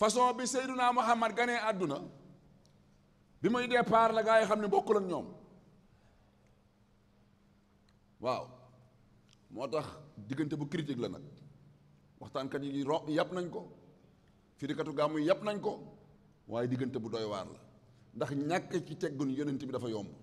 façon bi Seydunaa Muhammad ganee àdduna bi muy départ la gaa yi xam ne bokkul ak ñoom waaw moo tax diggante bu critique la nag waxtaankat yi ro yàpp nañ ko firikatu gàmmu yi yàpp nañ ko waaye diggante bu doy waar la ndax ñàkk ci teggun yonent bi dafa yomb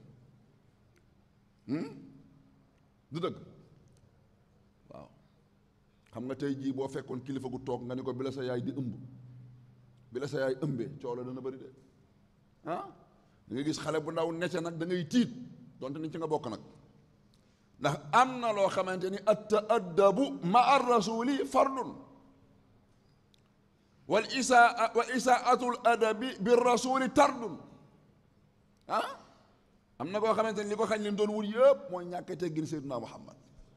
du dëgg waaw xam nga tey jii boo fekkoon kilifa gu toog nga ni ko bi la sa yaay di ëmb bi la sa yaay ëmbee coow la dana bëri de ah da nga gis xale bu ndaw necce nag da ngay tiit donte ni ci nga bokk nag ndax am na loo xamante ni at taaddabu ma ar rasuli fardun wal isaa wa isaatul adabi bi rasuli tardun ah am na koo xamante ni li ko xañ lim doon wut yëpp mooy ñàkk teggin seyduna muhammad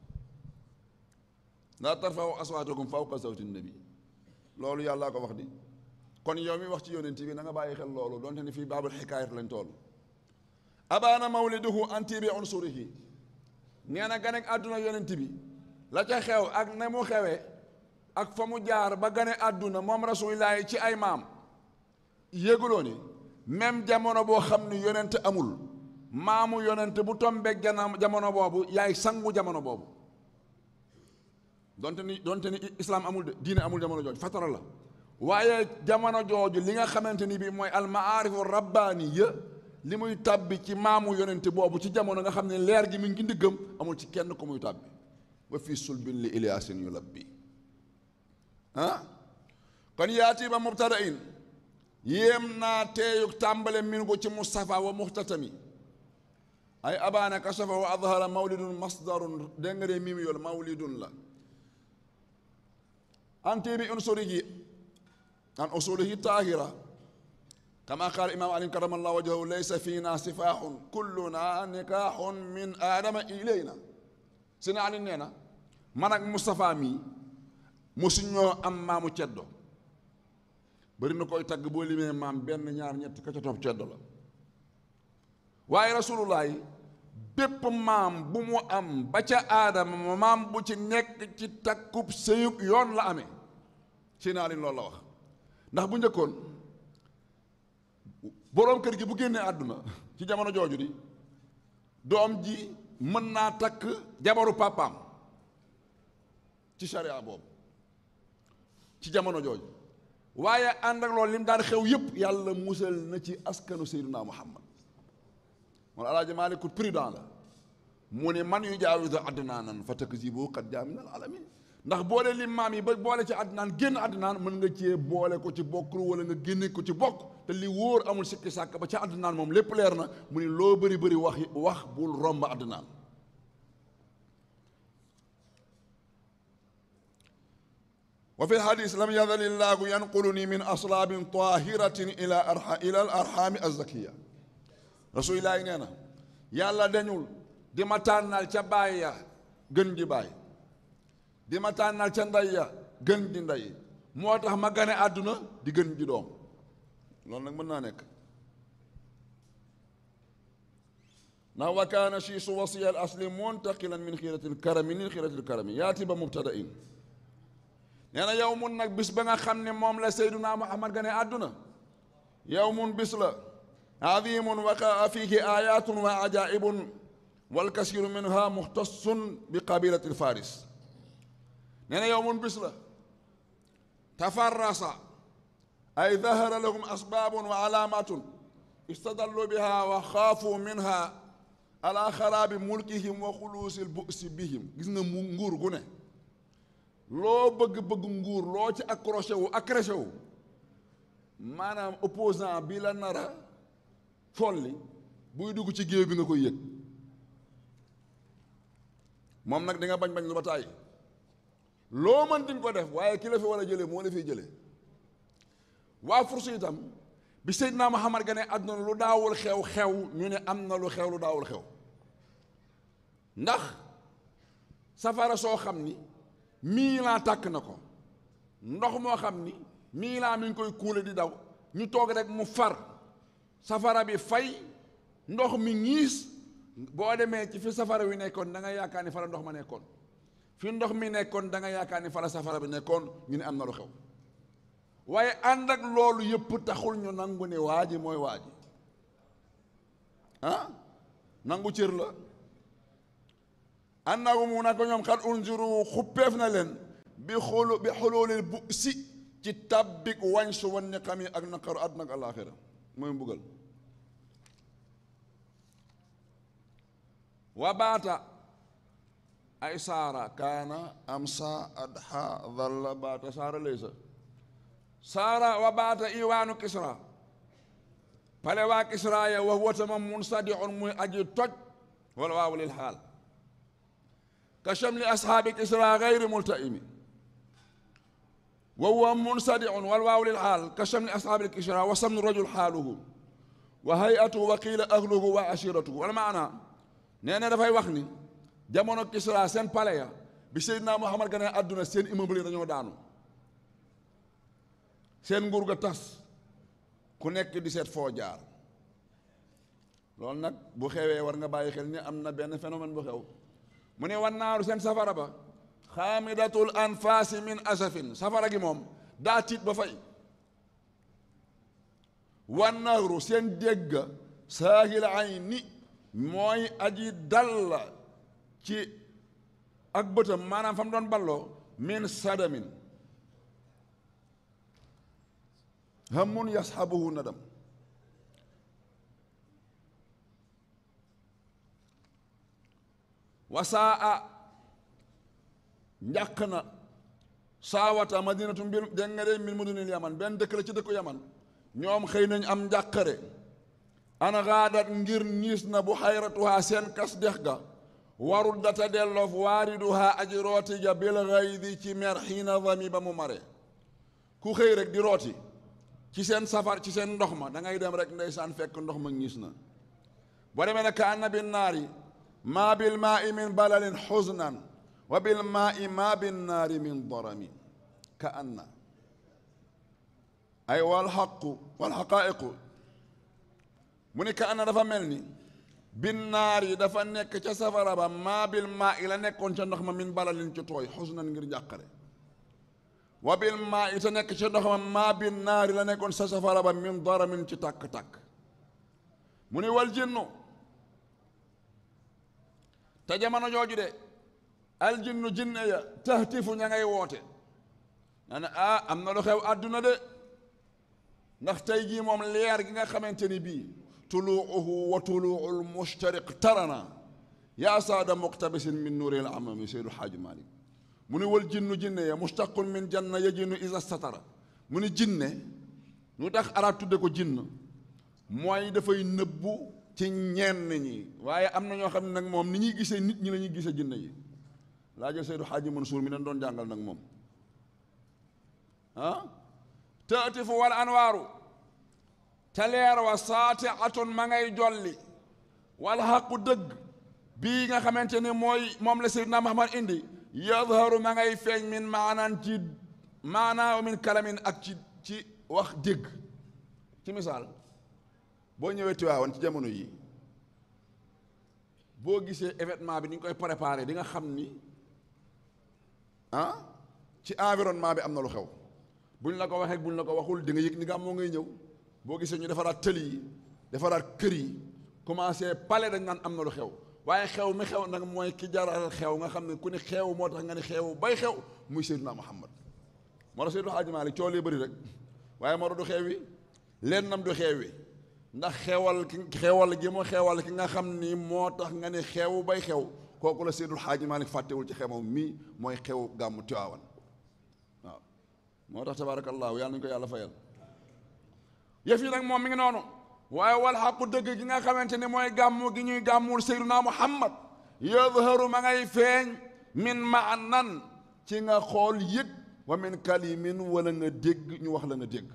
laa tarfa'u aswaatakum fawqa sawti nabi loolu yàllaa ko wax di kon yow mi wax ci yonent bi na nga bàyyi xel loolu donte ni fii baabul xikaayat lañ toll abaana mawliduhu anti bi unsurihi nee na ganek àdduna yonent bi la ca xew ak na mu xewee ak fa mu jaar ba gane àdduna moom rasulillahi ci ay maam yéguloo ni même jamono boo xam ni yonent amul maamu yonent bu tombeeg jana jamono boobu yaay sangu jamono boobu donte ni donte ni islam amul de diine amul jamono jooju fatara la waaye jamono jooju li nga xamante ni bii mooy almaarifu rabbaaniya li muy tàbbi ci maamu yonent boobu ci jamono nga xam ne leer gi mi ngi ndiggam amul ci kenn ku muy tàbbi wa fii sulbin li iliyaasin yu labbi ah kon yaati ba mubtadain yéem naa teeyug tàmbale min ko ci mustafa wa muxtatami ay abaana kasafa wa adhara mawlidun masdarun dégg nga de mimi yool mawlidun la anti bi unsurihi an usulihi taahira kama qaal imam ali karamallahu wajhahu laysa fiina sifaaxun kulluna nikaaxun min aadama ilayna si na ali nee na man ak Moustapha mii mosuñoo am maamu ceddo bari na koy tagg boo limee maam benn ñaar ñett ka ca topp ceddo la waaye rasulullah bépp maam bu mu am ba ca aadama maam bu ci nekk ci takkub sëyub yoon la amee si naa leen loolu la wax ndax bu njëkkoon boroom kër gi bu génnee àdduna ci jamono jooju di doom ji mën naa takk jabaru papaam ci sharia boobu ci jamono jooju waaye ànd ak loolu lim daan xew yépp yàlla musal na ci askanu Seydina Muhammad moom alaaji Maalik prudent la mu ne man yu jaawizu adnaanan fa takzibu qad jaa min al alamin ndax boole lim maam yi ba boole ci adnaan génn adnaan mën nga cee boole ko ci bokk wala nga génne ko ci bokk te li wóor amul sikki sàkk ba ca adnaan moom lépp leer na mu ne loo bëri bëri wax wax bul romb adnaan wa fi lxadis lam yazal illaahu yanquluni min aslaabin tahiratin ila arha ila al arhami azzakiya rasulillahi nee na yàlla dañul di ma tànnal ca baay ya gën ji baay di ma tànnal ca ndey ya gën ji ndey moo tax ma gane àdduna di gën ji doom loolu nag mën naa nekk ndax wa kaana shiisu wasiya al asli muntaqilan min xiirati l karami min xiirati l karami yaati ba mubtada in nee na yow mun nag bis ba nga xam ne moom la Seyduna Muhammad gane àdduna yow mun bis la azimun waqaa fiihi ayatun wa ajaibun walkasiru minha muxtasun bi qabilati lfaris nee na yow mun bis la tafarrasa ay dahara lahum asbabun wa alaamatun istadallu biha wa xaafu minha ala xaraabi mulkihim wa xuluusi lbusi bihim gis nga mu nguur gu ne loo bëgg-bëgg nguur loo ci accroché wu accroché wu maanaam opposant bi la nara folli buy dugg ci géew bi nga koy yëg moom nag di nga bañ bañ lu ba tàyyi loo mën di nga ko def waaye ki la fi war a jëlee moo la fiy jëlee waa fursu itam bi Seydina Muhammad gane àdduna lu daawul xew xew ñu ne am na lu xew lu daawul xew ndax safara soo xam ni mii laa tàkk na ko ndox moo xam ni mii laa mi ngi koy kuule di daw ñu toog rek mu far safara bi fay ndox mi ñiis boo demee ci fi safara wi nekkoon da nga yaakaar ni fa la ndox ma nekkoon fi ndox mi nekkoon da nga yaakaar ni fa la safara bi nekkoon ñu ne am na lu xew waaye ànd ak loolu yëpp taxul ñu nangu ne waa ji mooy waa ji ah nangu cër la annahu mu na ko ñoom xat unzuru xuppeef na leen bi xulu bi xululil bu si ci tabbik wañ su wan ni xam yi ak naqaru àdduna ak alaaxira mooy mbugal wa baata ay saara kaana amsa adha dhalla baata saara laysa saara wa baata iwaanu kisra pale waa kisra ya wa huwa tamam munsadihun muy aji toj wala waawu lil xaal ka shamli ashaabi kisra gayri multaimi wa huwa munsadihun wal waawu lil xaal ka shamli ashaabi kisra wa samnu rajul xaaluhu wa hayatuhu wa qiila ahluhu wa ashiratuhu wala maana nee na dafay wax ni jamono kisra seen pale ya bi Seydina Muhammad gane àdduna seen immeuble yi dañoo daanu seen nguur ga tas ku nekk di seet foo jaar loolu nag bu xewee war nga bàyyi xel ni am na benn phénomène bu xew mu ne wan naaru seen safara ba xaamidatul anfaasi min asafin safara gi moom daa tiit ba fay wan naaru seen dégg saahil ayni mooy aji dal la ci ak bëtam maanaam fa mu doon balloo min sadamin hamun yasxabuhu nadam wasaa njàq na saawata madinatu mbir dégg nga de min mudunil yaman benn dëkk la ci dëkku yaman ñoom xëy nañ am njàqare ana xaadat ngir ñiis na bu xayratuhaa seen kas dex ga warul data delloof waariduhaa aji rooti ja bil xaydi ci mer xiina vami ba mu mare ku xëy rek di rooti ci seen safar ci seen ndox ma da ngay dem rek ndeysaan fekk ndox ma ñiis na boo demee ne ka anna bin naari maa bil maa i min balalin xusnan wa bil maa i maa bin naari min dorami ka anna ay wal xaqu wal xaqaa'iqu mu ni ka anna dafa mel ni bin naar yi dafa nekk ca safara ba maa bil maa i la nekkoon ca ndox ma min balalin ci tooy xusnan ngir njàqare wa bil maa i te nekk ca ndox ma maa bin naar yi la nekkoon sa safara ba min daramin ci tàkk-tàkk mu ni wal jinnu te jamono jooju de aljinnu jinne ya tahtifu ña ngay woote na ne ah am na lu xew àdduna de ndax tey jii moom leer gi nga xamante ni bii tuluuhu wa tuluul mushtariq tarana yaa saada muqtabisin min nuuril amami seydu xaaji malik mu ni wal jinnu jinne ya mustaqun min janna yajinu isa satara mu ni jinne lu tax arab tudde ko jinn mooy dafay nëbbu ci ñenn ñi waaye am na ñoo xam ne nag moom ni ñuy gisee nit ñi la ñuy gisee jinne yi laa jël Seydu Xaaji Mansuur mi leen doon jàngal nag moom ah taatifu wal anwaaru te leer wa saati atun ma ngay jolli wal xaqu dëgg bii nga xamante ni mooy moom la Seydina Muhammad indi yadharu ma ngay feeñ min maanaan ci maanaa min kalamin ak ci ci wax dégg ci misaal boo ñëwee Tiwaawan ci jamono yi boo gisee événement bi ni ñu koy préparé di nga xam ni ah ci environnement bi am na lu xew buñ la ko waxee buñ la ko waxul di nga yëg ni nga am moo ngay ñëw boo gisee ñu defaraat tëli yi defaraat kër yi commencé pale dañ naan am na lu xew waaye xew mi xew nag mooy ki jaral xew nga xam ne ku ni xew moo tax nga ni xew bay xew muy Seydina Muhammad moo tax Seydou Hadji Malick coow lee bëri rek waaye moo tax du xew wi leen nam du xew wi ndax xewal ki xewal gi mu xewal ki nga xam ni moo tax nga ne xew bay xew kooku la Seydul Xaaji Maalik fàttewul ci xewam mii mooy xew gàmmu Tiwaawan waaw moo tax tabaarakallaahu yàlla nañu ko yàlla fayal yëf yi nag moom mi ngi noonu waaye wal xaqu dëgg gi nga xamante ni mooy gàmmu gi ñuy gàmmul Seydunaa Muhammad yadharu ma ngay feeñ min maanan ci nga xool yëg wa min kalimin wala nga dégg ñu wax la nga dégg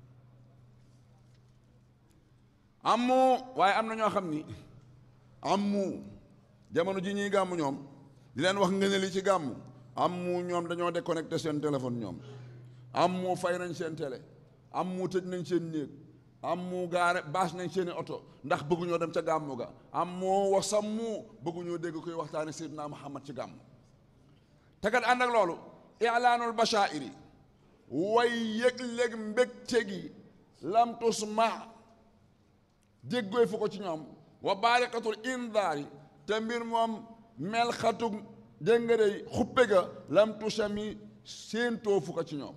amu waaye am na ñoo xam ni amu jamono ji ñuy gàmmu ñoom di leen wax ngëneel yi ci gàmmu amu ñoom dañoo déconnecté seen téléphone ñoom amu fay nañ seen télé amu tëj nañ seen néeg amu gaare baas nañ seeni oto ndax bëgguñoo dem ca gàmmu ga amu wasammu bëgguñoo dégg koy waxtaane Seydina Muhammad ci gàmmu te kat ànd ak loolu ilaanul bashaa'iri way yëg-léeg mbégte gi lam tusma déggooy fu ko ci ñoom wa baarikatul indaari te mbir moom mel xatug dégg nga dey xuppe ga lam tusami séentoo fu ko ci ñoom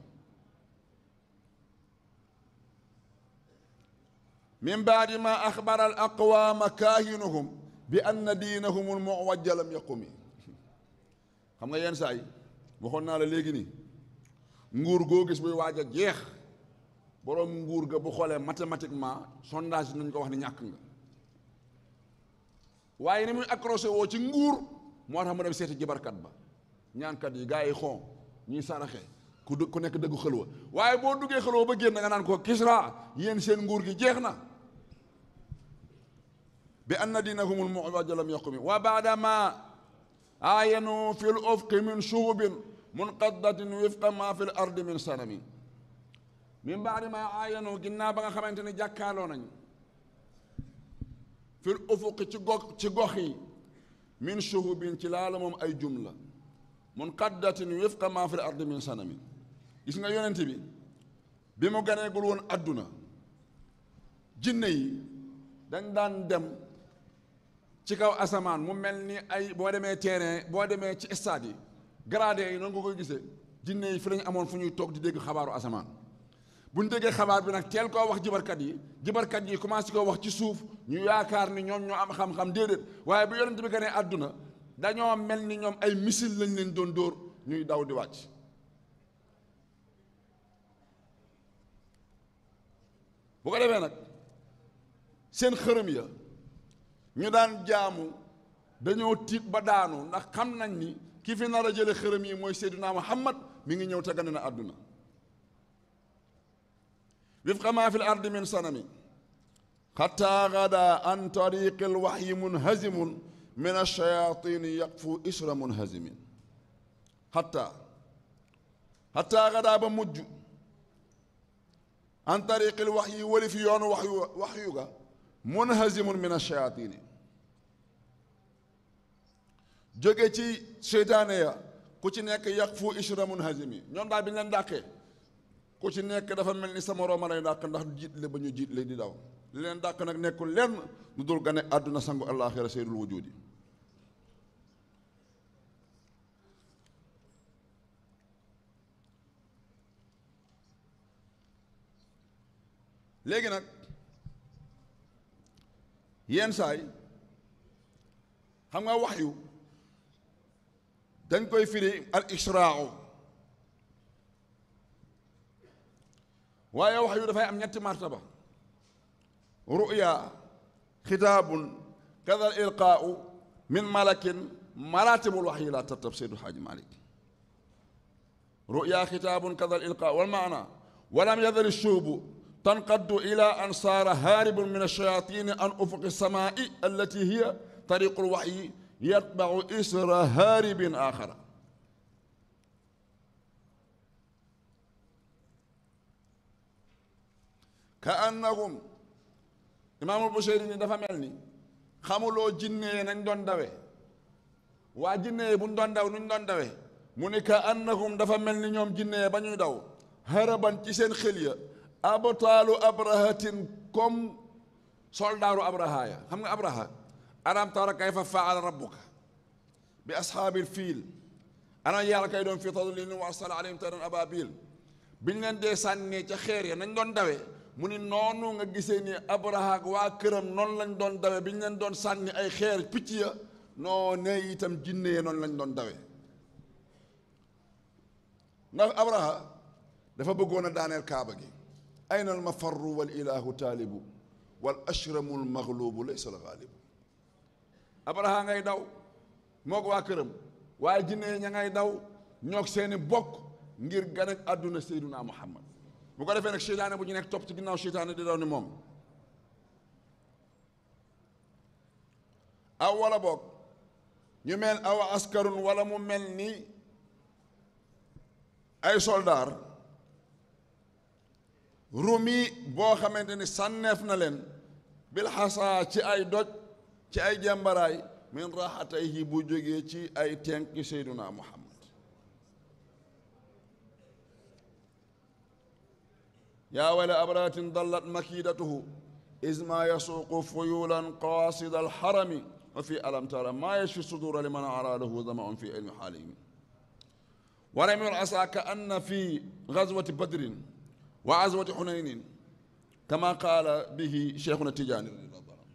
min baadi ma axbara al aqwaama kaahinuhum bi anna diinahum al muwajja lam yaqumi xam nga yenn saa yi waxoon naa la léegi nii nguur goo gis buy waaj a jeex boroom nguur ga bu xoolee mathématiquement sondage nañ ko wax ni ñàkk nga waaye ni muy accroché woo ci nguur moo tax mu dem seeti jibarkat ba ñaankat yi gars yi xon ñuy saraxe ku dë- ku nekk dëggu xëlwa waaye boo duggee xëlwa ba génn nga naan ko Kisra yéen seen nguur gi jeex na bi anna diinahumul muwajja lam yaqumi wa baada ma aayanu fi l ufqi min shuhubin munqaddatin wifqa ma fi l ardi min sanami min baadi ma aayanu ginnaaw ba nga xamante ne jàkkaaloo nañ fi l ufuqi ci gox ci gox yi min shuhubin ci laala moom ay jumla munqaddatin wifqa ma fi l ardi min sanami gis nga yonent bi bi mu ganeegul woon adduna jinne yi dañ daan dem ci kaw asamaan mu mel ni ay boo demee terrain boo demee ci stade yi gradé yi noonu nga koy gisee jinne yi fi lañu amoon fu ñuy toog di dégg xabaaru asamaan bu ñu déggee xabaar bi nag teel koo wax jibarkat yi jibarkat yi commencé koo wax ci suuf ñu yaakaar ni ñoom ñoo am xam-xam déedéet waaye bu yonent bi ganee àdduna dañoo mel ni ñoom ay missile lañ leen doon dóor ñuy daw di wàcc bu ko defee nag seen xërëm ya ñu daan jaamu dañoo tiit ba daanu ndax xam nañ ni ki fi nar a jële xërëm yi mooy Seydina Muhammad mi ngi ñëw te gane na àdduna wifqa ma fi l ardi min sanami xataa gada an tariqi l waxyi munhazimun min alshayatini yaqfu isra munhazimin xataa xataa gada ba mujj an tariqi l waxyi wali fi yoonu waxyu waxyu ga munhazimun min alshayatini jóge ci seytaane ya ku ci nekk yaqfu isra munhazimi ñoom daal bi ñu leen dàqee ku ci nekk dafa mel ni sa moroom a lay dàq ndax jiit le ba ñu jiit le di daw li leen dàq nag nekkul lenn lu dul gane àdduna sangu àllaaxira seydul wujudi léegi nag yenn saay xam nga wax yu dañ koy firi al israau waaye wax yu dafay am ñetti martaba ruya xitaabun kada al ilqaau min malakin maratibul wax yi laa tartab seydu xaaji malik ruya xitaabun kada al ilqaau wal maana walam yadal shuubu تنقد إلى أن صار هارب من الشياطين عن أفق السماء التي هي طريق الوحي يتبع إسر هارب آخر كأنهم إمام البشيري dafa mel ni xamuloo jinne nañ doon dawe waa jinne bu ñu doon daw nuñ doon dawe mu ni ka annahum dafa mel ni ñoom jinne ba ñuy daw haraban ci seen xel ya abtaalu abrahatin comme soldaaru abraha ya xam nga abraha alam tara kayfa faala rabbuka bi ashaabil fiil ana yàlla kay doon fi tadlilin wa arsala alayhim tayran ababil biñ leen dee sànnee ca xeer ya nañ doon dawe mu ni noonu nga gisee ni abraha ak waa këram noonu lañ doon dawe biñ leen doon sànni ay xeer picc ya noo ne itam jinne ya noonu lañ doon dawe ndax abraha dafa bëggoon a daaneel kaaba gi ayna al mafarru wal ilahu taalibu wal ashramu al maglubu laysa al gaalibu abraha ngay daw moog waa këram waaye jinne ña ngay daw ñoog seeni bokk ngir gan ak àdduna seyduna muhammad bu ko defee nag seytaane bu ñu nekk topp ci ginnaaw seytaane di daw ni moom aw wala boog ñu mel aw askarun wala mu mel ni ay soldaar rumi boo xamante ni sànneef na leen bil xasaa ci ay doj ci ay jàmbaraay min raxatayhi bu jógee ci ay tenki seyduna muhammad yaa wayla abrahatin dallat makidatuhu is ma yasuuqu fuyulan qaasida alxarami wa fi alam tara ma yashfi sudura liman araadahu damaun fi ilmi xaalihim ورمي العصا كأن في غزوة بدر وعزوة حنين كما قال به شيخنا التجاني رضي الله عنه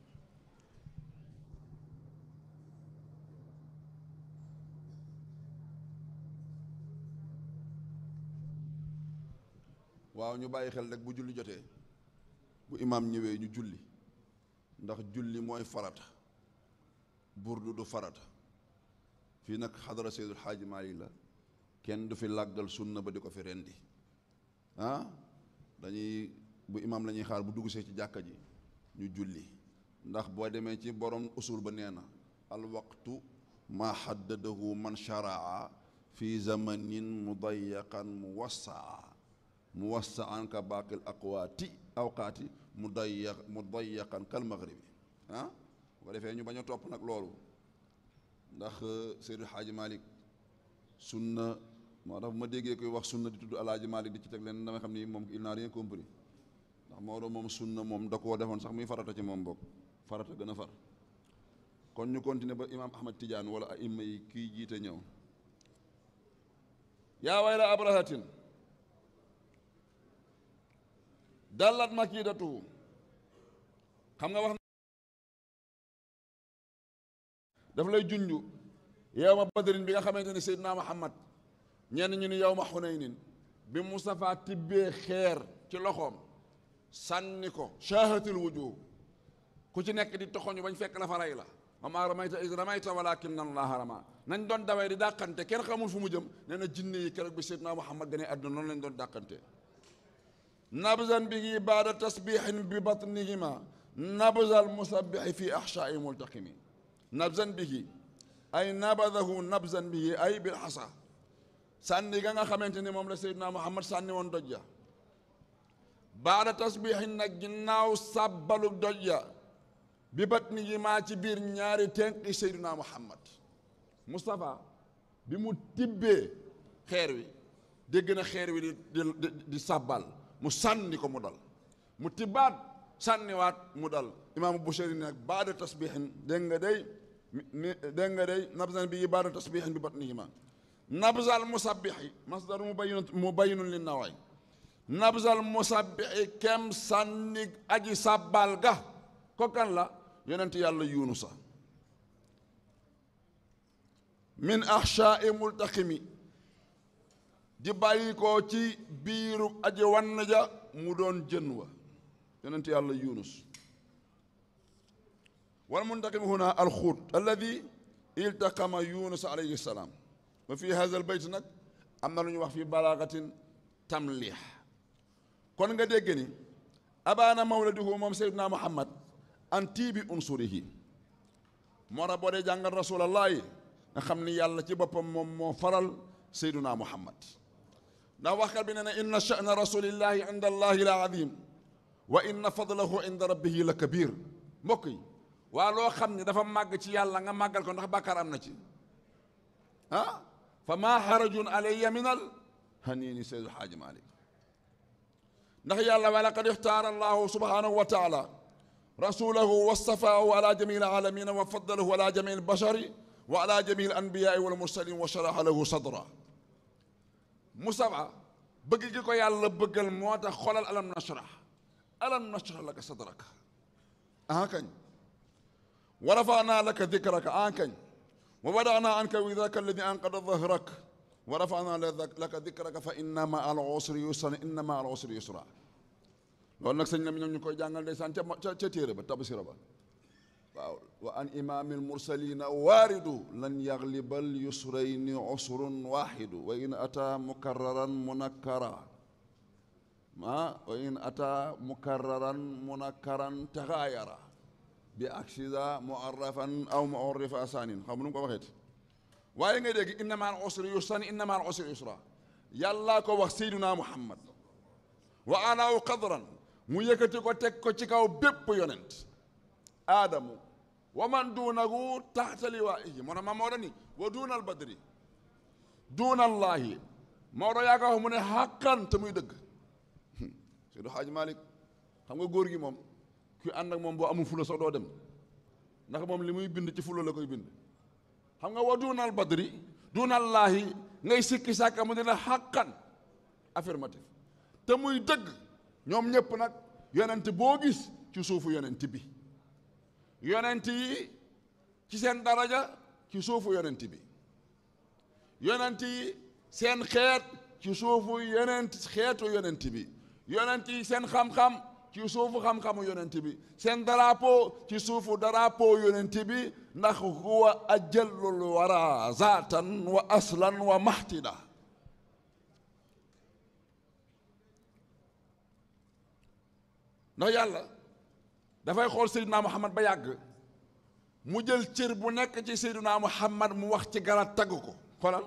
waaw ñu bàyyi xel rek bu julli jotee bu imaam ñëwee ñu julli ndax julli mooy farata burdu du farata fii nag xadara Seydul Xaaji Maalik la kenn du fi làggal sunna ba di ko fi rendi ah dañuy bu imaam la ñuy xaar bu dugg see ci jàkka ji ñu julli ndax boo demee ci borom usul ba nee na al waqtu ma xaddadahu man sharaa fi zamanin mudayaqan muwassaa muwassaan ka baaqil aqwaati awqaati mudayaq mudayaqan kal maghribi ah bu ko defee ñu bañ a topp nag loolu ndax Seydi Xaaji Malik sunna moo tax bu ma déggee koy wax sunna di tudd alaaji Malik di ci teg leen dama xam ni moom il n'a rien compris ndax moo doon moom sunna moom da koo defoon sax muy farata ci moom bokk farata gën a far kon ñu continuer ba imaam Ahmad Tidiane wala aima yi kii jiite ñëw yaa wayla abrahatin dallat makidatuhu xam nga wax daf lay junju yow ma badrin bi nga xamante ne Seydina Muhammad ñenn ñu ni yow ma xunaynin bi Moustapha tibbee xeer ci loxoom sànni ko shaahatul wujuh ku ci nekk di toxoñu bañ fekk la fa rey la wa maa ramayta iz ramayta walaakinna Allaaha ramaa nañ doon dawee di dàqante kenn xamul fu mu jëm nee na jinne yi keroog bi Seydina Muhammad gane àdduna noonu lañ doon dàqante nabzan bihi baada tasbihin bi batnihima nabzal musabbihi fi ahshaa'i multaqimi nabzan bihi ay nabadahu nabzan bihi ay bil xasa sànni ga nga xamante ni moom la Seydina Muhammad sànni woon doj ja baada tasbihin nag ginnaaw sàbbalu doj ja bi batnihima ci biir ñaari tenqi Seydina Muhammad Moustapha bi mu tibbee xeer wi dégg na xeer wi di di di sàbbal mu sànni ko mu dal mu tibbaat sànniwaat mu dal imaamu Bushayri nag baada tasbihin dégg nga day dégg nga day nabzan bi baada tasbihin bi batnihima nabzal musabbixi masdar mubayyinun mubayyinun li nawaay nabzal musabbixi kem sànni aji sàbbal ga ko kan la yonent yàlla yunusa min axshaai multaqimi di bàyyi ko ci biiru aji wann ja mu doon jën wa yonent yàlla yunus wal muntaqim huna alxuut alladi iltaqama yunus alayhi salaam wa fi hada al bayt nag am na lu ñu wax fi balaagatin tamlix kon nga dégg ni abaana mawladuhu moom seydina muhammad an tiibi unsurihi moo tax boo dee jàngal rasulallahi nga xam ni yàlla ci boppam moom moo faral seydina muhammad ndax waxkat bi nee na inna sha'na rasulillahi inda allahi la adim wa inna fadlahu inda rabbihi la kabir mbokk yi waa loo xam ne dafa màgg ci yàlla nga màggal ko ndax bàkkaar am na ci ah fa maa xarajun alayya min al haniini seydu xaaji malik ndax yàlla wa laqad ixtaara allahu subhanahu wa taala rasulahu wastafaahu ala jamii alalamina wa faddalahu ala jamii albashari wa ala jamii alanbiyaai walmursalin wa sharaha lahu sadra Mustafa bëgg gi ko yàlla bëggal moo tax xolal alam nashrah alam nashrah laka sadraka ah kañ wa rafanaa laka dikraka ah kañ wa wadaanaa anka widraka alladi anqada dahrak wa rafanaa laka dikraka fa inna ma al usri yusran inna ma al usri yusra loolu nag sëñ la mi ñoom ñu koy jàngal ndeysaan ca ca ca téere ba tabsira ba waaw wa an imaami almursalina waaridu lan yaglibal yusrayni usrun waxidu wa in ata mukarraran munakkara ah wa in ata mukarraran munakkaran taxaayara bi aksida muarrafan aw muarrifa asanin xam nu mu ko waxeeti waaye ngay dégg inna ma al usri yusran inna ma al usri yusra yàllaa ko wax seyduna muhammad wa alaaw qadran mu yëkkati ko teg ko ci kaw bépp yonent aadamu wa man duunahu taxta liwaa'ihi moo tax ma Maodo ni wa duuna al badri duuna allaahi Maodo yaa ko wax mu ne xàqan te muy dëgg Seydi Xaaji Malik xam nga góor gi moom kuy ànd ak moom boo amul fula sax doo dem ndax moom li muy bind ci fula la koy bind xam nga wa duunal badri duunallaahi ngay sikki sàkka mu dina xàqan affirmatif te muy dëgg ñoom ñëpp nag yonent boo gis ci suufu yonent bi yonent yi ci seen daraja ci suufu yonent bi yonent yi seen xeet ci suufu yonent xeetu yonent bi yonent yi seen xam-xam ci suufu xam-xamu yonent bi seen drapeau ci suufu drapeau yonent bi ndax huwa ajallul wara zaatan wa aslan wa mahtida ndax yàlla dafay xool Seydina Muhammad ba yàgg mu jël cër bu nekk ci Seydina Muhammad mu wax ci gara tagg ko xoolal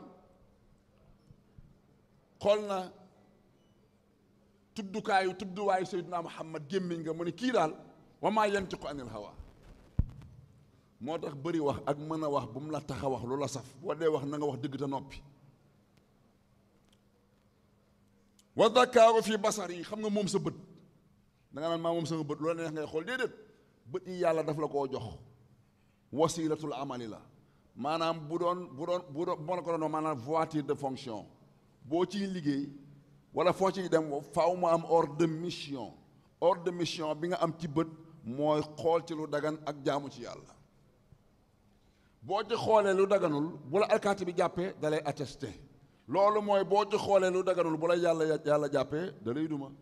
xool na tuddukaayu tudduwaayu Seydina Muhammad gémmiñ nga mu ne kii daal wa maa yantiqu anil hawa moo tax bëri wax ak mën a wax bu mu la tax a wax lu la saf boo dee wax na nga wax dëgg te noppi wa dakaaru fi basar yi xam nga moom sa bët da nga naan maa moom sama bët lu la neex ngay xool déedéet bët yi yàlla daf la koo jox wasilatul amali la maanaam bu doon bu doon bu doon moo la ko doon maanaam voiture de fonction boo ciy liggéey wala foo ciy dem faaw mu am ordre de mission ordre de mission bi nga am ci bët mooy xool ci lu dagan ak jaamu ci yàlla boo ci xoolee lu daganul bu la alkaati bi jàppee da lay attesté loolu mooy boo ci xoolee lu daganul bu la yàlla yàlla jàppee da lay duma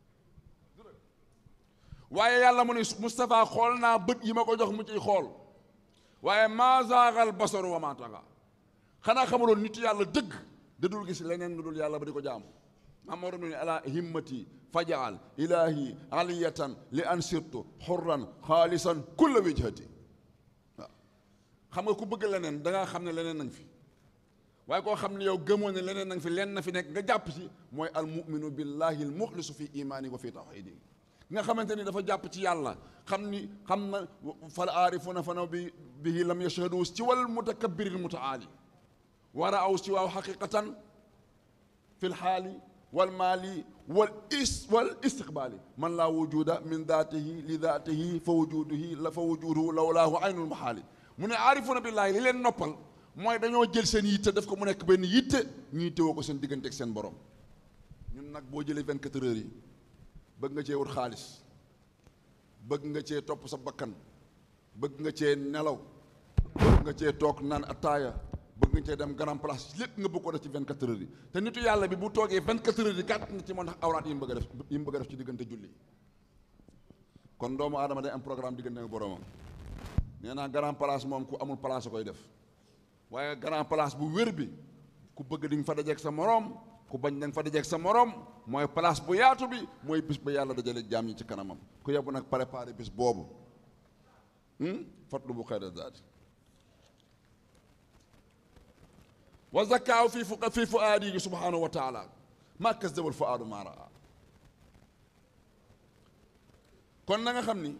waaye yàlla mu ne Moustapha xool naa bët yi ma ko jox mu ciy xool waaye maa zaagal basaru wa maa taxa xanaa xamuloon nit yàlla dëgg da dul gis leneen lu dul yàlla ba di ko jaamu maam moo doon ne ala himmati fajaal ilahi aliyatan li an sirtu xurran xaalisan kulla wijhati waaw xam nga ku bëgg leneen da nga xam ne leneen nang fi waaye koo xam ne yow gëmoo ne leneen nang fi leen na fi nekk nga jàpp ci mooy al muminu billahi al muxlisu fi imaani wa fi tawxidi nga xamante ni dafa jàpp ci yàlla xam ni xam na fal aarifuna fanaw bi bihi lam yashhadu ci wal mutakabbiril mutaali wara aw si waaw xaqiqatan fi lxaali wal maali wal is wal istiqbaali man laa wujuda min daatihi li daatihi fa wujuduhi la fa wujuduhu lawlaahu aynul maxaali mu ne aarifuna billaahi li leen noppal mooy dañoo jël seen yitte def ko mu nekk benn yitte ñuy téwoo ko seen diggante ak seen borom ñun nag boo jëlee 24 heures yi bëgg nga cee wut xaalis bëgg nga cee topp sa bakkan bëgg nga cee nelaw bëgg nga cee toog naan ataaya bëgg nga cee dem grand place lépp nga bëgg ko def ci 24 heures yi te nitu yàlla bi bu toogee 24 heures yi gàtt na ci moo tax awraat yi mu bëgg a def yi mu bëgg a def ci diggante julli kon doomu aadama day am programme diggante ak boromam nee naa grand place moom ku amul place a koy def waaye grand place bu wér bi ku bëgg di nga fa dajeeg sa moroom ku bañ da nga fa dajeeg sa moroom mooy place bu yaatu bi mooy bis ba yàlla dajale jaam ñi ci kanamam ku yebbu nag préparé bis boobu fatlu bu xayra zaadi wa zakkaaw fii fu fii fu aadi yi subhanahu wa taala maa kasdabal fu aadu maa raa kon na nga xam ni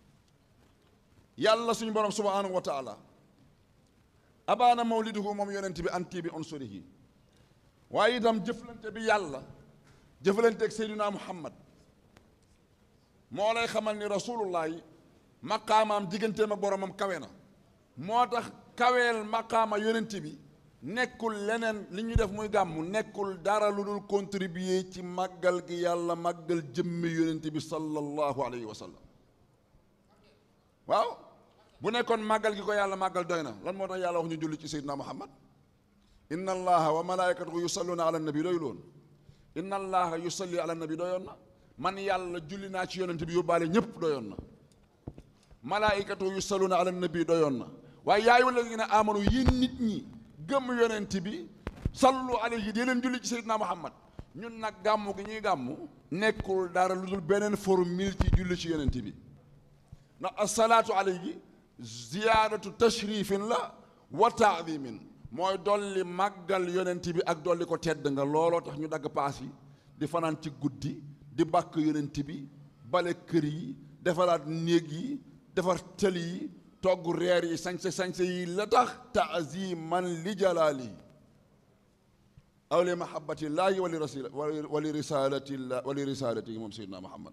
yàlla suñu borom subhanahu wa taala abaana mawliduhu moom yonent bi anti bi unsurihi waaye itam jëflante bi yàlla jëflante ak seyduna muhammad moo lay xamal ni rasulullah yi maqaamaam digganteem ak boromam kawe na moo tax kaweel maqaama yonent bi nekkul leneen li ñu def muy gàmmu nekkul dara lu dul contribuer ci màggal gi yàlla màggal jëmmi yonent bi sallallahu alayhi wa sallam waaw bu nekkoon màggal gi ko yàlla màggal doy na lan moo tax yàlla wax ñu julli ci seydina muhammad inna allaha wa malaikatahu yusalluna ala nabi doy loon inna allaha yusalli ala nabi doyoon na man yàlla julli naa ci yonent bi yóbbaale ñépp doyoon na malaikatahu yusalluna ala nabi doyoon na waaye yaayu alladina amanu yéen nit ñi gëm yonent bi sallu alayhi dee leen julli ci seydina muhammad ñun nag gàmmu gi ñuy gàmmu nekkul dara lu dul beneen formule ci julli ci yonent bi ndax asalaatu alayhi ziyaadatu tashrifin la wa taadimin mooy dolli màggal yonent bi ak dolli ko tedd nga looloo tax ñu dagg paas yi di fanaan ci guddi di bàkk yonent bi bale kër yi defaraat néeg yi defar tëli yi togg reer yi sañse sañse yi la tax taaziman li jalaali aw li mahabbatillahi wa li rasul wa li risalatillah wa li risalatihi moom seydina muhammad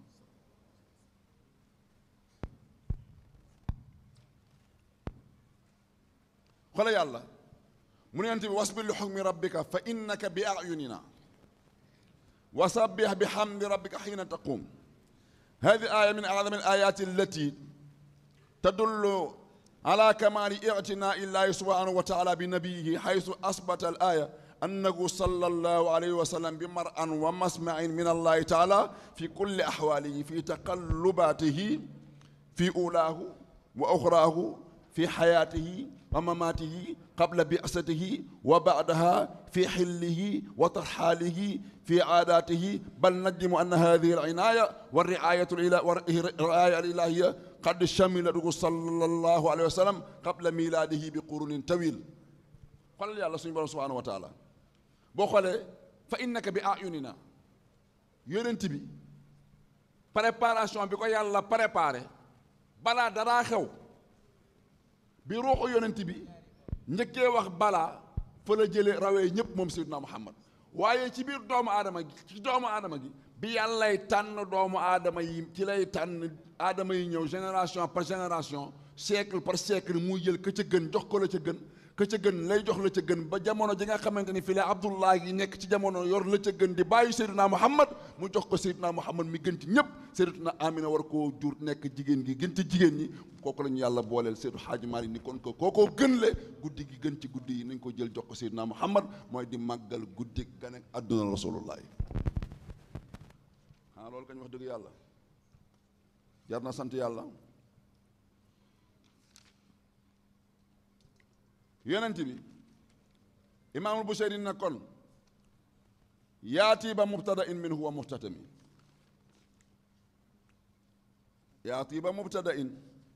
xoole yàlla mu ne yonent bi wasbir li xukmi rabbika fa innaka bi ayunina wa sabbih bi hamdi rabbika xiina taqum hadi aya min acdami alayat allati tadullu ala kamali ictinai illahi subhanahu wa taala bi nabiyihi xaytu asbata al aya annahu sallallahu alayhi wa sallam bi maran wa masmain min allahi taala fi kulli axwalihi fi taqallubatihi fi ulaahu wa oxraahu fi xayaatihi wa mamaatihi qabla bi'satihi wa ba'daha fi xillihi wa tarxaalihi fi aadaatihi bal najzimu anna haadihi al-inaaya wa ri'aayatu ri'aaya al-ilaahiyya qad shamilathu sallallahu alayhi wa sallam qabla miilaadihi bi qurunin tawiil xoolal yàlla suñu borom subhaanahu wa taala boo xoolee fa innaka bi ayunina yonent bi préparation bi ko yàlla préparé balaa daraa xew bi ruuxu yonent bi njëkkee wax balaa fa la jële rawee ñépp moom Seydina Muhammad waaye ci biir doomu aadama gi ci doomu aadama gi bi yàllay tànn doomu aadama yi ci lay tànn aadama yi ñëw génération par génération siècle par siècle muy jël ka ca gën jox ko la ca gën ka ca gën lay jox la ca gën ba jamono ji nga xamante ni fii la Abdullah yi nekk ci jamono yor la ca gën di bàyyi Seydina Muhammad mu jox ko Seydina Muhammad mi gën ci ñëpp Seydatuna Amina war koo jur nekk jigéen gi gën ci jigéen ñi kooku la ñu yàlla booleel Seydu Xaaji Maalik ni kon ko kookoo gën le guddi gi gën ci guddi yi nañ ko jël jox ko Seydina Muhammad mooy di màggal guddi gan ak àdduna rasulullah yi xanaa loolu kañ wax dëgg yàlla jar na sant yàlla yonent bi imaamul Buseyri na kon yaati ba mubtada in min huwa muxtatami yaati ba mubtada in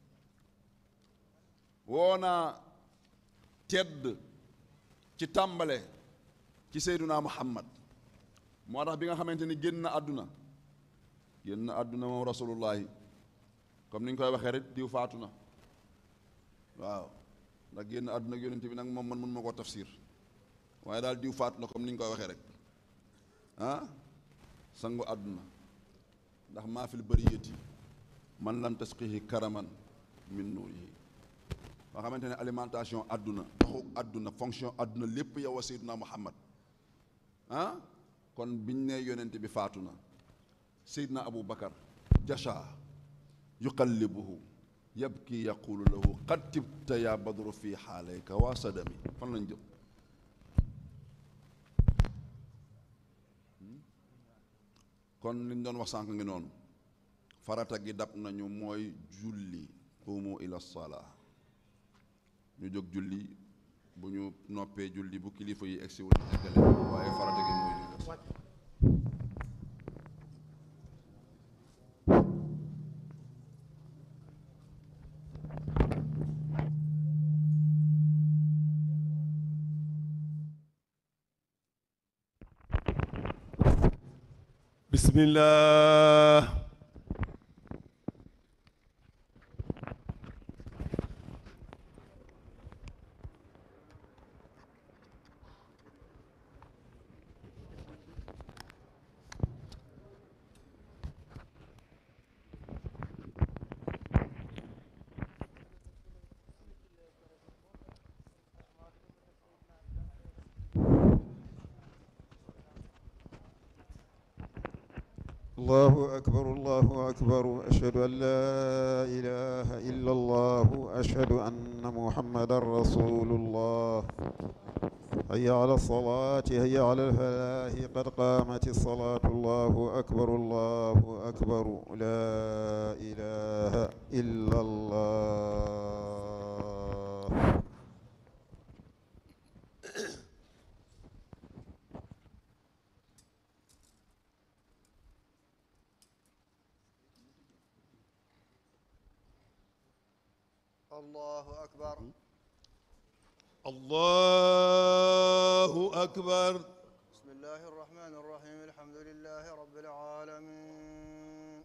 woona tedd ci tàmbale ci seyduna muhammad moo tax bi nga xamante ni génn na àdduna génn na àdduna moom rasulullahi comme ni ñu koy waxee rek diw faatu na waaw ndax génn àdduna ak yonent bi nag moom man mun ma koo tafsir waaye daal diw faatu na comme ni ñu koy waxee rek ah sangu àdduna ndax maa fil bariyati man lam tasqihi karaman min nuurihi nga xamante ne alimentation àdduna doxu àdduna fonction àdduna lépp yow a seyduna muhammad ah kon biñ ne yonent bi faatu na seyduna abu bakar jasha yuqallibuhu yabki yaqulu lahu qad tibta ya badru fi xaalayka waa sadami fan lañ jëm kon liñ doon wax sànq ngi noonu farata gi dab nañu mooy julli qumu ila salaa ñu jóg julli bu ñu noppee julli bu kilifa yi egsiwul ñu eggale waaye farata gi mooy ñu des bismillah الله أكبر الله أكبر أشهد أن لا إله إلا الله أشهد أن محمدا رسول الله هيا على الصلاة هيا على الفلاح قد قامت الصلاة الله أكبر الله أكبر لا إله إلا الله الله أكبر الله أكبر بسم الله الرحمن الرحيم الحمد لله رب العالمين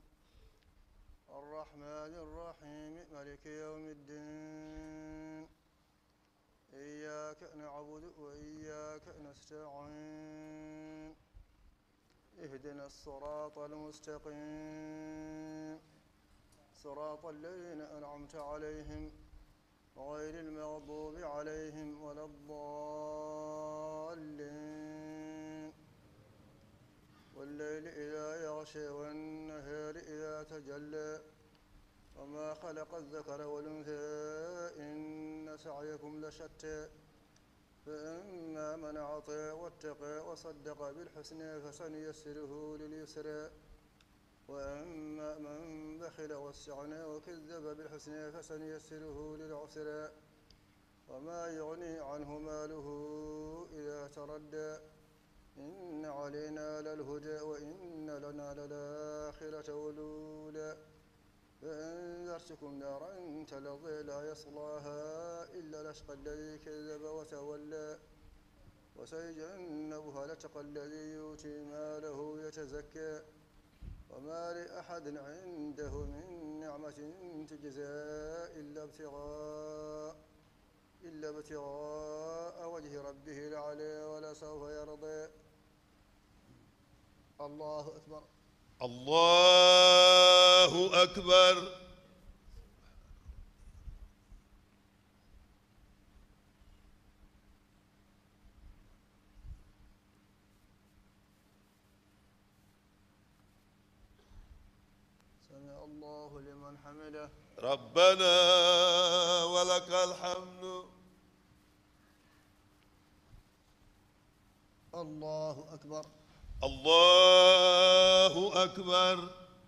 الرحمن الرحيم ملك يوم الدين إياك إياك نعبد وإياك نستعين اهدنا الصراط المستقيم صراط الذين أنعمت عليهم غير المغضوب عليهم ولا الضالين والليل إذا يغشى والنهار إذا تجلى وما خلق الذكر والأنثى إن سعيكم لشتى فأما من أعطى واتقى وصدق بالحسنى فسنيسره لليسرى وأما من بخل واستغنى وكذب بالحسنى فسنيسره للعسرى وما يغني عنه ماله إذا تردى إن علينا للهدى وإن لنا للآخرة والأولى فأنذرتكم نارا تلظى لا يصلاها إلا الأشقى الذي كذب وتولى وسيجنبها الأتقى الذي يؤتي ماله يتزكى وما لأحد عنده من نعمة تجزى إلا ابتغاء إلا ابتغاء وجه ربه الأعلى ولسوف يرضى الله أكبر الله أكبر سمع الله لمن حمده ربنا ولك الحمد الله أكبر الله أكبر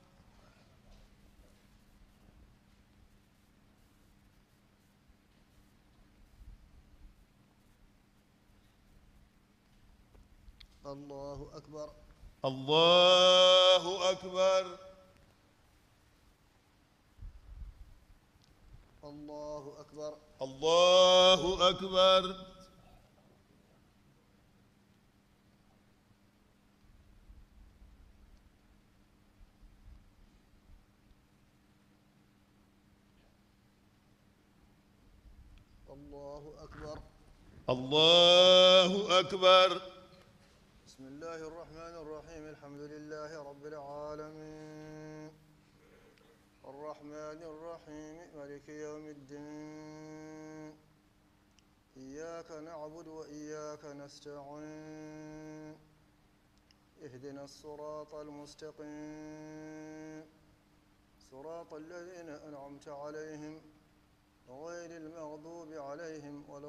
الله أكبر الله أكبر الله أكبر الله أكبر الله أكبر الله أكبر بسم الله الرحمن الرحيم الحمد لله رب العالمين الرحمن الرحيم مالك يوم الدين إياك نعبد وإياك نستعين اهدنا الصراط المستقيم صراط الذين أنعمت عليهم غير المغضوب عليهم ولا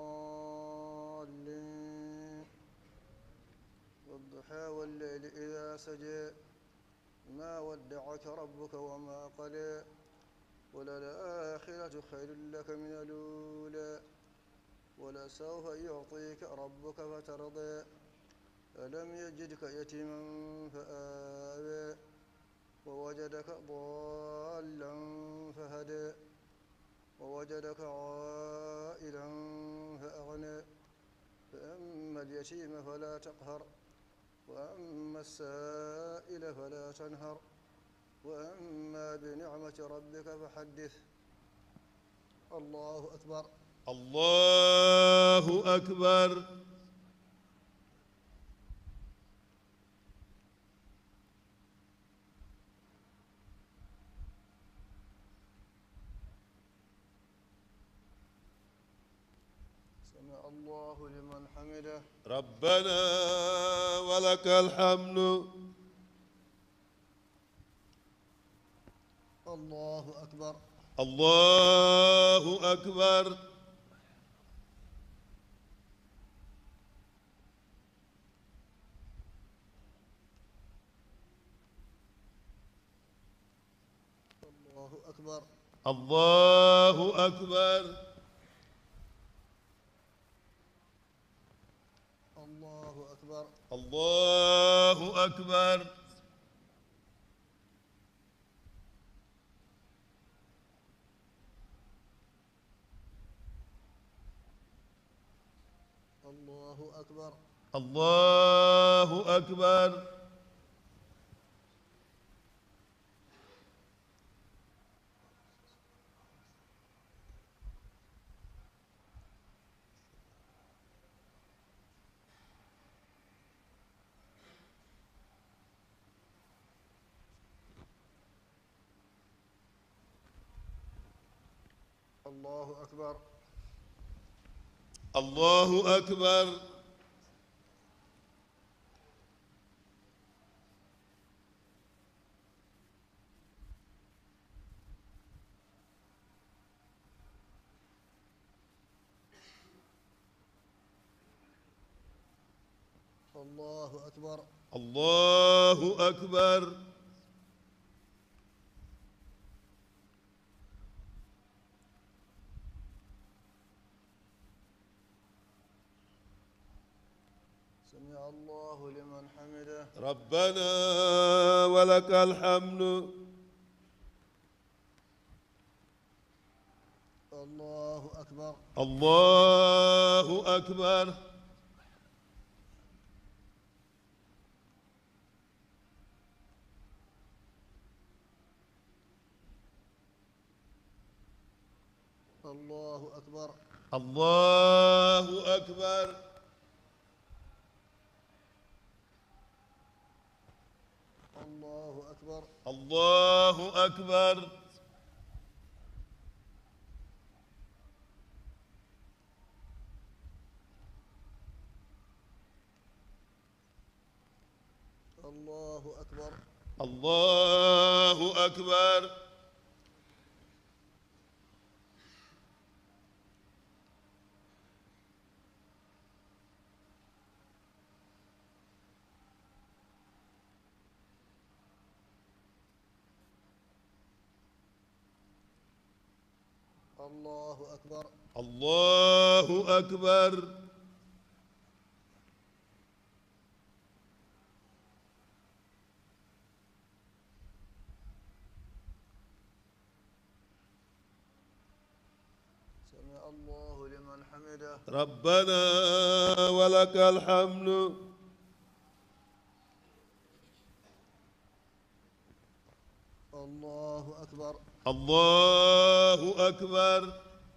الضالين والضحى والليل إذا سجى ما ودعك ربك وما قلى وللآخرة خير لك من الأولى ولسوف يعطيك ربك فترضى ألم يجدك يتيما فآوى ووجدك ضالا فهدى ووجدك عائلا فأغنى فأما اليتيم فلا تقهر وأما السائل فلا تنهر وأما بنعمة ربك فحدث الله أكبر الله أكبر سمع الله لمن حمده ربنا ولك الحمد الله أكبر الله أكبر الله أكبر الله أكبر الله أكبر الله أكبر الله أكبر الله أكبر الله أكبر الله أكبر الله أكبر الله أكبر سمع الله لمن حمده ربنا ولك الحمد الله أكبر الله أكبر الله أكبر الله أكبر الله أكبر الله أكبر الله أكبر الله أكبر الله أكبر الله أكبر سمع الله لمن حمده ربنا ولك الحمد الله أكبر الله أكبر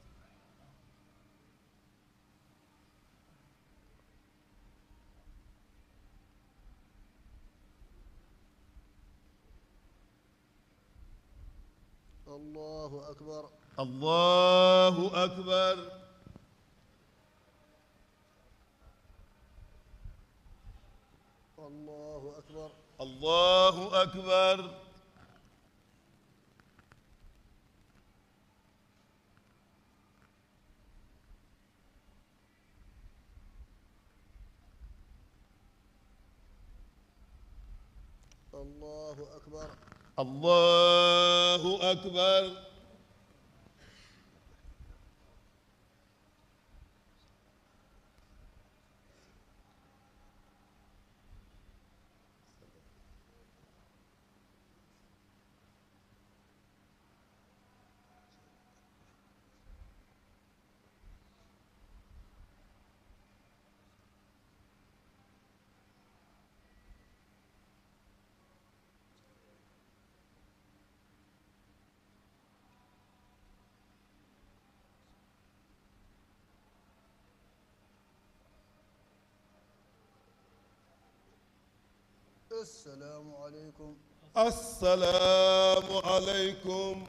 الله أكبر الله أكبر الله أكبر الله أكبر الله أكبر الله أكبر السلام عليكم السلام عليكم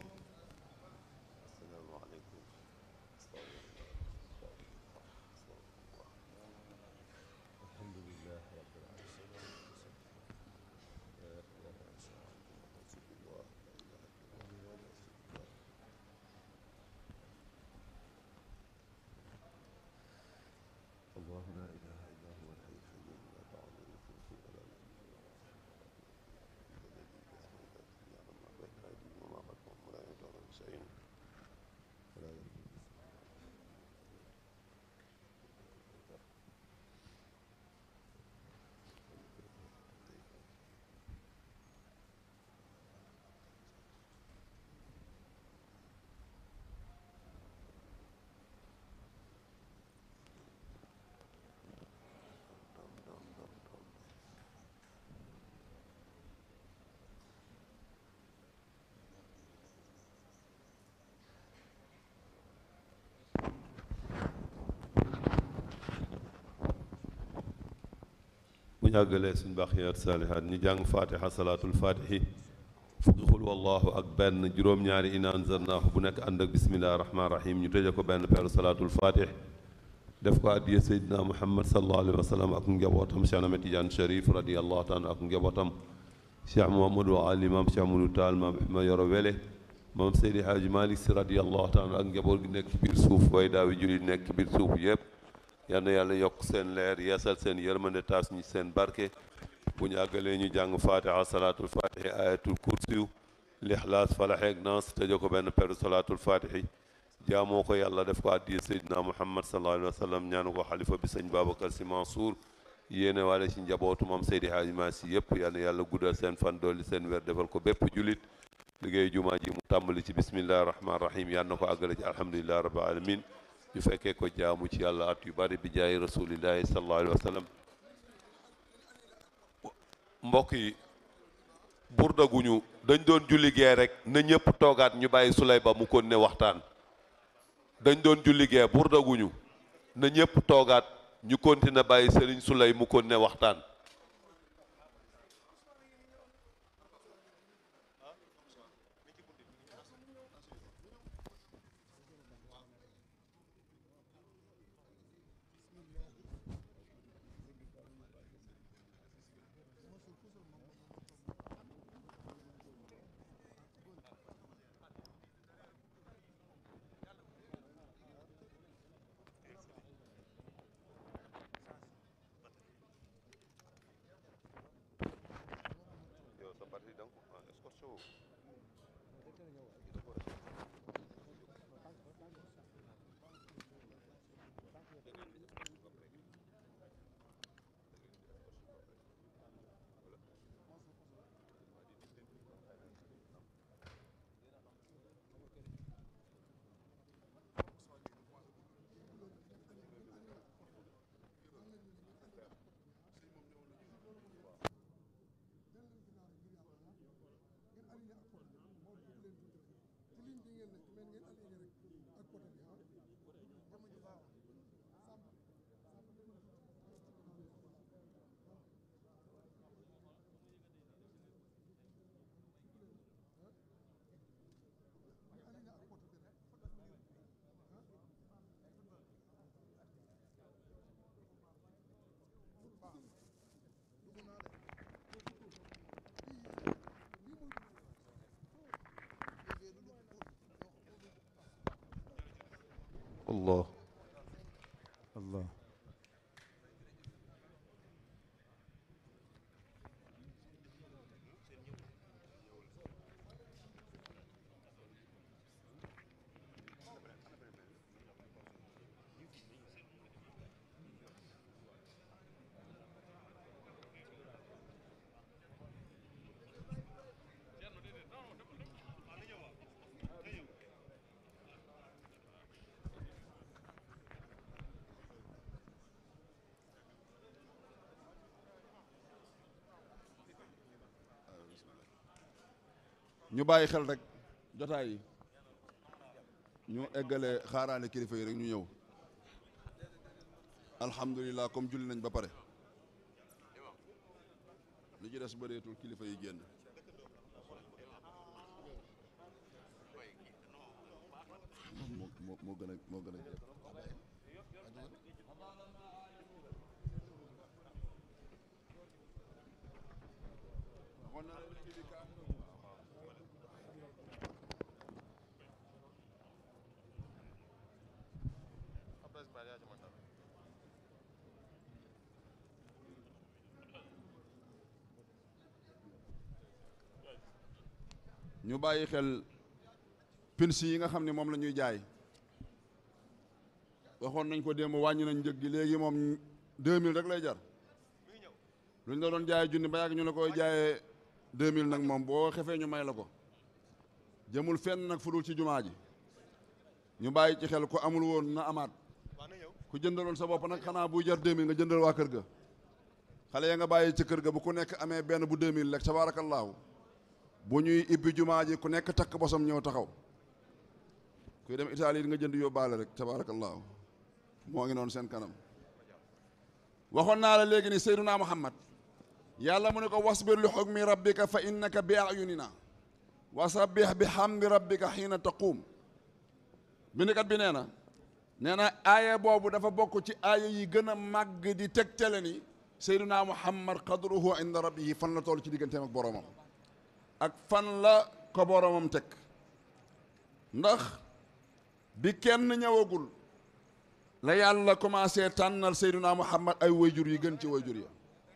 bu ñu àggalee suñ baaxiyaat saalihaat ñu jàng fatiha salaatul fatihi fukki xul wallahu ak benn juróom-ñaari ina anzalnaahu bu nekk ànd ak bismillahi rahmaani rahim ñu tëje ko benn peeru salaatul fatih def ko addiya seydina muhammad sallallahu alayhi wa sallam ak njabootam Cheikh Ahmed Tidiane Cherif radiallahu taala ak njabootam cheikh Mouhamadou Ali maam Cheikh Amadou Taal maam ma yoro wele maam Seydi Hadji Malick si radiallahu taala ak njaboot gi nekk ci biir suuf way daawi julli nekk ci biir suuf yëpp yal na yàlla yokk seen leer yeesal seen yërmande taas ñi seen barke bu ñu àggalee ñu jàng fatiha salaatul fatihi ayatul kursiyu lixlaas falaxeeg naas tëjee ko benn peru salaatul fatihi jaamoo ko yàlla def ko addiya seydina muhammad sallallahu alayhi wa sallam ñaanu ko xalifa bi sëñ babacar si mansour yéene waale ci njabootu moom seydi haaji maa si yëpp yal na yàlla guddal seen fan dolli seen wér defal ko bépp julit liggéey jumaa ji mu tàmbali ci bismillahi rahmaani rahim yal na ko àggale ci alhamdulillahi rabbil alamin ñu fekkee ko jaamu ci yàlla at yu bari bi jaay rasulillahi sallallahu alayhi wa sallam mbokk yi burdaguñu dañ doon julli gee rek na ñëpp toogaat ñu bàyyi sulay ba mu kon ne waxtaan dañ doon julli gee burdaguñu na ñëpp toogaat ñu continuer bàyyi sëriñ sulay mu kon ne waxtaan allah allah ñu bàyyi xel rek jotaay yi ñu eggale xaaraane kilifa yi rek ñu ñëw alhamdulilah comme julli nañ ba pare li ci des bëreetul kilifa yi génn moo moo moo gën a moo gën a jekk ñu bàyyi xel pinsi yi nga xam ne moom la ñuy jaay waxoon nañ ko démb wàññi nañ njëg gi léegi moom 2000 rek lay jar lu ñu la doon jaayee junni ba yàgg ñu la koy jaayee 2000 nag moom boo xefee ñu may la ko jëmul fenn nag fudul ci jumaa ji ñu bàyyi ci xel ku amul woon na amaat ku jëndaloon sa bopp nag xanaa buy jar 2000 nga jëndal waa kër ga xale ya nga bàyyi ci kër ga bu ku nekk amee benn bu 2000 rek tabaarakallaahu bu ñuy ibbi jumaa ji ku nekk takk bosam ñëw taxaw kuy dem Italie nga jënd yóbbaale rek tabaarakallaahu moo ngi noonu seen kanam waxoon naa la léegi ni Seydunaa Muhammad yàlla mu ne ko wasbir li hukmi rabbika fa innaka bi ayunina wa sabbih bi hamdi rabbika xiina taquum bindikat bi nee na nee na aaya boobu dafa bokk ci aaya yi gën a màgg di tegtale ni seyduna muhammad qadruhu inda rabbihi fan la toll ci digganteem ak boroomam ak fan la ko boroomam teg ndax bi kenn ñëwagul la yàlla commencé tànnal seyduna muhammad ay wayjur yi gën ci wayjur ya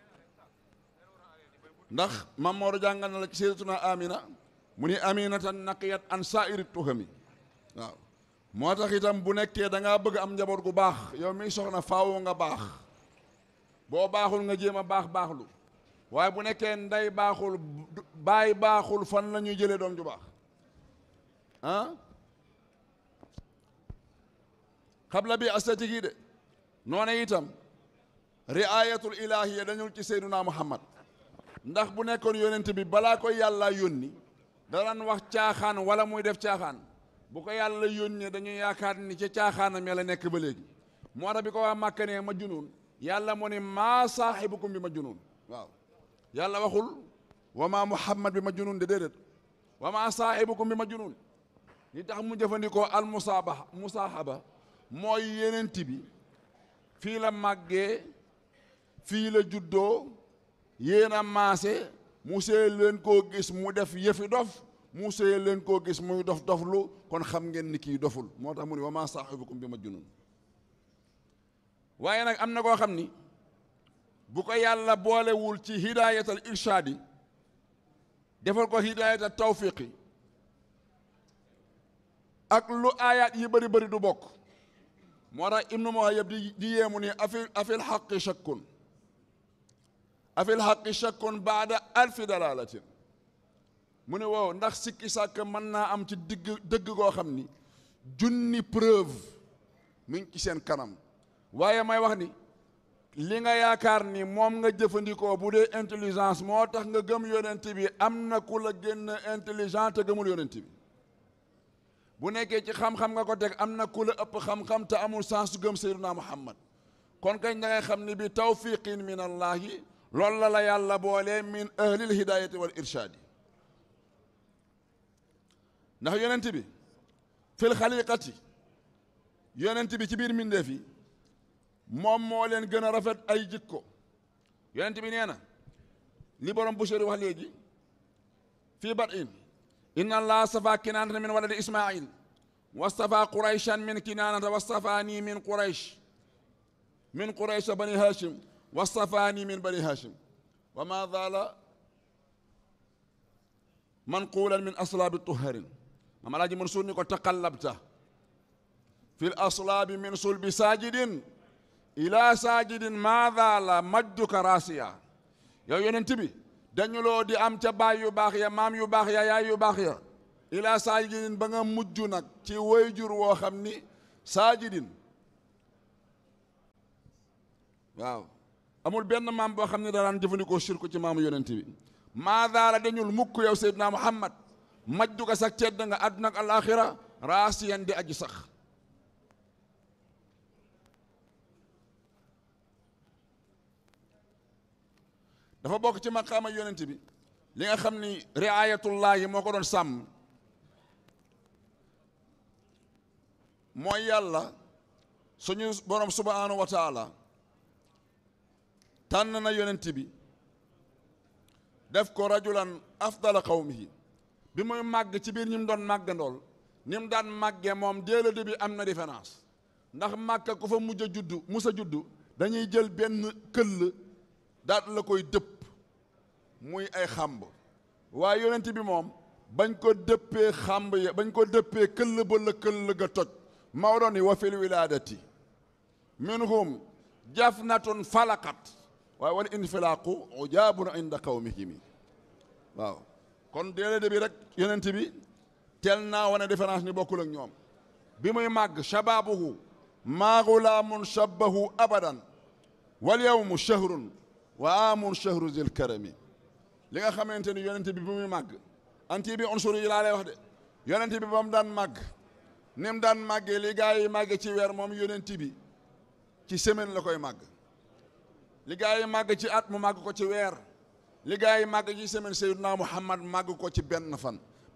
ndax mam Maodo jàngal na la ci sayyidatuna amina mu ni aminatan naqiyat an saa'iri tuhami waaw moo tax itam bu nekkee da ngaa bëgg am njaboot gu baax yow mi soxna faaw nga baax boo baaxul nga jéem a baax baaxlu waaye bu nekkee ndey baaxul baay baaxul fan la ñuy jëlee doom ju baax ah xabla bi astatik yi de noone itam riayatul ilahiya dañul ci seyduna muhammad ndax bu nekkoon yonent bi balaa ko yàlla yónni daan wax caaxaan wala muy def caaxaan bu ko yàlla yónnee dañuy yaakaar ni ca caaxaanam yàlla nekk ba léegi moo tax bi ko waa Màkka ne ma junuun yàlla moo ne maa saaxibukum bi ma junuun waaw yàlla waxul wa maa muhammad bi ma junuun de déedéet wa maa saaxibukum bi ma junuun li tax mu jëfandikoo al musaabaha musaahaba mooy yenent bi fii la màggee fii la juddoo yéen a maase mu see leen koo gis mu def yëfi dof mu see leen koo gis muy dof doflu kon xam ngeen ni kii doful moo tax mu ne wa maa saaxibukum bi ma junun waaye nag am na koo xam ni bu ko yàlla boolewul ci hidaayatal irshaadi defal ko hidaayatal tawfiqi ak lu aayaat yi bëri bëri du bokk moo tax ibnu muhayyab di di yéemu ni afil afil xaqi shakkun afil xaqi shakkun baada alfi dalalatin mu ne wow ndax sikki sàkk mën naa am ci digg dëgg koo xam ni junni preuve mi ngi ci seen kanam waaye may wax ni li nga yaakaar ni moom nga jëfandikoo bu dee intelligence moo tax nga gëm yonent bi am na ku la génn intelligent te gëmul yonent bi bu nekkee ci xam-xam nga ko teg am na ku la ëpp xam-xam te amul sens su gëm Seydina Muhammad kon kañ da ngay xam ni bi tawfiqin min allahi loolu la la yàlla boole min ahlil hidayati wal irshaadi ndax yonent bi fil xaliqati yonent bi ci biir mbindeef yi moom moo leen gën a rafet ay jikko yonent bi nee na li borom Bushayri wax léegi fii bat in inna allah stafa kinaanata min waladi ismail wastafa qurayshan min kinaanata wastafani min quraysh min quraysh bani hashim wastafani min bani hashim wa ma zaala manqulan min aslaabi tuharin mam alaaji Mansuur ni ko taqallabta fi l aslaabi min sulbi saajidin ila saajidin ma zaala majduka raasiya yow yonent bi dañu loo di am ca baay yu baax ya maam yu baax ya yaay yu baax ya ila saajidin ba nga mujj nag ci wayjur woo xam ni saajidin waaw amul benn maam boo xam ne daan jëfandikoo shirku ci maamu yonent bi maa daala dañul mukk yow seydina muhammad majdu ko sax tedd nga àdduna ak alaaxira raasiyan di aji sax dafa bokk ci maqaama yonent bi li nga xam ni riayatullaahi moo ko doon sàmm mooy yàlla suñu borom subhanahu wa taala tànn na yonent bi def ko rajulan afdala qawmihi bi muy màgg ci biir ñi mu doon màggandool ni mu daan màggee moom dès le début am na différence ndax màkka ku fa mujj a juddu mus a juddu dañuy jël benn këll daat la koy dëpp muy ay xàmb waaye yonent bi moom bañ ko dëppee xàmb ya bañ ko dëppee këll ba la këll ga toj Maodo ni wa fil wilaadati minhum jafnatun falaqat waaye wala infilaaqu ujaabun inda qawmihimi waaw kon déedéet bi rek yonent bi teel naa wane différence ni bokkul ak ñoom bi muy màgg shababuhu maa gulaamun shabbahu abadan wal yawmu shahrun wa amun shahru zil karami li nga xamante ni yonent bi bi muy màgg anti bi unsur yi laa lay wax de yonent bi ba mu daan màgg ni mu daan màggee li gaa yi màgg ci weer moom yonent bi ci semaine la koy màgg li gaa yi màgg ci at mu màgg ko ci weer li gaa yi màgg ci semaine Seydina Muhammad màgg ko ci benn fan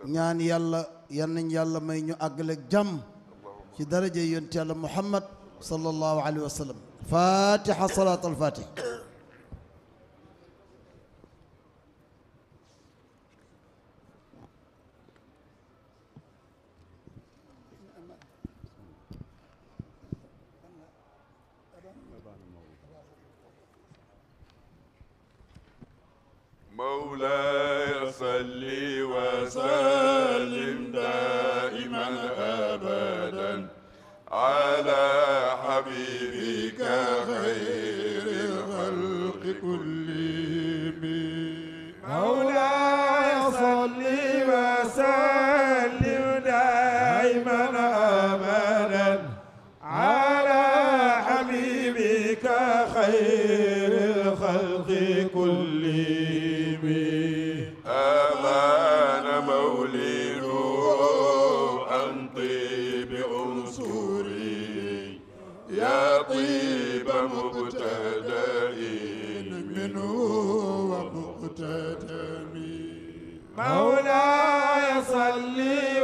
ñaan yàlla yan nañ yàlla may ñu àggale ak jàmm ci daraja yonent yàlla muhammad sallallahu alayhi wa sallam fatiha salat al fatih مولاي صل وسلم دائما ابدا على حبيبك خير الخلق كلهم مولاي صل وسلم دائما ابدا على حبيبك خير الخلق كلهم أمان مولده عن طيب عنصري يا طيب مبتدئ منه ومقتدم مولاي صل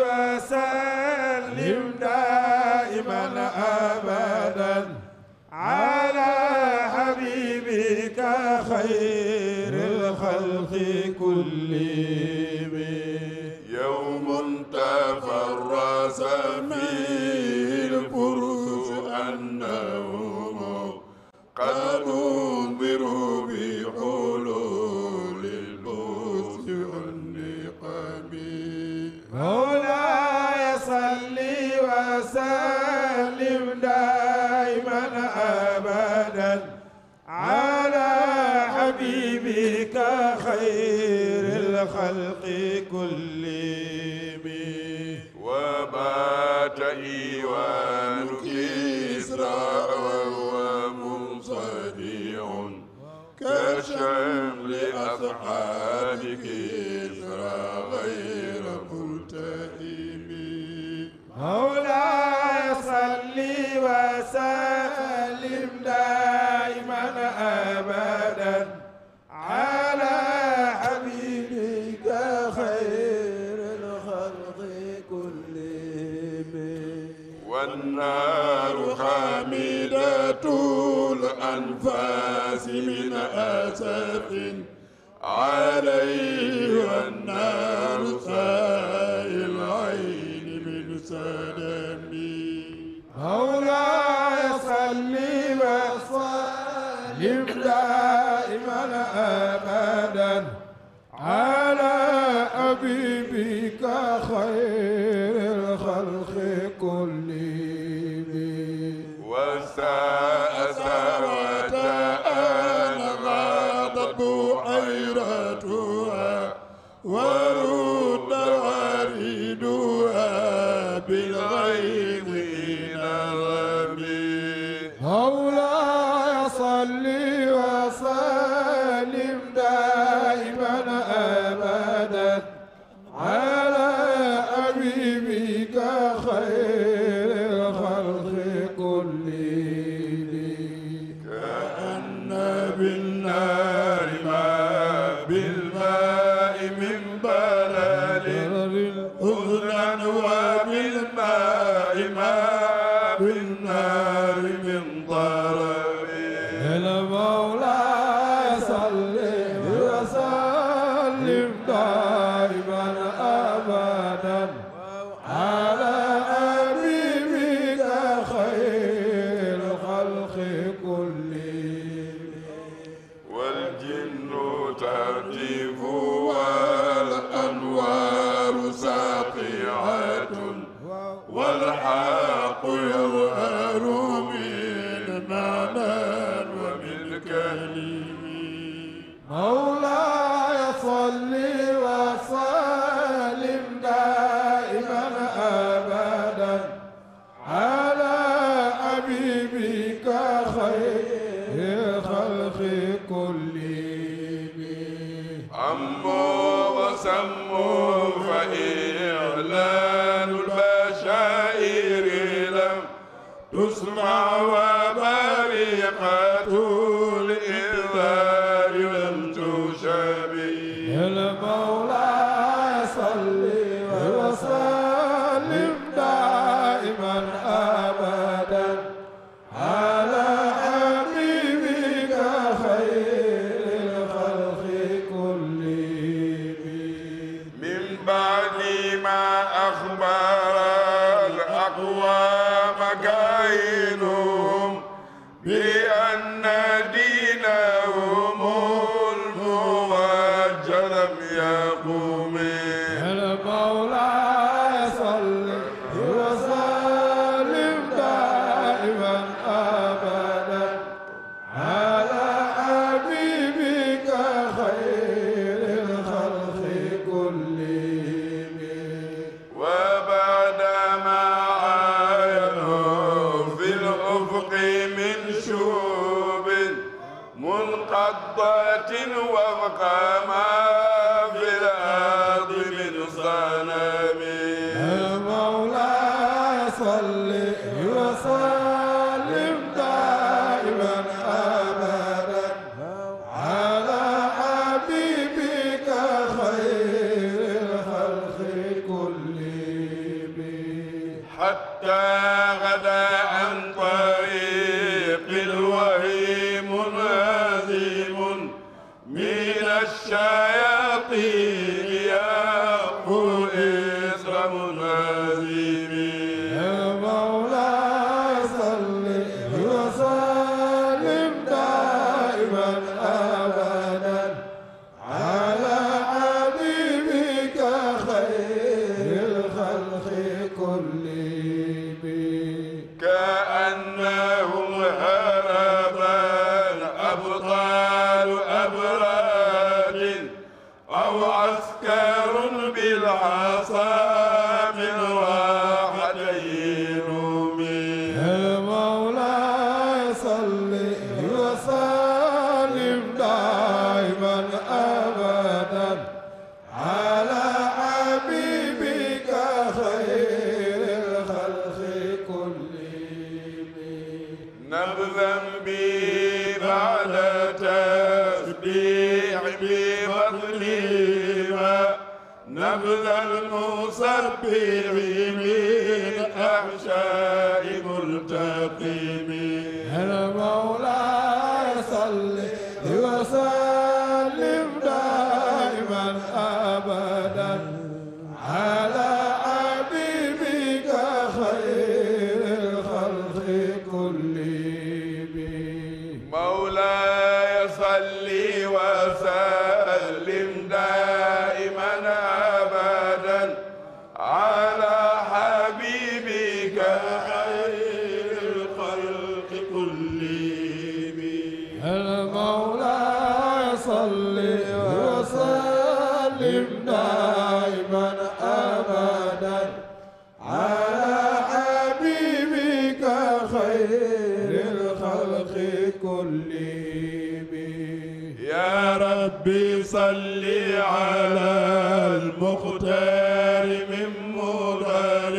وسلم دائما ابدا على حبيبك خير الخلق كلهم يوم تفرس فيه الفرس أنهم قد أنذروا بحلول البؤس والنقم مولاي صل وسلم دائما ابدا على حبيبك خير الخلق كلهم وبات إيوان كسرى وهو منصدع كشمل أصحاب كسرى غير ملتئم مولاي صل وسلم دائما ابدا على حبيبك خير الخلق كلهم والنار خامدة الأنفاس من أسف عليه والنار سائل العين من سلمي مولاي صل وسلم دائما ابدا على حبيبك خير الخلق كلهم والساء سوت أن غاضت بحيرتها ورد واردها بالغيظ نغمي مولاي صل وسلم دائما ابدا على حبيبك خير الخلق كلهم كأن بالنار ما بالماء من بلل أذنا وبالماء ما بالنار من ضرب المولى صل وسلم دائما ابدا على حبيبك خير الخلق كلهم والجن ترجف والأنوار ساطعة والحق يظهر من معنى ومن كلم مولاي صل وسلم دائما ابدا على حبيبك خير الخلق كلهم عموا وسموا فإعلان البشائر لم تسمع وبريقة الإنذار لم تشبه المولى صل أخبر الأقوام كائنهم بأن دينهم الموجه لم يقوم المولى صل وسلم دائما ابدا على حبيبك خير الخلق كلهم وبعدما عاينوا في الأفق من شوب منقضة وفق ما في الأرض من صنم المولى صل وسلم دائما ابدا على حبيبك خير الخلق كلهم حتى غدا عن طريق الوهي منهزم من الشياطين يقول إسر منهزم المولى صل وسلم دائما ابدا على حبيبك خير الخلق كلهم كأنهم هربا أبطال أبراد أو عسكر بالعصا من راحتين المولى صل وسلم دائما ابدا على حبيبك خير الخلق كلهم نبذا بي بعد تسبيح بفضلهما نبذ المسبح من أحشاء ملتقم المولى صل وسلم دائما ابدا على حبيبك خير الخلق كلهم مولاي صل وسلم دائما ابدا على حبيبك خير الخلق كلهم المولى صل وسلم دائما ابدا على حبيبك خير الخلق كلهم يا ربي صل على المختار من مضر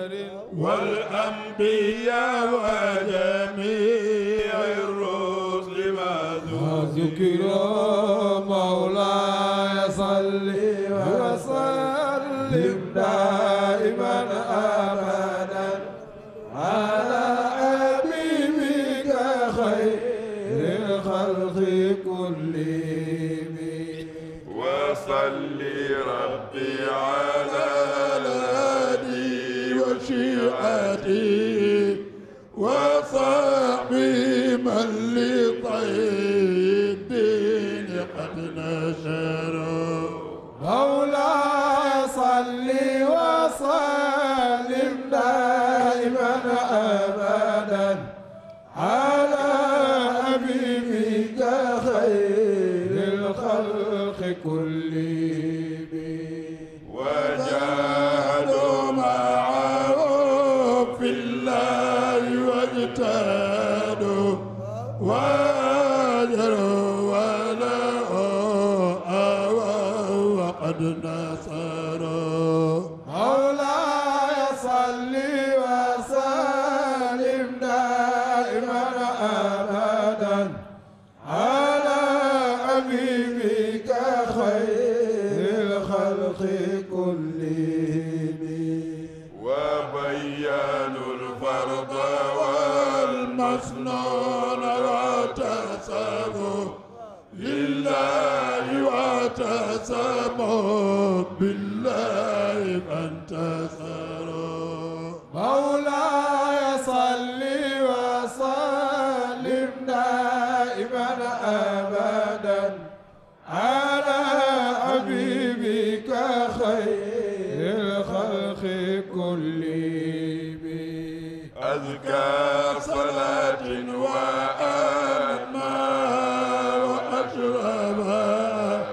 والأنبياء وجميع الرسل ما ذكر مولاي صل وسلم دائما ابدا على حبيبك خير الخلق كلهم وصل ربي على الهادي وشيعتي وصحبي من لطي الدين قد نشروا مولاي صل وسلم دائما ابدا على حبيبك خير الخلق كلهم وجاهدوا معه في الله واجتهدوا واجروا وله آووا وقد نصروا مولاي صل وسلم دائما ابدا على حبيبك خير الخلق كلهم وبينوا الفرض والمسنون واعتصموا لله واعتصموا بالله فانتصروا مولاي صل وسلم دائما ابدا على حبيبك خير الخلق كلهم أزكى صلاة وأتمى وأشربها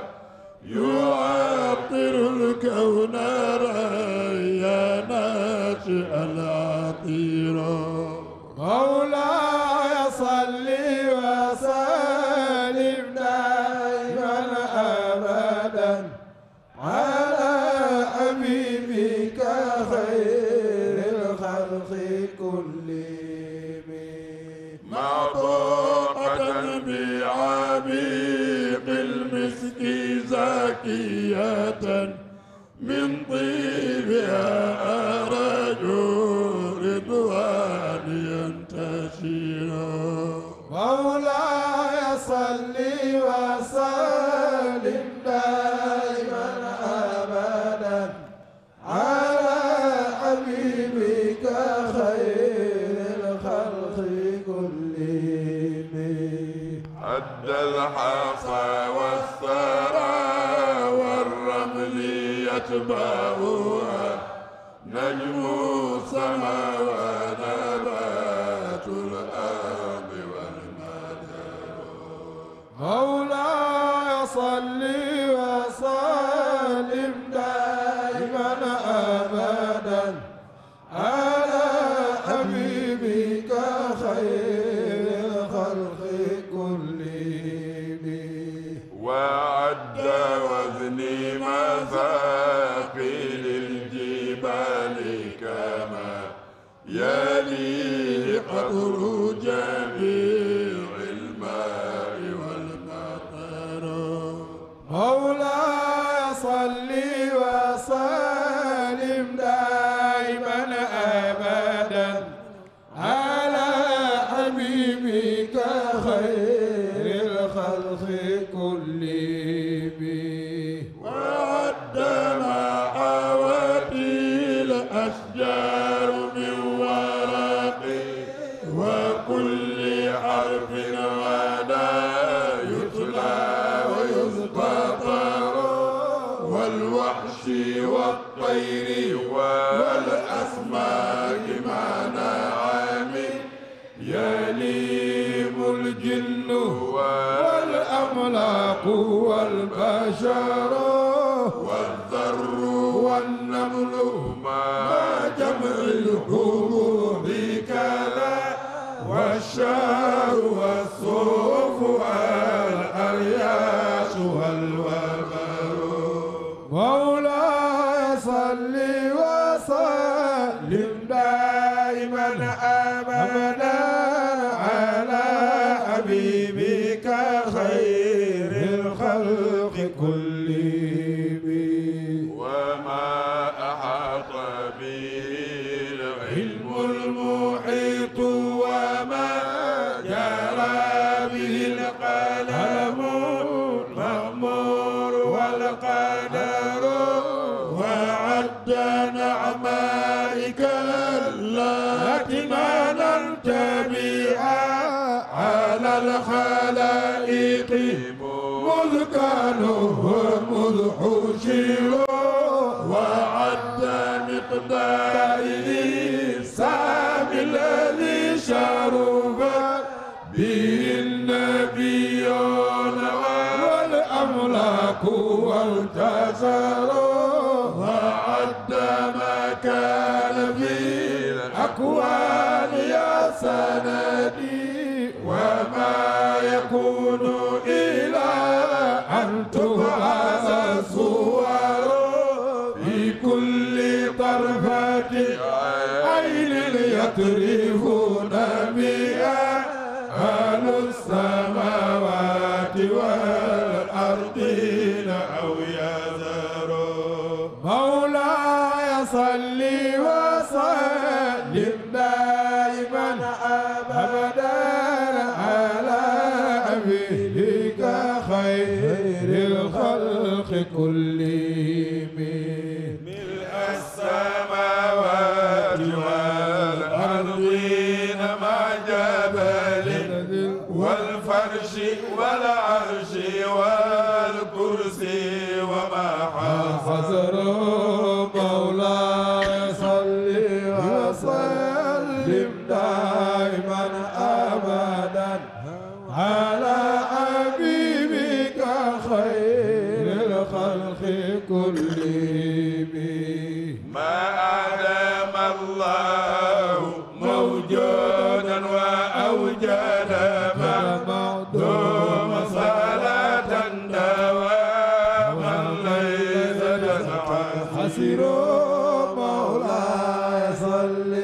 يعطر الكون يا ناشئ العطير مولاي صل وسلم دائما ابدا على حبيبك خير الخلق كلهم معطوقة بعبيق المسك زاكية من طيبها أرجو رضوان ينتشر مولاي صل وسلم دائما ابدا على حبيبك خير الخلق كلهم أدى الحصى والثرى والرمل يتبعها نجم السماء ونبات الأرض والمدر مولاي صل وسلم دائما ابدا على حبيبك خير الخلق كلهم وعد وزني مثاقيل الجبال كما يلي قدر جميع الماء والمطر مولاي صل وسلم دائما ابدا على حبيبك خير الخلق كلهم وعد ما حوتي الأشجار من ورق وكل حرف غدا يتلى ويزبطر والوحش والطير والأسماك مع نعم يليم الجن والأملاك والبشر والذر والنمل ما جمع الحبوب كذا والشعر والصوف والأرياس والوبر مولاي صل وسلم دائما ابدا على حبيبك خير الخلق كلهم وما أحاط به العلم المحيط وما جرى به القلم المأمور والقدر وعد نعمائك التي مننت بها على الخلائق مذ كانوا مذ حشروا وعد مقداره السام الذي شرفت به النبيون والأملاك والتزروا وعد ما كان في الأكوان يا سندي وما يكون إلى أن تبعث الصور في كل طرفة عين يطرفون بها أهل السماوات والأرضين أو يذروا مولاي صل وسلم دائما ابدا على حبيبك خير الخلق كلهم ملء السماوات والأرض وسلم دائما أبدا على حبيبك خير الخلق كلهم ما أعلم الله موجودا وأوجد معدوم صلاة دواما ليس تسعى حسير مولاي صل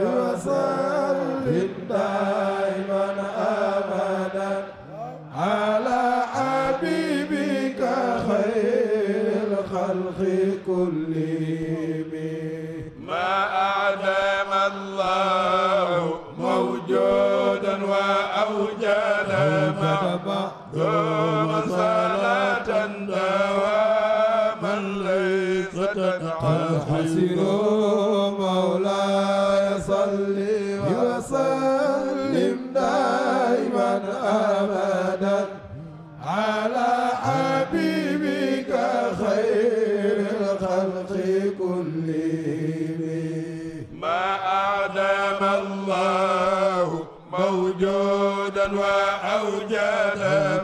وسلم دائما ابدا على حبيبك خير الخلق كلهم ما أعلم الله موجودا وأوجد معدوم صلاة دواما ليس تنعى حسير مولاي صل وسلم دائما ابدا على حبيبك خير الخلق كلهم ما أعدم الله موجودا وأوجد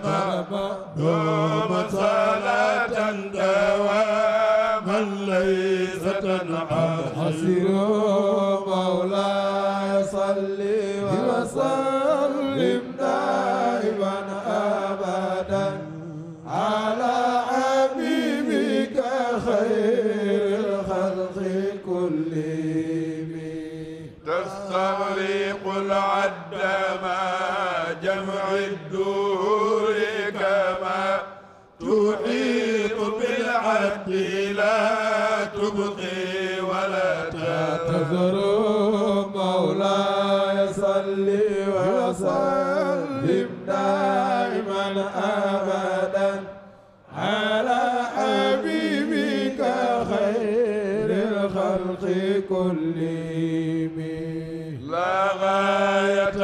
دوم صلاة دواما ليس تنعى حسير مولاي صل وسلم دائما ابدا على حبيبك خير الخلق كلهم تستغرق العد ما جمع الدور كما تحيط بالعد لا تبقي ولا تذر تذر مولاي صل وسلم دائما ابدا على حبيبك خير الخلق كلهم لا غاية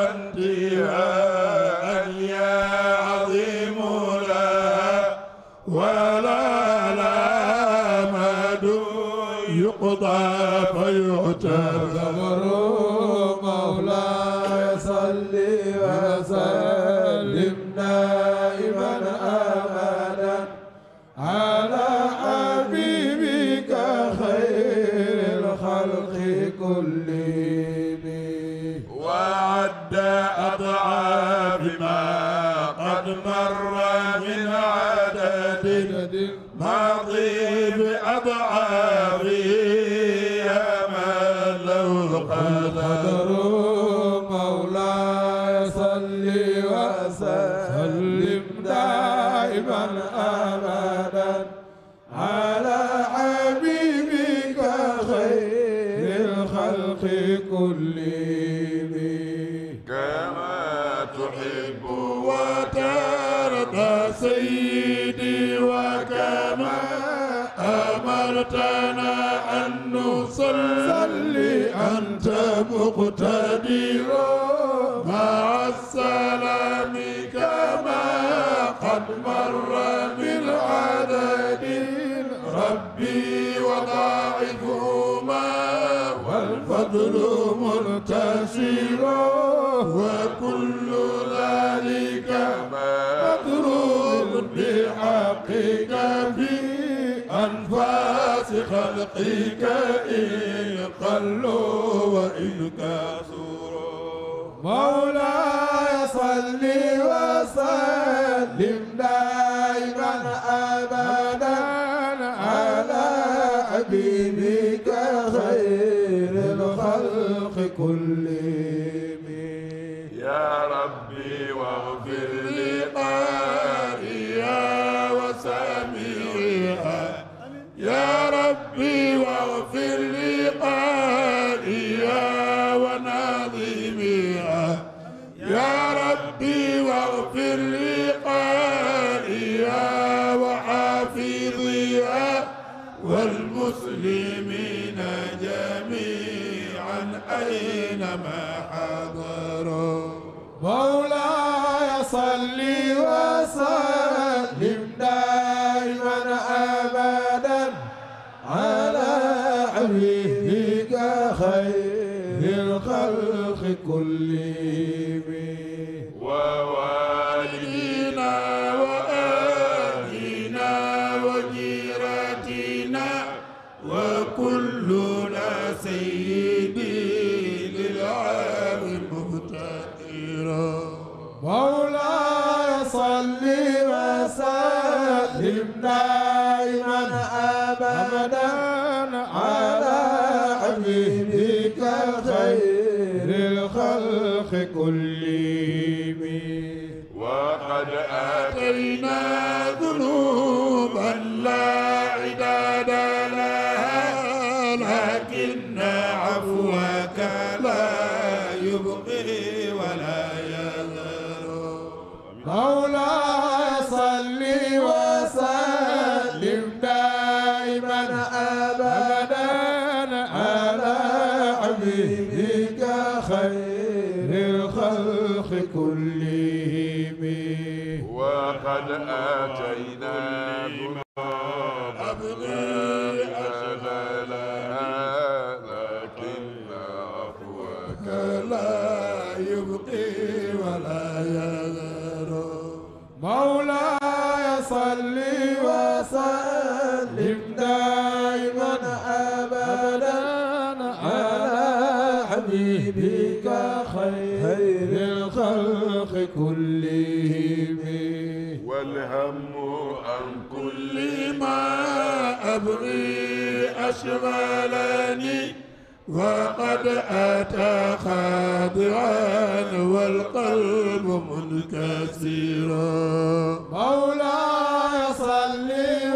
وانتهاء يا عظيم لها ولا لا مد يقضى فيعتبر مولاي صل وسلم دائما ابدا على حبيبك خير الخلق كلهم وعد أضعاف ما قد مر من عدد ماضي بأضعافه يا من له القدر مولاي صل وسلم دائما ابدا على حبيبك خير الخلق كلهم كما تحب وترضى سيدي وكما أمرتنا أن نصلي أنت مقتدر مع السلام كما قد مر من عدد ربي وضاعفهما والفضل منتشر وكل ذلك مضروب بحقك في أنفاس خلقك إن قلوا وإن كثروا مولاي صل وسلم دائما ابدا على حبيبك خير الخلق كلهم يا ربي واغفر لقارئها وسامعها يا ربي واغفر لقارئها وناظمها يا ربي واغفر لقارئها وحافظها والمسلمين جميعا أينما حضروا مولاي صل وسلم دائما ابدا على حبيبك خير الخلق كلهم ووالدينا وآلنا وجيراتنا وكلنا سيدي للعالم مفتقرا مولاي صل وسلم دائما ابدا على حبيبك خير الخلق كلهم وقد آتينا ذنوبا لا عداد لها لكن عفوك لا يبقي ولا يذر مولاي صل وسلم دائما ابدا على حبيبك خير الخلق كلهم وقد آتينا أبغي أجلها لكن عفوك لا يبقي ولا يذر مولاي صل وسلم دائما ابدا على حبيبك خير الخلق كلهم والهم عن كل ما أبغي أشغلني وقد أتى خاضعا والقلب منكسرا مولاي صل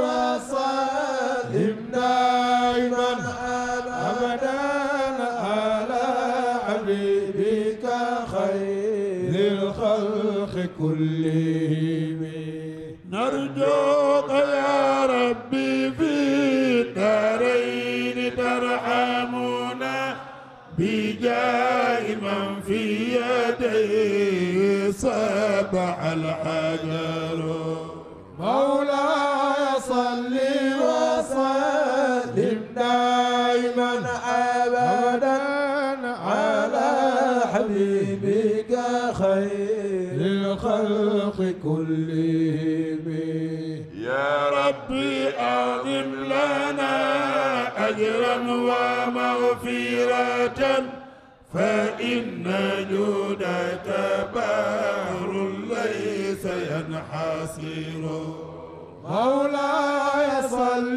وسلم دائما ابدا على حبيبك خير الخلق كلهم نرجوك يا ربي في الدارين ترحمنا بجاه من في يديه صبح الحجر مولاي صل وسلم دائما ابدا على حبيبك خير الخلق كلهم يا ربي أعظم لنا أجرا ومغفرة فإن جودك بحر ليس ينحصر مولاي صل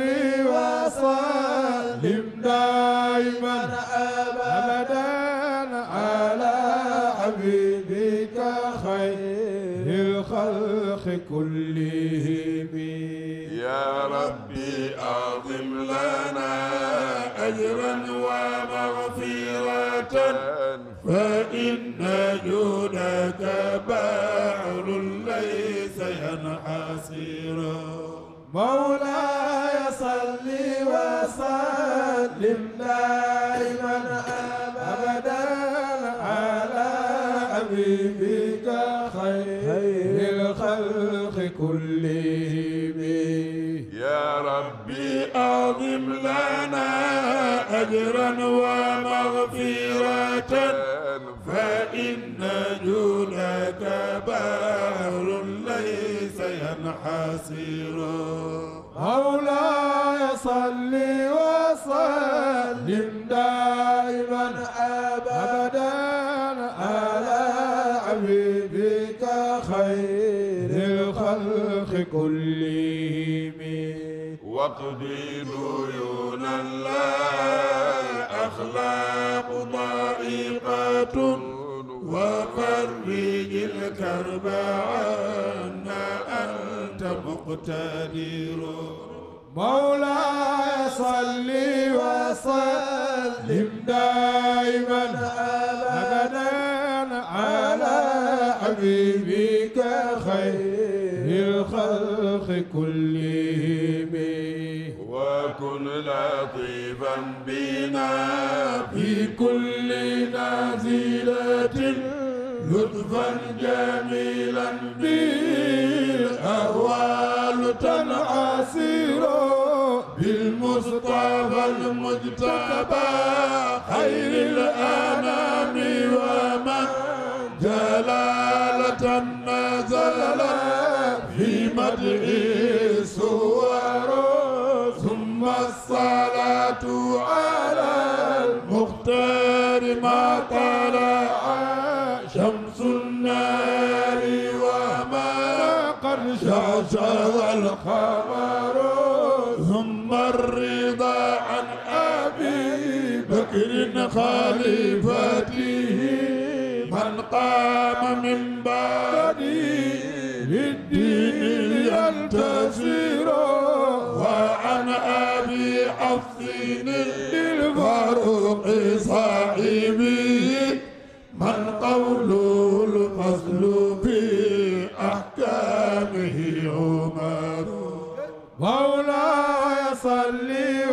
وسلم دائما ابدا على حبيبك خير الخلق كلهم يا ربي أعظم لنا أجرا ومغفرة فإن جودك بحر ليس ينحصر مولاي صل وسلم دائما ابدا على حبيبك خير الخلق كلهم يا ربي أعظم لنا أجرا ومغفرة فإن جودك بحر ليس ينحصر مولاي صل وسلم دائما ابدا على حبيبك خير الخلق كلهم واقضي ديونا لا أخلاق ضائقة وفرج الكرب عنا أنت مقتدر مولاي صل وسلم دائما ابدا على حبيبك خير الخلق كلهم وكن لطيفا بنا في كل نازلة لطفا جميلا بالأهوال تنعسر بالمصطفى المجتبى خير الأنام النار ما طلع شمس النار وما قد شاشر القمر ثم الرضا عن أبي بكر خليفته من قام من بعدي للدين ينتصر وعن أبي حفص للفاروق صاحبي من قوله الفصل في أحكامه عمر مولاي صل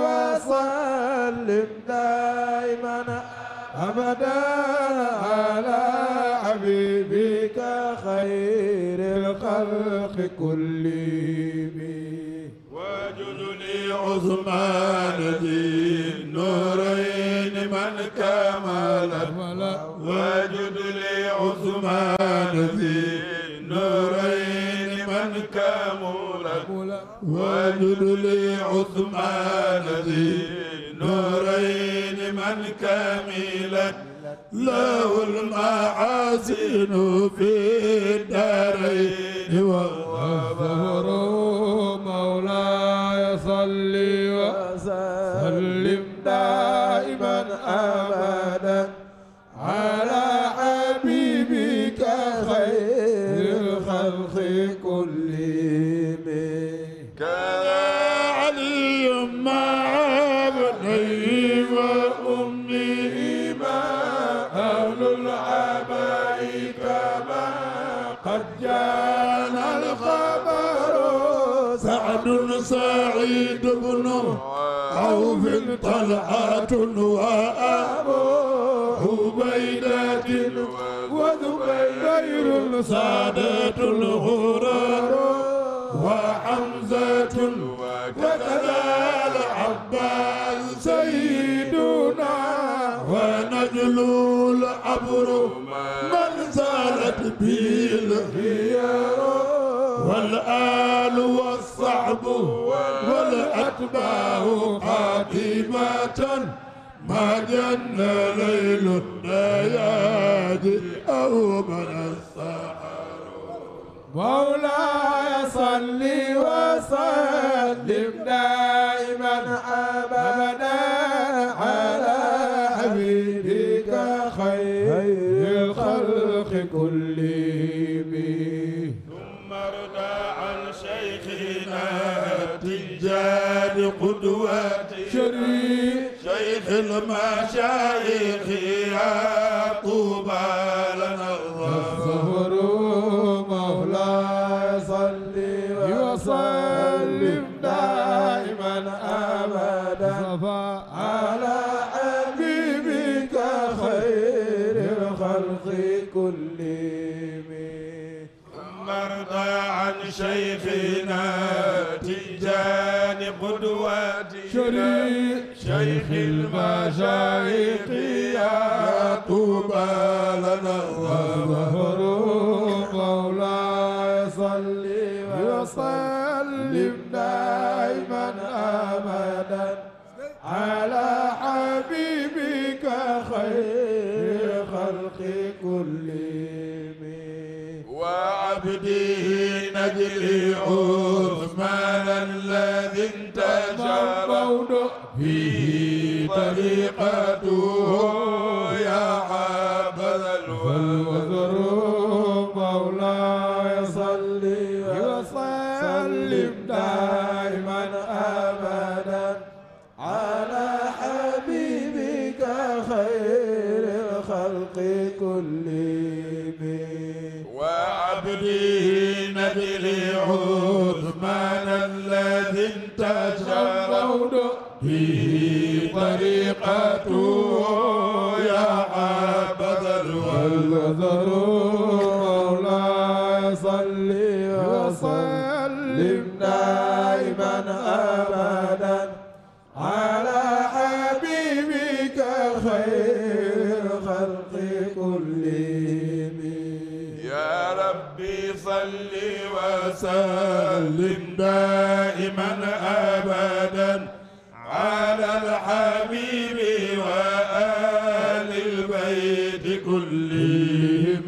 وسلم دائما ابدا على حبيبك خير الخلق كلهم وجد لي عثمان ذي النورين من كمل وجد لي عثمان ذي النورين من كمل وجد لي عثمان ذي النورين من كملت له المحاسن في الدارين وظهر مولاي صل وسلم دائما ابدا على حبيبك خير الخلق كلهم كان علي مع ابنيه وامه ما اهل العباء كما قد جانا الخبر سعد سعيد بن عوف طلحة وأبو عبيدة وزبير سادة الغرر وحمزة وكذا العباس سيدنا ونجل العبر من زالت به الخيار والآل والصحب والأتباع قاتمة ما جن ليل النياد أو من السحر مولاي صل وسلم دائما ابدا على حبيبك خير الخلق كلهم ثم ارضى عن شيخنا تجاد قدوتي شريف شيخ المشايخ يا طوبى لنا الظهر الظهر مولاي صل وسلم دائما ابدا على حبيبك خير الخلق كلهم ثم ارضى عن شيخنا تجان قدوتي شريف شيخ المشايخ يا طوبى لنا الظهر الظهر مولاي صل وسلم دائما ابدا على حبيبك خير خلق كلهم وعبده نجل عثمان الذي انتشر فيه طريقته يا حبذا والوزر الوزر مولاي صل وسلم دائما ابدا على حبيبك خير الخلق كلهم وعبده نجل عثمان الذي انتشر فيه طريقته يا حبذا والوزر الوزر مولاي صل وسلم دائما ابدا على حبيبك خير خلق كلهم يا ربي صل وسلم دائما ابدا على الحبيب وآل كلهم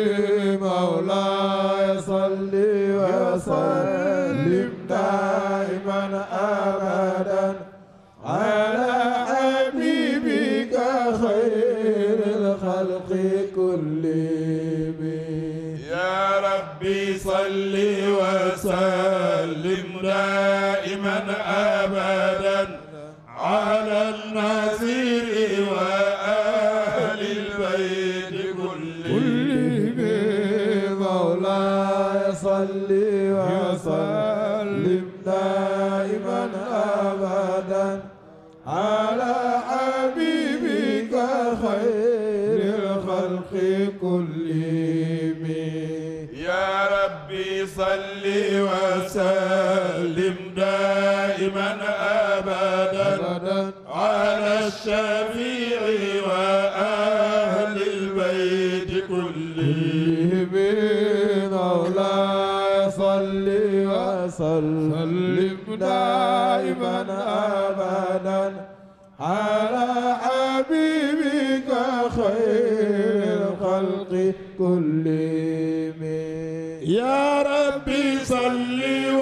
مولاي صل وسلم دائما ابدا على حبيبك خير الخلق كلهم يا ربي صل وسلم دائما ابدا على النذير وآل البيت كلهم مولاي صل وسلم دائما ابدا على حبيبك خير الخلق كلهم يا ربي صل وسلم دائما ابدا على الشفيع واهل البيت كلهم مولاي صل وسلم دائما ابدا على حبيبك خير الخلق كلهم يا ربي صل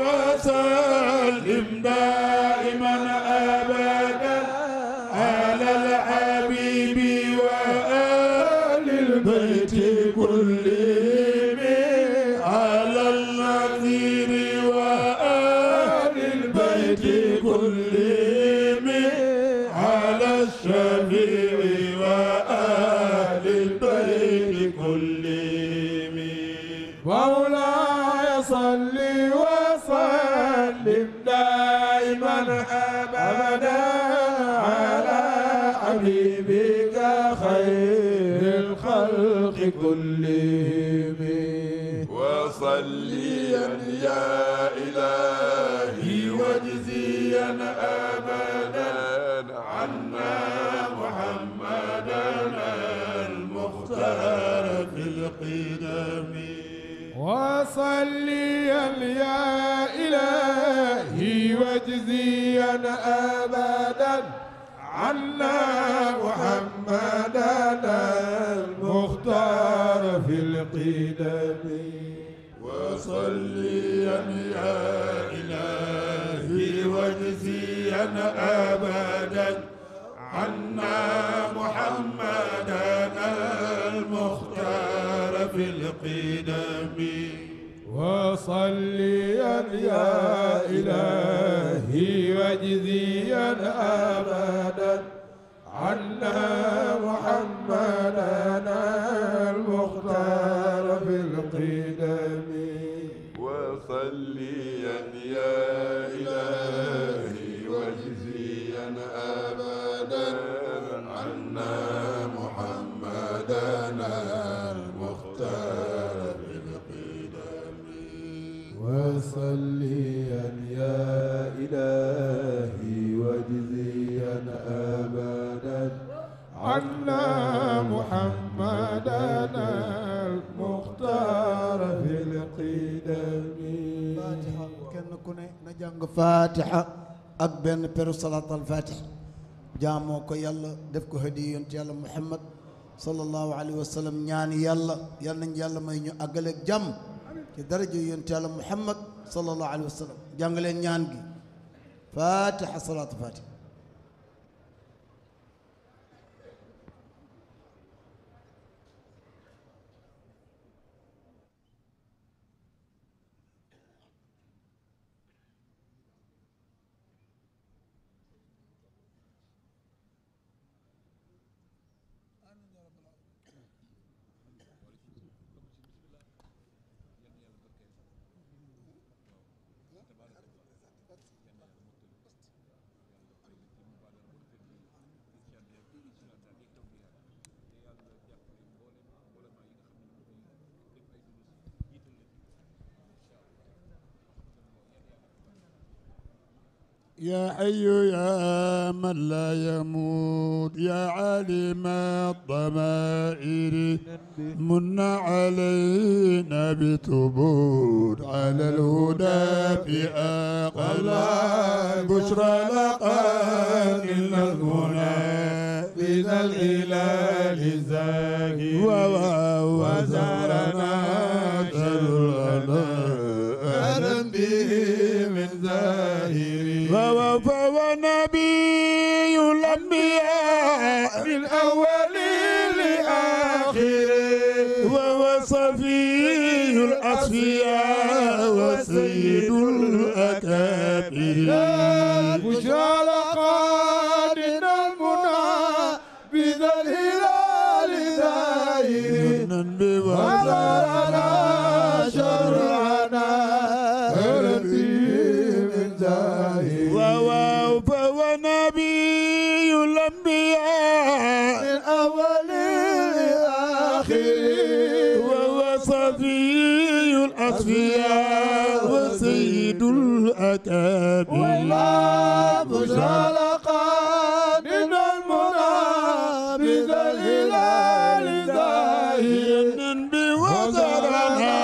وسلم دائما ابدا على الحبيب وآل البيت كلهم على النذير وآل البيت كلهم على الشفيع وآل البيت كلهم مولاي صل وسلم دائما ابدا على حبيبك خير الخلق كلهم وصليا يا إلهي واجزيا أبدا عنا محمدا المختار في القدم وصليا يا إلهي واجزيا أبدا عنا محمدا المختار في القدم وصليا يا إلهي واجزيا أبدا عنا محمدا المختار في القدم وصليا يا إلهي واجزيا أبدا عنا محمدا المختار في القدم وصليا يا إلهي واجزيا أبدا عنا محمدا المختار بالقدم وصليا يا إلهي واجزيا أبدا عنا محمدا المختار في القدم fatiha kenn ku ne na jàng fatiha ak benn peru salaat al fatih jaamoo ko yàlla def ko hadiya yonent yàlla muhammad sallallahu alayhi wa sallam ñaani yàlla yal nañ yàlla may ñu àggaleeg jàmm ci daraja yonent yàlla muhammad sallallahu alayhi wa sallam jàng leen ñaan gi fatiha salaat al fatih يا حي يا من لا يموت يا عالم الضمائر من علينا بثبوت على الهدى في أقل بشرى لقان إلا المنى بذا الهلال زاهي وزارنا شرنا أهلا به من زاهري ووفى ونبي الأنبياء من أول لآخر وهو صفي الأصفياء وسيد الأكابر بشرى لقادنا المنى بذا الهلال زاهر وزارنا شرعنا أهلا به من زاهر ووفى ونبي الأنبياء من أول لآخر وهو صفي الأصفياء وسيد الأكابر بشرى لقادنا المنى بذا الهلال زاهر بوزرنا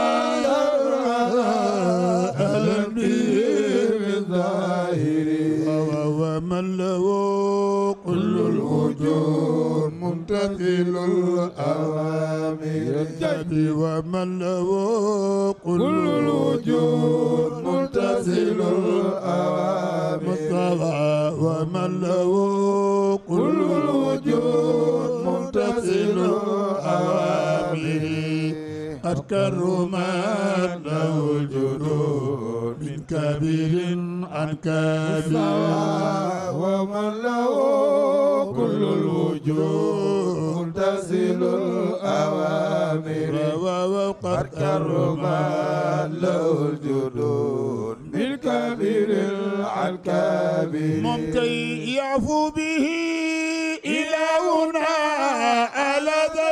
أهلا به من زاهر ومن له كل الوجود ممتثل الأوامر ومن له كل الوجود ممتثل الأوامر مصطفى ومن له كل الوجود ممتثل الأوامر قد كرمت له الجدود من كبير عن كبير ومن له كل الوجود ممتثل الأوامر وقد كرمت له الجدود من كبير عن كبير ممكن يعفو به إلهنا على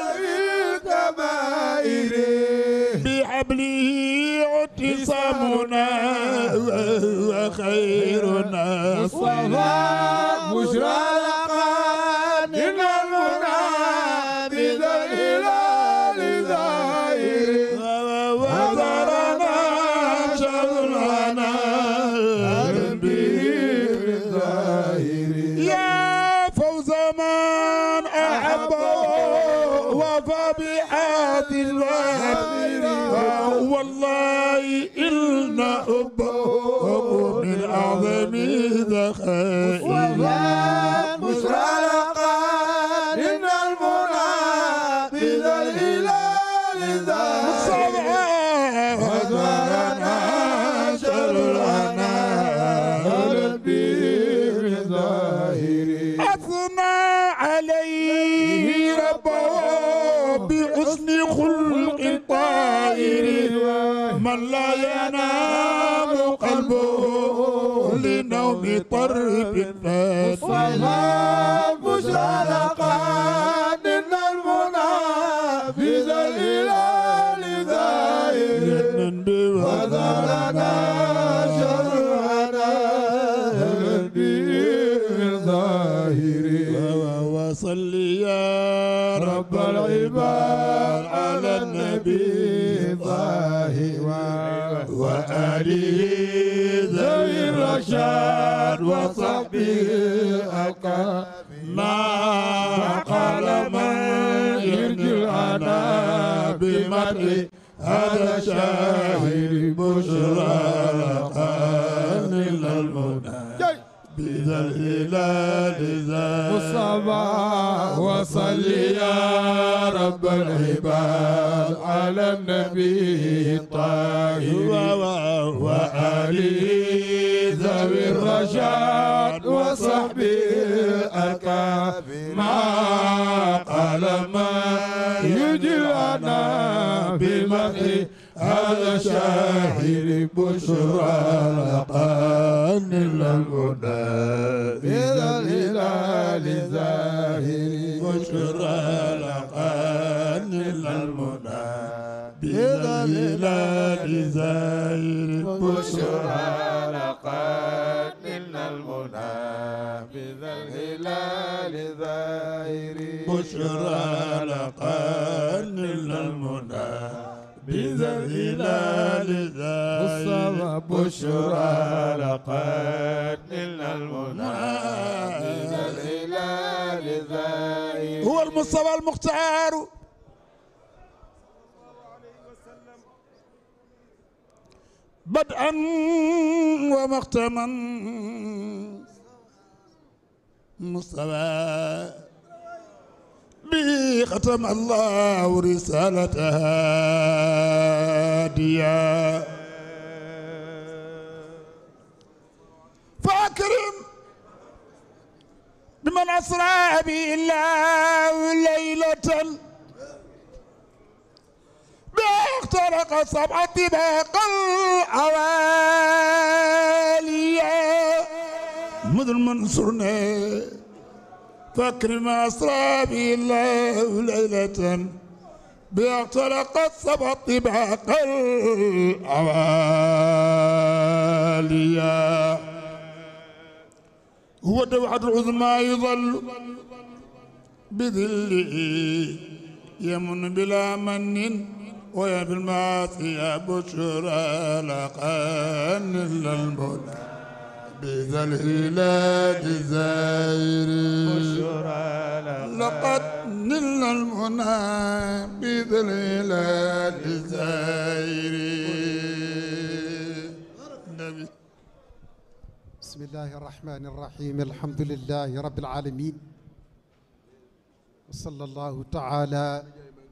الكبائر بحبله اعتصامنا وهو خيرنا الصلاة بشرى لقادنا المنى بذا الهلال زاهر وزرنا شغلنا يا فوز من أحبه وفى بحاد الوهب والله إن حبه من أعظم ذخائر بشرى لقادنا المنى بذا الهلال زاهر وزرنا شرعنا ربي ظاهري أثنى عليه ربه بحسن خلق طائر من لا ينام قلبه لنوم طرب فاتر بشرى لقادنا المنى بذا الهلال زاهر وزرنا شرعنا ربي ظاهري وصل يا رب العباد على النبي ظاهر وآله ذوي الرشاد وصحبه الأكرم ما قال من يرجي الأنا بمدح هذا شاهد بشرى لقان المنى بذا الهلال ذا مصطفى وصل يا رب العباد على النبي الطاهر وآله ذوي الرشاد وصحبه الأكرم ما قال ما يجي لنا بمدح هذا شاهد بشرى لقان المنى إذا الهلال زاهر بشرى لقان المنى بذا الهلال زائر بشرى لقان المنى بذا الهلال زاهر بشرى لقان المنى بذا الهلال زائر بشرى لقان المنى بذا الهلال لزائر هو المصطفى المختار بدءا ومختما مصطفى به ختم الله رسالتها هاديا فأكرم بمن أسرى به الله ليلة باخترق سبع طباق العوالية مذ المنصرنا فاكرم أسرى به الله ليلة باخترق سبع طباق العوالية هو دوحة العظمى يظل بذله يمن بلا من ويا بالمعاصي بشرى لقان للمولى بذا الهلال زائر لقد نلنا المنى بذا الهلال زائر النبي بسم الله الرحمن الرحيم الحمد لله رب العالمين وصلى الله تعالى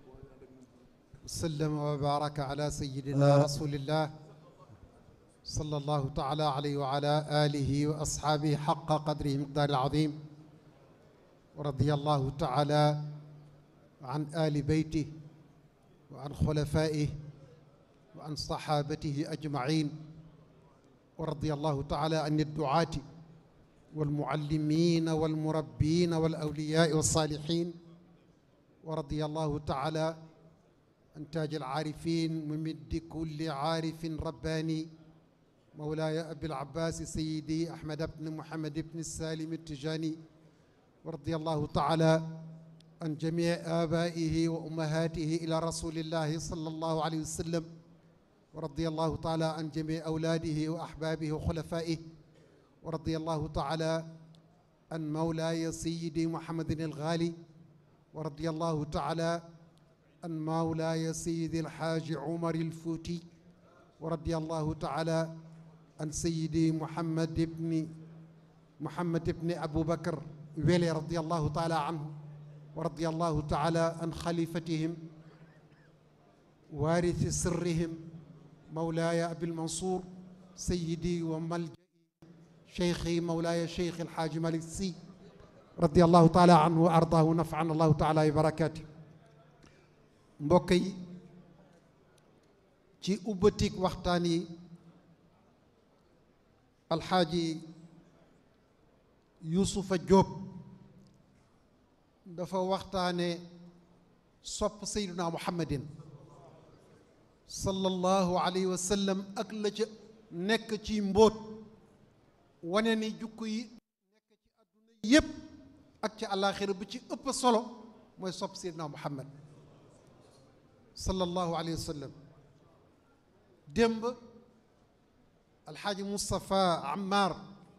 وسلم وبارك على سيدنا رسول الله صلى الله تعالى عليه وعلى آله وأصحابه حق قدره مقدار العظيم ورضي الله تعالى عن آل بيته وعن خلفائه وعن صحابته أجمعين ورضي الله تعالى عن الدعاة والمعلمين والمربين والأولياء والصالحين ورضي الله تعالى عن تاج العارفين ممد كل عارف رباني مولاي أبي العباس سيدي أحمد بن محمد بن السالم التجاني ورضي الله تعالى عن جميع آبائه وأمهاته إلى رسول الله صلى الله عليه وسلم ورضي الله تعالى عن جميع أولاده وأحبابه وخلفائه ورضي الله تعالى عن مولاي سيدي محمد الغالي ورضي الله تعالى عن مولاي سيدي الحاج عمر الفوتي ورضي الله تعالى عن سيدي محمد بن محمد بن أبو بكر ويلي رضي الله تعالى عنه ورضي الله تعالى عن خليفتهم وارث سرهم مولاي أبي المنصور سيدي وملجئي شيخي مولاي شيخ الحاج مالك السي رضي الله تعالى عنه وأرضاه نفعنا الله تعالى ببركاته mbokk yi ci ubbatik waxtaan yi alxaaji yusufa jóob dafa waxtaane sopp seyduna muhammadin sallallahu alayhi wa sallam ak la ca nekk ci mbóot wane ni jukko yi nekk ci àdduna yépp ak ci àllaaxira bu ci ëpp solo mooy sopp seyduna muhammad sallallahu alayhi wa sallam démb alxaaji Moustapha Ammar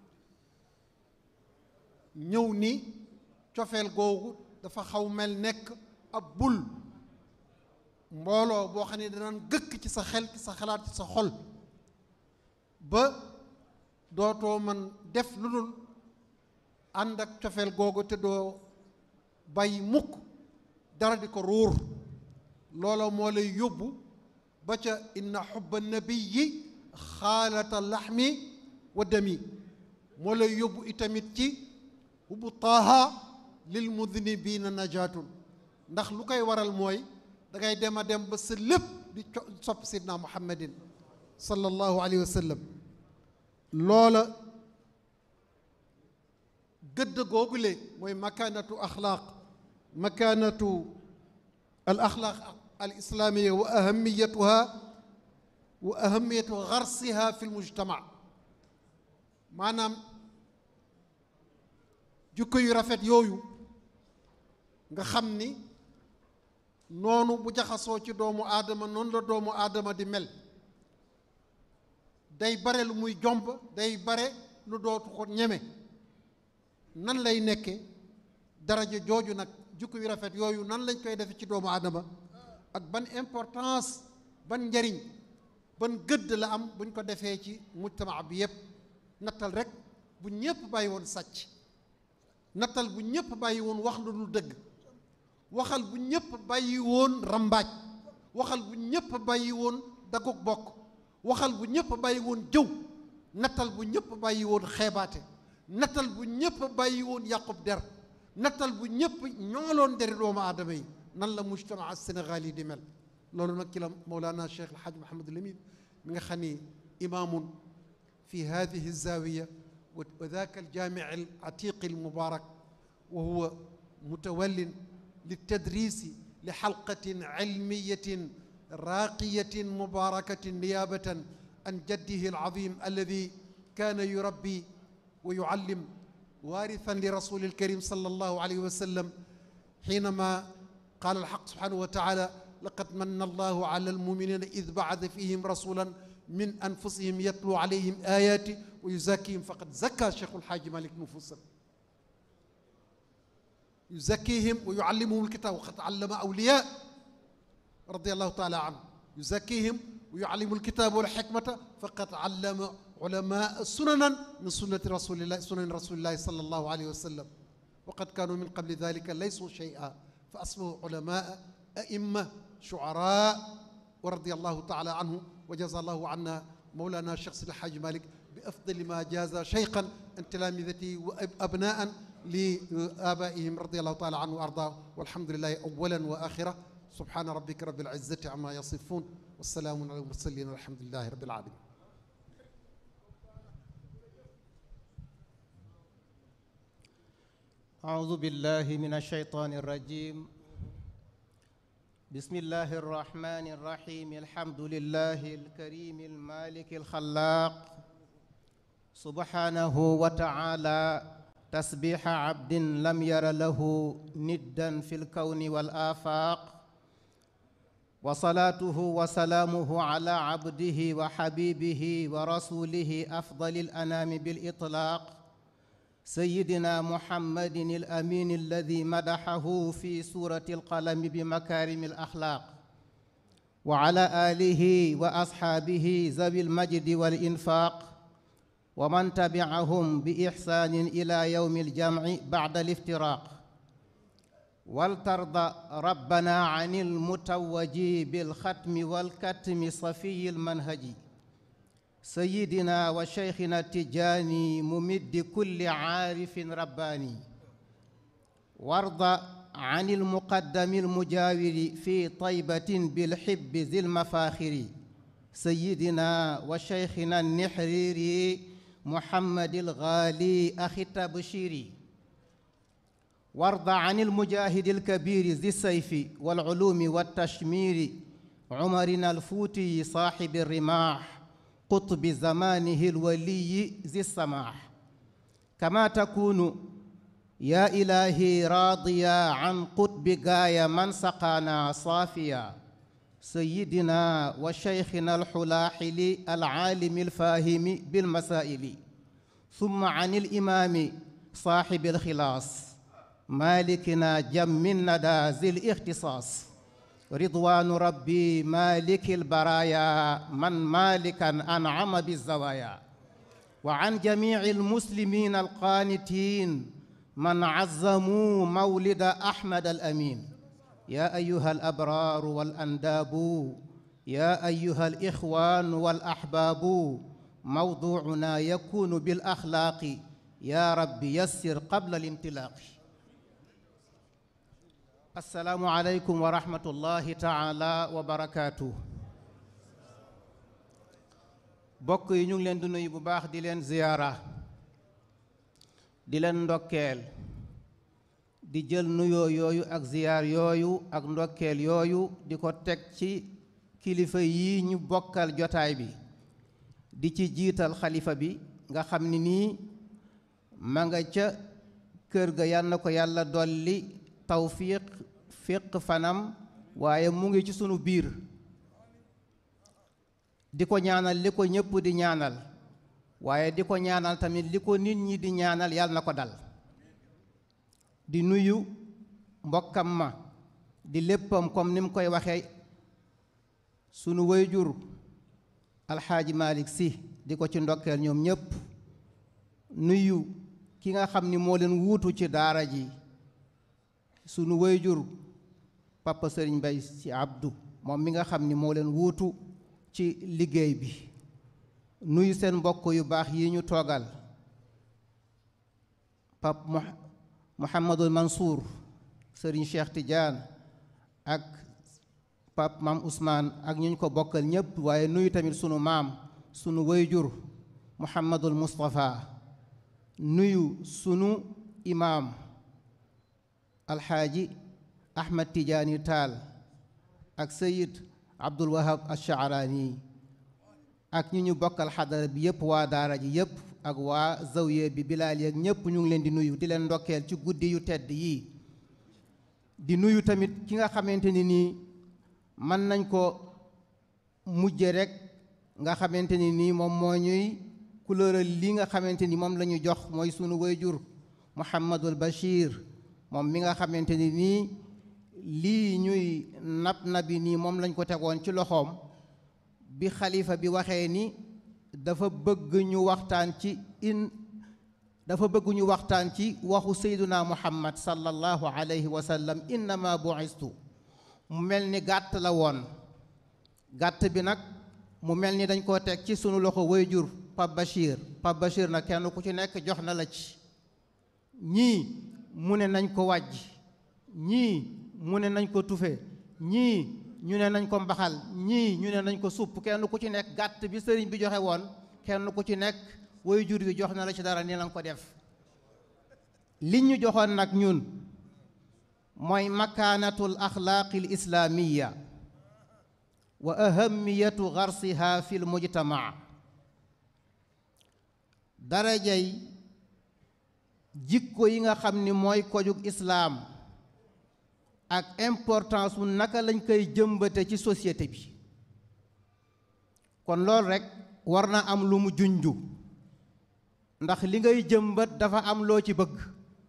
ñëw ni cofeel googu dafa xaw mel nekk ab bul mbooloo boo xam ne danaan gëkk ci sa xel ci sa xalaat ci sa xol ba dootoo man def lu dul ànd ak cofeel googu te doo bàyyi mukk dara di ko ruur loola moo lay yóbbu ba ca inna xubba nabiyi xaalata laxmi wa dami moo lay yóbbu itamit ci hubbu taaha lil mudnibina najaatun ndax lu koy waral mooy dangay dem a dem ba sa lépp di sopp sidna muhammadin sallallahu alayhi wa sallam loola gëdd googule mooy makaanatu axlaaq makaanatu al axlaaq al islaamiya wa ahamiyatuha wa ahamiyatu garsiha fi lmujtama maanaam jukko yu rafet yooyu nga xam ni noonu bu jaxasoo ci doomu aadama noonu la doomu aadama di mel day bare lu muy jomb day bare lu dootu ko ñeme nan lay nekke daraja jooju nag jukko yu rafet yooyu nan lañ koy defe ci doomu aadama ak ban importance ban njariñ ban gëdd la am buñ ko defee ci mujtama bi yépp nattal rek bu ñépp bàyyi woon sàcc nattal bu ñépp bàyyi woon wax lu dul dëgg waxal bu ñépp bàyyi woon rambaaj waxal bu ñépp bàyyi woon dagug bokk waxal bu ñépp bàyyi woon jëw nattal bu ñépp bàyyi woon xeebaate nattal bu ñépp bàyyi woon yàqub der nattal bu ñépp ñooloon deri doomu aadama yi nan la mujtamaa sénégal yi di mel loolu nag ci la Mawlana Cheikh El Hadj Mouhamadul Amin mi nga xam ni imaamun fi hadihi zawiya wa daaka aljaamic alatiq almubarak wa huwa mutawallin litadrisi li xalqatin cilmiyatin raaqiyatin mubarakatin niyabatan an jaddihi alazim alladi kaana yurabbi wa yucallim waarithan li rasuli alkarim sal allahu alayhi wa sallam xiinama qaala alxaq subhanahu wa taala laqad manna allahu ala almuminina id bacata fihim rasulan min anfusihim yatlu alayhim ayati wa yuzakkihim faqad zakka cheikhu alxaaji malik nufusam yuzakkihim wa yuallimuhum alkitab waqad allama awliya radiallahu taala anhu yuzakkihim wa yuallimu alkitab walxikmata faqad allama ulama sunanan min sunnati rasulillahi sunani rasulillahi sal allahu alayhi wa sallam waqad kanu min qabli dalika laysu shay'a fa asbahu ulama aimma shuara wa radiallahu taala anhu wa jaza allahu anna mawlana cheikh sidi alxaaji malik bi afdali ma jaza cheykhan an tilamidati wa abnaan li abaihim radiallahu taala anhu wa arda walhamdulilahi awalan wa axira subhana rabbika rabbil izzati amma yasifun wasalaamun ala almursalin walhamdulilahi rabbil alamin أعوذ بالله من الشيطان الرجيم بسم الله الرحمن الرحيم الحمد لله الكريم المالك الخلاق سبحانه وتعالى تسبيح عبد لم ير له ندا في الكون والآفاق وصلاته وسلامه على عبده وحبيبه ورسوله أفضل الأنام بالإطلاق سيدنا محمد الأمين الذي مدحه في سورة القلم بمكارم الأخلاق وعلى آله وأصحابه ذوي المجد والإنفاق ومن تبعهم بإحسان إلى يوم الجمع بعد الافتراق ولترضى ربنا عن المتوج بالختم والكتم صفي المنهج سيدنا وشيخنا التجاني ممد كل عارف رباني وارض عن المقدم المجاور في طيبة بالحب ذي المفاخر سيدنا وشيخنا النحريري محمد الغالي أخي التبشيري وارض عن المجاهد الكبير ذي السيف والعلوم والتشمير عمرنا الفوتي صاحب الرماح قطب زمانه الولي ذي السماح كما تكون يا إلهي راضيا عن قطب غاية من سقانا صافيا سيدنا وشيخنا الحلاحل العالم الفاهم بالمسائل ثم عن الإمام صاحب الخلاص مالكنا جم الندى ذي الاختصاص رضوان ربي مالك البرايا من مالكا أنعم بالزوايا وعن جميع المسلمين القانتين من عظموا مولد أحمد الأمين يا أيها الأبرار والأنداب يا أيها الإخوان والأحباب موضوعنا يكون بالأخلاق يا رب يسر قبل الامتلاق السلام عليكم ورحمة الله تعالى وبركاته bokk yi ñu ngi leen di nuyu bu baax di leen ziyaara di leen ndokkeel di jël nuyoo yooyu ak ziyaar yooyu ak ndokkeel yooyu di ko teg ci kilifa yi ñu bokkal jotaay bi di ci jiital xalifa bi nga xam ni nii ma nga ca kër ga yal na ko yàlla dolli tawfiq fiq fanam waaye mu ngi ci sunu biir di ko ñaanal li ko ñëpp di ñaanal waaye di ko ñaanal tamit li ko nit ñi di ñaanal yàlla na ko dal di nuyu mbokkam ma di léppam comme ni mu koy waxee sunu wayjur alxaaji Malick si di ko ci ndokkeel ñoom ñépp nuyu ki nga xam ni moo leen wuutu ci daara ji sunu wayjur papa sëriñ Mbay si Abdou moom mi nga xam ni moo leen wuutu ci liggéey bi nuyu seen mbokk yu baax yi ñu toogal pap Mouhamadul Mansour sëriñ Cheikh Tidiane ak pap maam Ousmane ak ñu ñu ko bokkal ñépp waaye nuyu tamit sunu maam sunu wayjur Mouhamadul Moustapha nuyu sunu imaam alxaaji Ahmad Tidiane Taal ak Sayid Abdul Wahab Achaaraani ak ñu ñu bokkal xadara bi yépp waa daara ji yépp ak waa zawiye bi bilaal yeeg ñépp ñu ngi leen di nuyu di leen ndokkeel ci guddi yu tedd yii di nuyu tamit ki nga xamante ni nii mën nañ ko mujje rek nga xamante ni nii moom moo ñuy couleural li nga xamante ni moom la ñu jox mooy sunu wayjur Mouhamadul Bachir moom mi nga xamante ni nii lii ñuy nab nabi nii moom lañ ko tegoon ci loxoom bi xalifa bi waxee ni dafa bëgg ñu waxtaan ci in dafa bëgg ñu waxtaan ci waxu sayduna muhammad sallallahu alayhi wa sallam innama bu'istu mu mel ni gàtt la woon gàtt bi nag mu mel ni dañ koo teg ci sunu loxo wayjur Pape Bachir Pape Bachir nag kenn ku ci nekk jox na la ci ñii mu ne nañ ko wàjj ñii mu ne nañ ko tufe ñii ñu ne nañ ko mbaxal ñii ñu ne nañ ko supp kenn ku ci nekk gàtt bi sëriñ bi joxe woon kenn ku ci nekk woy jur bi jox na la ci dara ni lañ ko def li ñu joxoon nag ñun mooy makaanatul axlaaqil islaamiya wa ahamiyatu garsiha fil mujtamaa darajay jikko yi nga xam ni mooy kojug islaam ak importance wu naka lañ koy jëmbate ci société bi kon loolu rekk war na am lu mu junju ndax li ngay jëmbat dafa am loo ci bëgg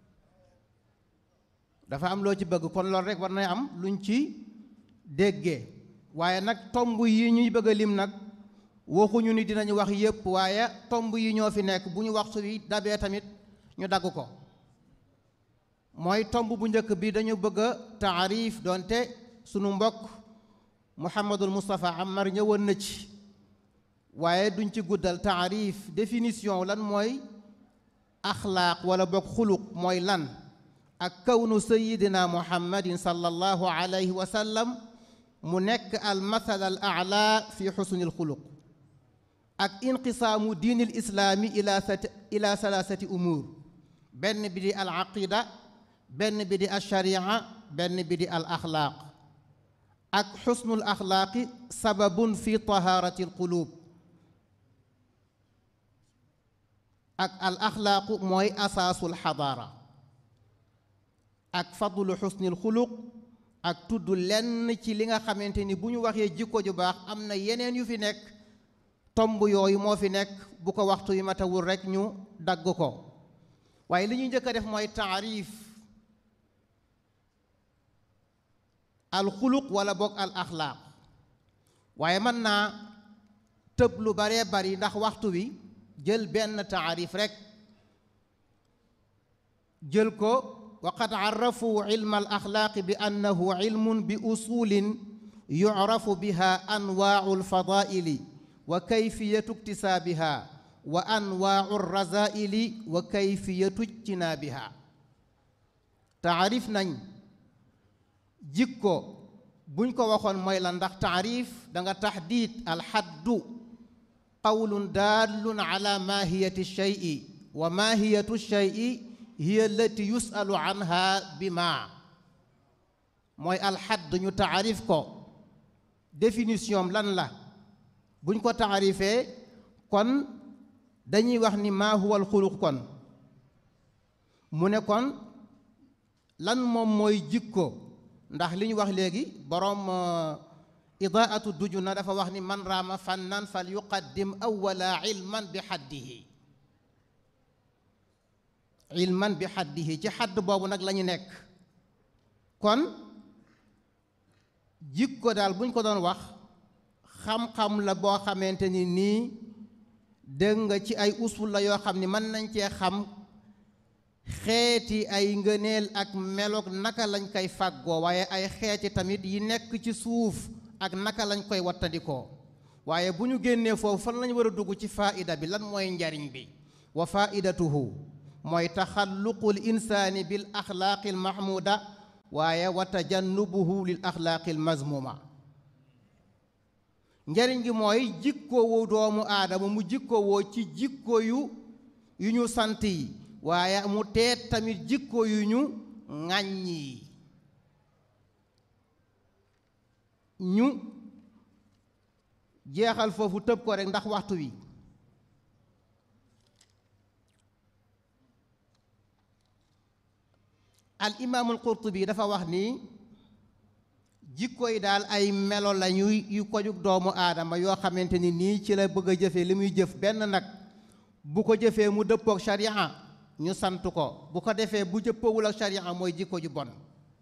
dafa am loo ci bëgg kon loolu rekk war na am luñ ci déggee waaye nag tomb yi ñuy bëgg a lim nag waxuñu ni dinañu wax yépp waaye tomb yi ñoo fi nekk bu ñu waxtu wi dabee tamit ñu dagg ko mooy tomb bu njëkk bi dañu bëgg a taarif doonte sunu mbokk Mouhamadul Moustapha Amar ñëwoon na ci waaye duñ ci guddal taarif définition lan mooy axlaaq wala bokk xuluq mooy lan ak kawnu sayidina muhammadin sallallahu alayhi wa sallam mu nekk al mathal al aala fi xusnil xuluq ak inqisaamu diinil islaami ila ila salaasati umuur benn bi di al aqida benn bi di al sharia benn bi di al axlaaq ak xusnul axlaaqi sababun fi tahaarati al quluub ak al axlaaqu mooy asaasul xadaara ak fadlu xusnil xuluq ak tudd lenn ci li nga xamante ni bu ñu waxee jikko ju baax am na yeneen yu fi nekk tomb yooyu moo fi nekk bu ko waxtu yu matawul rekk ñu dagg ko waaye li ñuy njëkk a def mooy taarif al xuluq wala boog al axlaaq waaye mën naa tëb lu baree bari ndax waxtu wi jël benn taarif rekk jël ko waqad arrafu ilma al axlaaqi bi annahu ilmun bi usulin yucrafu biha anwaau alfadaili wa kayfiyatu iktisaabiha wa anwaau alrazaili wa kayfiyatu ijtinaabiha taarif nañ jikko buñ ko waxoon mooy la ndax taarif da nga taxdiid alxaddu qawlun daallun ala maahiyati shay'i wa maahiyatu shay'i hiya allati yusalu anha bi ma mooy alxadd ñu taarif ko définition lan la buñ ko taarifee kon dañuy wax ni maa huwa alxuluq kon mu ne kon lan moom mooy jikko ndax li ñu wax léegi boroom idaatu dujuna dafa wax ni man raama fannan fal yuqaddim awwala ilman bi xaddihi ilman bi xaddihi ci xadd boobu nag la ñu nekk kon jikko daal buñ ko doon wax xam-xam la boo xamante ni nii dégg nga ci ay usul la yoo xam ni mën nañ cee xam xeeti ay ngëneel ak meloog naka lañ koy fàggoo waaye ay xeeti tamit yi nekk ci suuf ak naka lañ koy wattandikoo waaye bu ñu génnee foofu fan lañ war a dugg ci faida bi lan mooy njariñ bi wa faidatuhu mooy taxalluqul insaani bil axlaaqil mahmuda waaye wa tajannubuhu lil axlaaqil mazmuma njariñ gi mooy jikkoowu doomu aadama mu jikkoowoo ci jikko yu yu ñu sant yi waaye mu teet tamit jikko yu ñu ŋàññ yi ñu jeexal foofu tëb ko rek ndax waxtu wi al imaamul qurtubi dafa wax ni jikko yi daal ay melo lañu yu ko jug doomu aadama yoo xamante ni nii ci la bëgg a jëfee li muy jëf benn nag bu ko jëfee mu dëppook sharia ñu sant ko bu ko defee bu jëppoowul ak sharia mooy jikko ju bon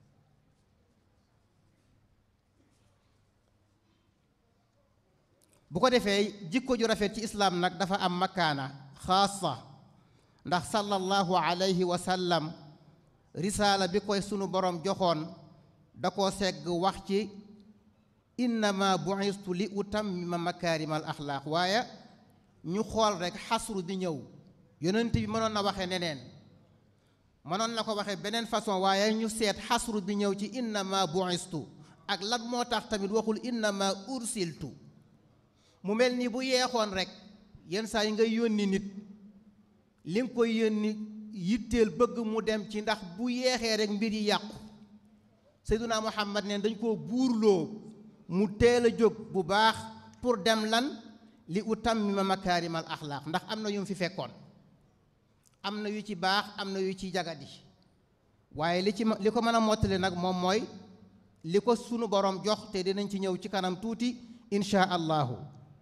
bu ko defee jikko ju rafet ci islaam nag dafa am makaana xaasa ndax sallallahu alayhi wa sallam risaala bi koy sunu borom joxoon da koo segg wax ci innama bu'istu li utammima makaarimal axlaaq waaye ñu xool rek xasru bi ñëw yonent bi mënoon na waxee neneen mënoon na ko waxee beneen façon waaye ñu seet xasru bi ñëw ci innama bu'istu ak lan moo tax tamit waxul innama ursiltu mu mel ni bu yeexoon rek yenn saa yi nga yónni nit li nga koy yónni yitteel bëgg mu dem ci ndax bu yeexee rek mbir yi yàqu Seyduna Muhammad ne dañ koo buurloo mu teel a jóg bu baax pour dem lan li utammima makaarimal axlaaq ndax am na yu mu fi fekkoon am na yu ci baax am na yu ci jagadi waaye li ci li ko mën a mottali nag moom mooy li ko sunu borom jox te dinañ ci ñëw ci kanam tuuti insha allahu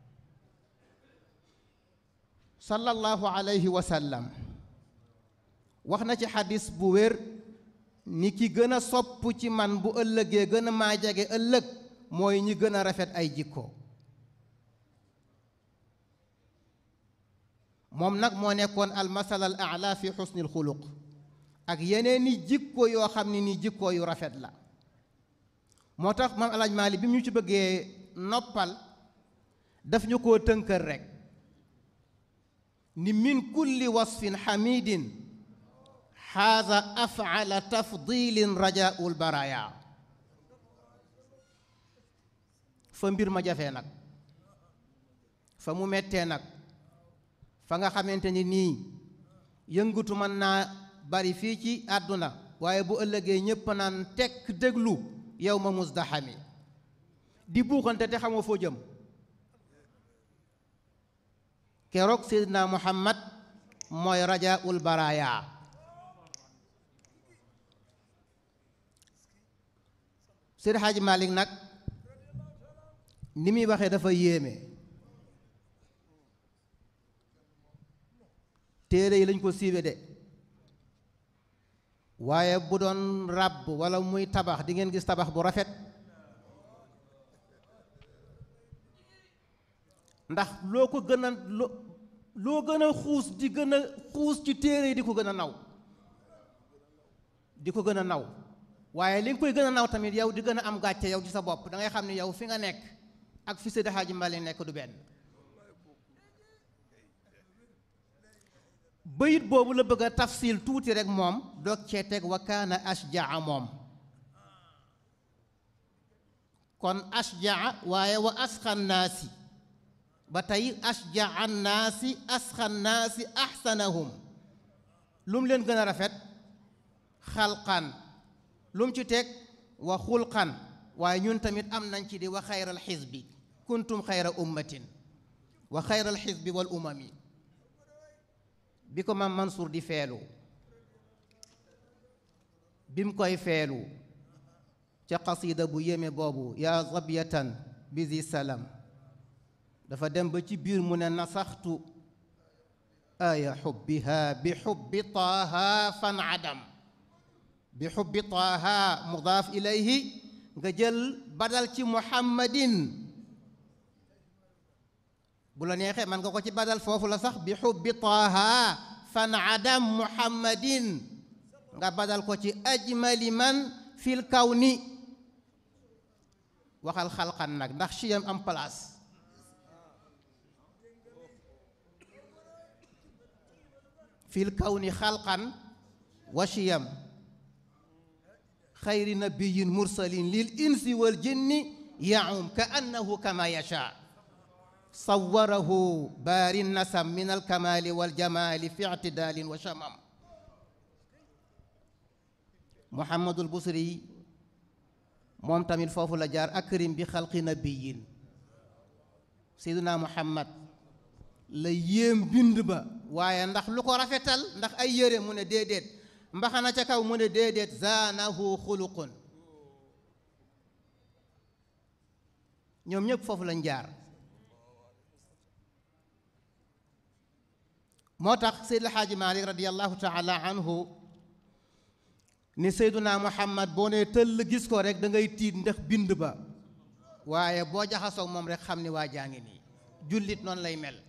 sallallahu alayhi wa sallam wax na ci xadis bu wér ni ki gën a sopp ci man bu ëllëgee gën a maa jege ëllëg mooy ñi gën a rafet ay jikko moom nag moo nekkoon almasal al ala fi xusnil xuluq ak yeneeni jikko yoo xam ne ni jikko yu rafet la moo tax maam alaaj maali bi mu ñu ci bëggee noppal daf ñu koo tënkër rek ni min kulli wasfin xamidin xaaza afala tafdilin rajaul baraya fa mbir ma jafee nag fa mu mettee nag fa nga xamante ni nii yëngutu mën naa bari fii ci àdduna waaye bu ëllëgee ñépp naan tekk déglu yow ma musdaxami di buuxante te xamoo foo jëm keroog seydina muhammad mooy rajaul baraya Seydi Xaaji Malik nag ni muy waxee dafa yéeme téere yi lañ ko siiwe de waaye bu doon ràbb walla muy tabax di ngeen gis tabax bu rafet ndax loo ko gën a loo loo gën a xuus di gën a xuus ci téere yi di ko gën a naw di ko gën a naw waaye li nga koy gën a naw tamit yow di gën a am gàcce yow ci sa bopp da ngay xam ne yow fi nga nekk ak fi Seydi Hadji Malick nekk du benn bayit boobu la bëgg a tafsil tuuti rek moom doog cee teg wa kaana ashjaa moom kon ashjaa waaye wa asxan naasi ba tey ashjaa naasi asxan naasi axsanahum lu mu leen gën a rafet xalqan lu mu ci teg wa xulqan waaye ñun tamit am nañ ci di wa xayral xisbi kuntum xayra ummatin wa xayral xisbi wal umami bi ko maam Mansour di feelu bi mu koy feelu ca qasida bu yéeme boobu yaa zabiyatan bisi salam dafa dem ba ci biir mu ne nasaxtu aya xubbiha bi xubbi taaha fan adam bi xubbi taaha mudaaf ilayhi nga jël badal ci muhammadin bu la neexee man nga ko ci badal foofu la sax bi xubbi taaha fan adam muhammadin nga badal ko ci ajmali man fil kawni waxal xalqan nag ndax chiyam am place fil kawni xalqan wa chiyam xayri nabiyin mursalin lil insi wal jinni yaum ka annahu kama yasha sawarahu baari nasam min alkamali waljamali fi ictidalin wa shamam muhammadul busri moom tamit foofu la jaar akrim bi xalqi nabiyin seyduna muhammad la yéem bind ba waaye ndax lu ko rafetal ndax ay yére mu ne déedéet mbaxana ca kaw mu ne déedéet zaanahu xuluqun ñoom ñëpp foofu lañ jaar moo tax seyd alxaaji malik radiallahu taala anhu ni seyduna muhammad boo nee tëll gis ko rek da ngay tiit ndax bind ba waaye boo jaxasoog moom rek xam ni waa jaa ngi nii jullit noonu lay mel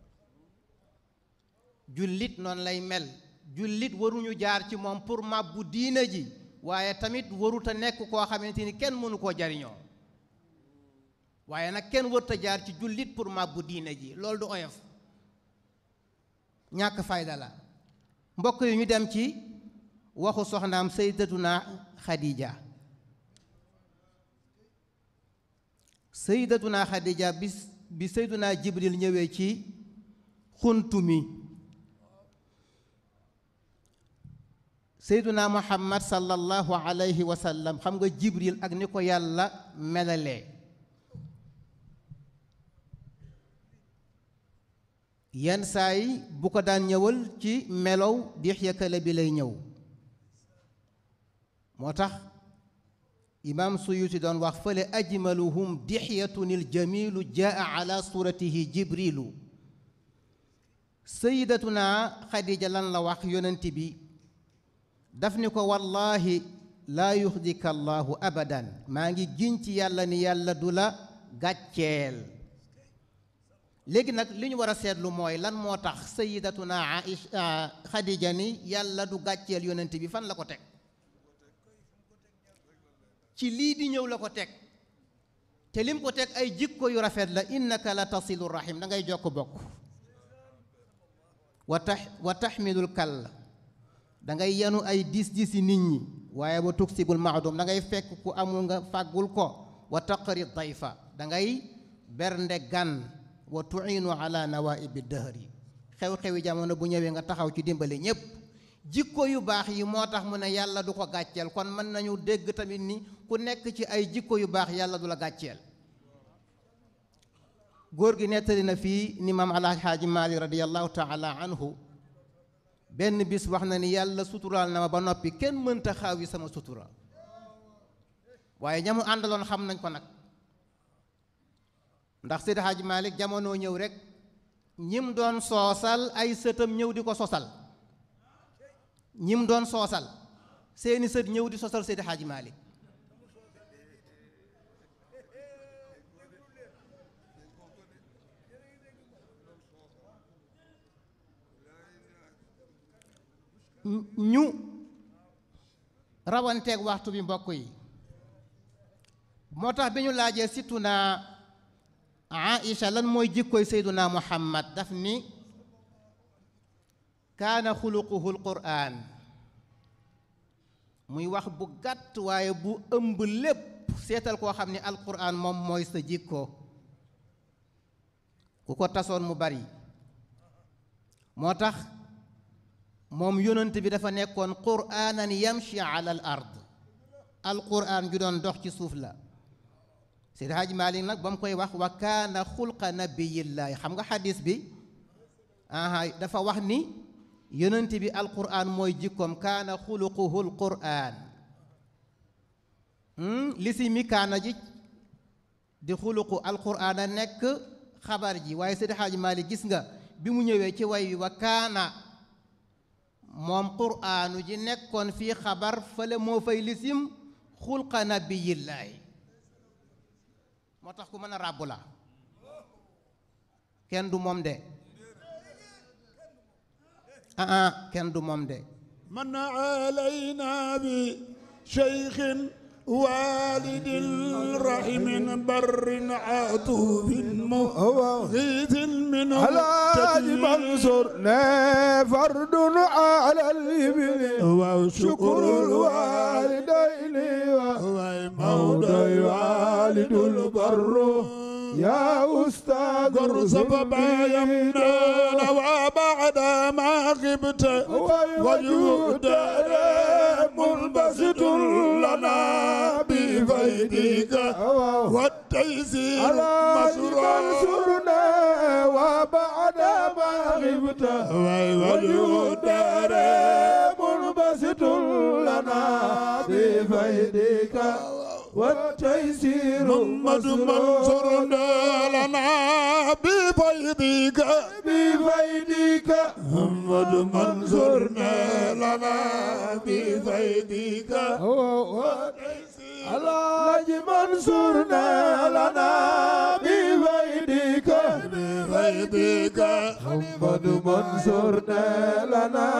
jullit noonu lay mel jullit waruñu jaar ci moom pour màbbu diina ji waaye tamit waruta nekk koo xamante ni kenn mënu koo jariñoo waaye nag kenn warta jaar ci jullit pour màbbu diina ji loolu du oyof ñàkk fayda la mbokk yi ñu dem ci waxu soxnaam sayyidatuna xadija sayyidatuna xadija bi bi sayyiduna jibril ñëwee ci xuntu mi sayyiduna muhammad sallallahu alayhi wa sallam xam nga jibril ak ni ko yàlla melalee yenn saa yi bu ko daan ñëwal ci melow Dihya Kala bi lay ñëw moo tax imaam Suyuti doon wax fële ajmaluhum dixyatunil jamilu jaa ala suratihi jibrilu sayidatuna xadija lan la wax yonent bi daf ni ko wallahi laa yuxdika allahu abadan maa ngi giñ ci yàlla ni yàlla du la gàcceel léegi nag li ñu war a seetlu mooy lan moo tax sayidatuna aisha xadija ni yàlla du gàcceel yonent bi fan la ko teg ci lii di ñëw la ko teg te lim ko teg ay jikko yu rafet la innaka la tasilu rahim da ngay jokk bokk wa tax wa taxmilul kal da ngay yenu ay dis disi nit ñi waaye wa tuksibul maadum da ngay fekk ku amul nga fàggul ko wa taqri dayfa da ngay bernde gan wa tuinu ala nawaibi dëhri xew-xewi jamono bu ñëwee nga taxaw ci dimbali ñépp jikko yu baax yi moo tax mu ne yàlla du ko gàcceel kon mën nañu dégg tamit ni ku nekk ci ay jikko yu baax yàlla du la gàcceel góor gi nettali na fii ni maam alxaaji maalik radiallahu taala anhu benn bis wax na ni yàlla suturaal na ma ba noppi kenn mënta xaaw yi sama sutura waaye ñamu àndaloon xam nañ ko nag ndax Seydi Haaji Maalik jamono ñëw rek ñim doon soosal ay sëtam ñëw di ko sosal ñim doon soosal seeni sët ñëw di sosal Seydi Haaji Maalik ñu rawanteeg waxtu bi mbokk yi moo tax bi ñu laajee surtout naa Aïcha lan mooy jikkoy Seyduna Muhammad daf ni kaana xuluquhu alquran muy wax bu gàtt waaye bu ëmb lépp seetal koo xam ne alquran moom mooy sa jikko ku ko tasoon mu bari moo tax moom yonent bi dafa nekkoon quraanan yamshi ala al ard alquran ju doon dox ci suuf la Seydi Haaji Maalik nag ba mu koy wax wa kaana xulqa nabiyillaahi xam nga xadis bi aha dafa wax ni yonent bi alquran mooy jikkoom kaana xuluquhu alquran li si mi kaana ji di xuluqu alquran a nekk xabar ji waaye Seydi Haaji Maalik gis nga bi mu ñëwee ci way wi wa kaana moom quraanu ji nekkoon fii xabar fële moo fay lisim xulqa nabiyillaahi moo tax ku mën a ràbbu la kenn du moom de ah ah kenn du moom de من علينا بشيخ والد رحم بر عطوف مغيث منه الحاج منصور فرد على الابن وشكر الوالدين ومولى والد البر يا أستاذ سببا يمنان وبعد ما غبت وجود منبسط لنا بفيدك والتيسير مسرورنا وبعد ما غبت وجود منبسط لنا بفيدك والتيسير محمد منصورنا لنا بفيدك بفيدك محمد منصورنا لنا بفيدك الحاج منصورنا لنا بفيدك بفيدك محمد منصورنا لنا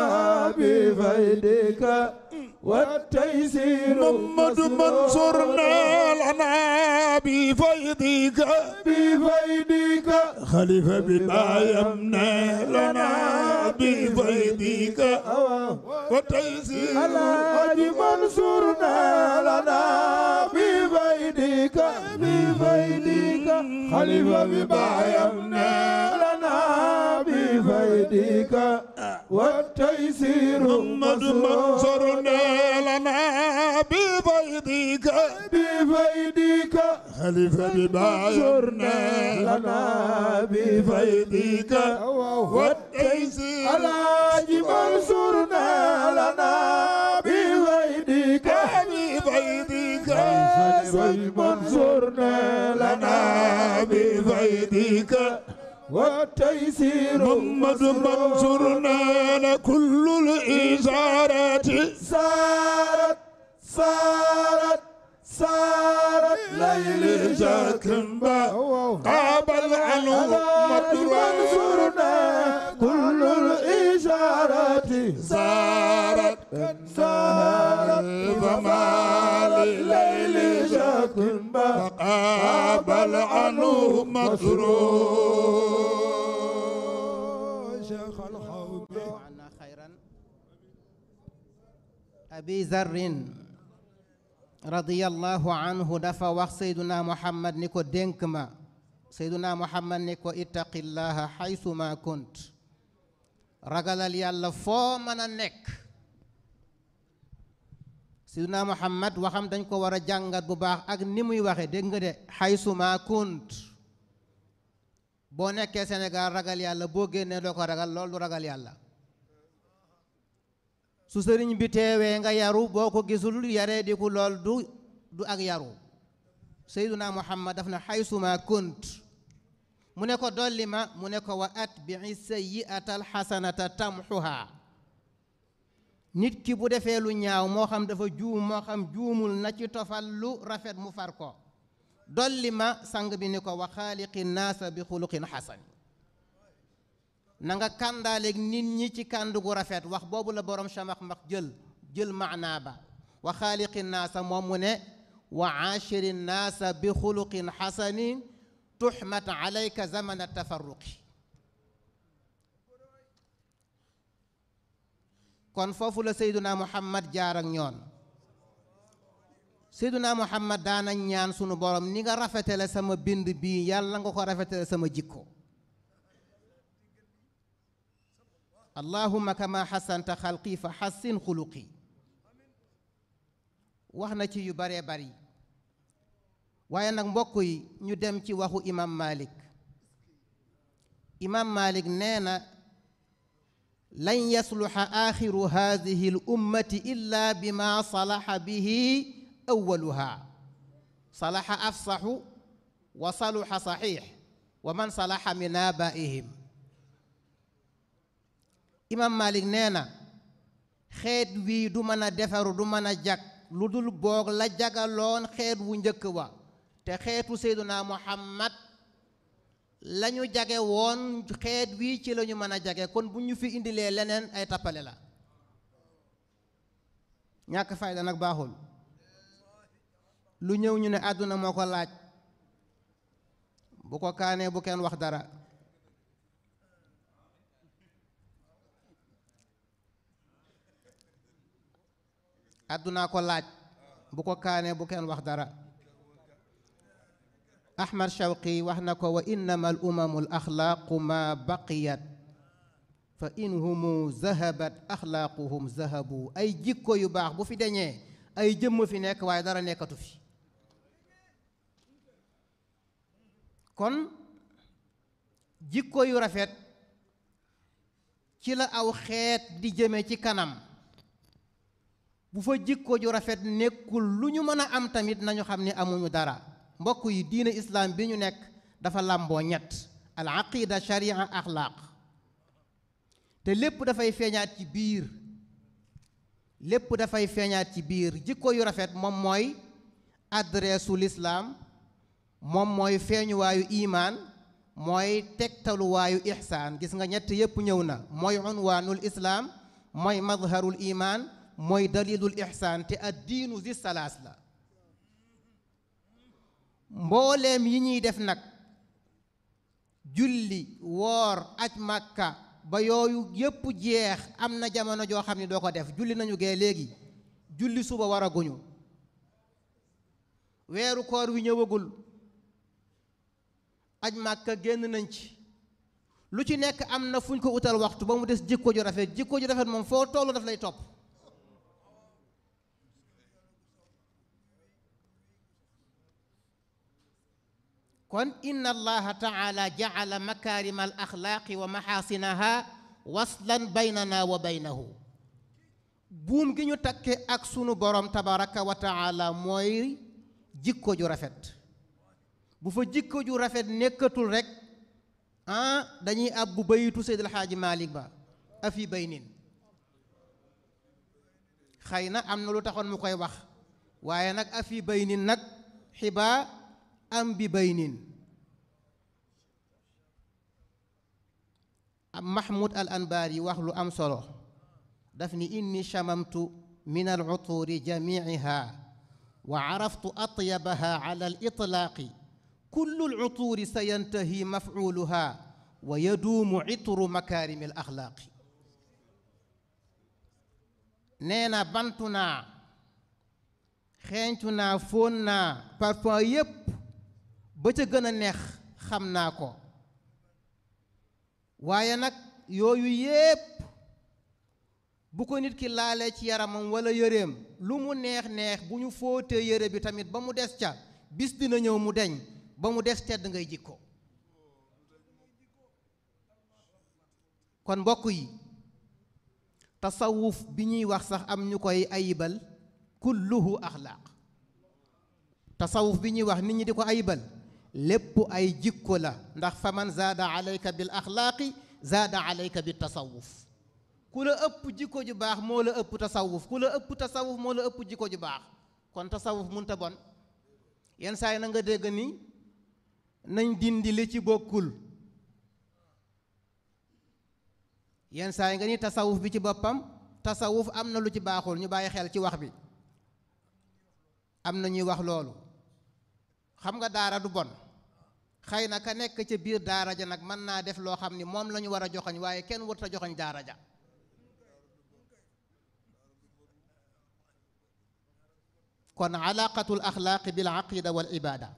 بفيدك والتيسير محمد منصورنا لنا بفيدك بفيدك خليفة بما يمنى لنا بفيدك وتيسير الحاج منصورنا لنا بفيدك بفيدك خليفة بما يمنى لنا بفيدك والتيسير محمد منصورنا لنا بفيدك بفيدك خليفة بما يمنى لنا بفيدك والتيسير الحاج منصورنا لنا بفيدك بفيدك الحاج منصورنا لنا بفيدك والتيسير محمد منصورنا كل الإشارات سارت سارت سارت ليل شاكمبا قابل عنه منصورنا كل الإشارات سارت سارت فما لليل شاكمبا قابل عنه مسرور شيخ الحوض وعنا خيرا أبي ذر رضي الله عنه دفع wax سيدنا محمد ni ko dénk ma Seyduna Muhammad ni ko ittaqillaha xaysu ma kunt ragalal yàlla foo mën a nekk Seyduna Muhammad waxam dañ ko war a jàngat bu baax ak ni muy waxe dégg nga de xaysu ma kunt boo nekkee Sénégal ragal yàlla boo génnee doo ko ragal loolu du ragal yàlla su sëriñ bi teewee nga yaru boo ko gisul yaree di ku lool du du ak yaru Seyduna Muhammad daf na xaysuma kunt mu ne ko dolli ma mu ne ko wa atbii sayyi'ata alxasanata tamxuha nit ki bu defee lu ñaaw moo xam dafa juum moo xam juumul na ci tofal lu rafet mu far ko dolli ma sang bi ni ko wa xaaliqi naasa bi xuluqin xasan na nga kàndaaleeg nit ñi ci kànd gu rafet wax boobu la borom chamax max jël jël maanaa ba wa xaaliqi naasa moom mu ne wa aashiri naasa bi xuluqin xasanin tuxmat alayka zamana tafarruqi kon foofu la seyduna muhammad jaar ak ñoon seyduna muhammad daana ñaan sunu borom ni nga rafetale sama bind bii yàlla nga ko rafetale sama jikko allahumma kama xasanta xalqi fa xassin xuluqi wax na ci yu baree bari waaye nag mbokk yi ñu dem ci waxu imam malik imam malik nee na lan yasluxa axiru hadihi l ummati illa bima salaxa bihi awaluha salaxa afsaxu wa saluxa saxiix wa man salaxa min abaihim imam malik nee na xeet wii du mën a defaru du mën a jag lu dul boog la jagaloon xeet wu njëkk wa te xeetu seyduna muhammad lañu jage woon xeet wii ci lañu mën a jage kon bu ñu fi indilee leneen ay tappale la ñàkk fayda nag baaxul lu ñëw ñu ne àdduna moo ko laaj bu ko kaanee bu kenn wax dara àddunaa ko laaj bu ko kaanee bu kenn wax dara ahmad shawqi wax na ko wa innama al umamu al axlaaqu ma baqiyat fa in humu zahabat axlaaquhum zahabu ay jikko yu baax bu fi deñee ay jëmm fi nekk waaye dara nekkatu fi kon jikko yu rafet ci la aw xeet di jëme ci kanam bu fa jikko ju rafet nekkul lu ñu mën a am tamit nañu xam ni amuñu dara mbokk yi diine islaam bi ñu nekk dafa làmboo ñett al aqida sharia axlaaq te lépp dafay feeñaat ci biir lépp dafay feeñaat ci biir jikko yu rafet moom mooy adreesu lislaam moom mooy feeñuwaayu imaan mooy tegtaluwaayu ixsaan gis nga ñett yépp ñëw na mooy unwaanul islaam mooy madharul imaan mooy dalilul ixsaan te ad diinu zi salaas la mbooleem yi ñuy def nag julli woor aj màkka ba yooyu yépp jeex am na jamono joo xam ne doo ko def julli nañu gee léegi julli suba war a guñu weeru koor wi ñëwagul aj màkka génn nañ ci lu ci nekk am na fu ñu ko utal waxtu ba mu des jikko ju rafet jikko ju rafet moom foo tollu daf lay topp kon inna allaha taala jacala makarima al axlaaqi wa maxaasinaha waslan baynana wa baynahu buum gi ñu takke ak sunu borom tabaraka wa taala mooy jikko ju rafet bu fa jikko ju rafet nekkatul rek ah dañuy ab bu bayitu Seydil Xaaji Malik ba afi baynin xëy na am na lu taxoon mu koy wax waaye nag afi baynin nag xibaa am bi baynin am mahmud al anbaari wax lu am solo daf ni inni chamamtu min al uturi jamiiha wa araftu atyabaha ala al itlaaqi kullu al uturi sa yantahi mafculuha wa yaduumu itru makaarimi al axlaaqi nee na bantu naa xeeñtu naa fóon naa parfum yépp ba ca gën a neex xam naa ko waaye nag yooyu yépp bu ko nit ki laalee ci yaramam walla yëreem lu mu neex neex bu ñu fóotee yëre bi tamit ba mu des ca bis dina ñëw mu deñ ba mu des tedd ngay jikko kon mbokk yi tasawuf bi ñuy wax sax am ñu koy ayibal kulluhu axlaaq tasawuf bi ñuy wax nit ñi di ko ayibal lépp ay jikko la ndax fa man zaada alayka bil axlaaqi zaada alayka bi tasawuf ku la ëpp jikko ju baax moo la ëpp tasawuf ku la ëpp tasawuf moo la ëpp jikko ju baax kon tasawuf munta bon yenn saa yi na nga dégg ni nañ dindi li ci bokkul yenn saa yi nga ni tasawuf bi ci boppam tasawuf am na lu ci baaxul ñu bàyyi xel ci wax bi am na ñuy wax loolu xam nga daara du bon xëy na ka nekk ca biir daara ja nag mën naa def loo xam ni moom la ñu war a joxoñ waaye kenn warut a joxoñ daara ja kon alaqatul axlaaqi bil aqida wal ibada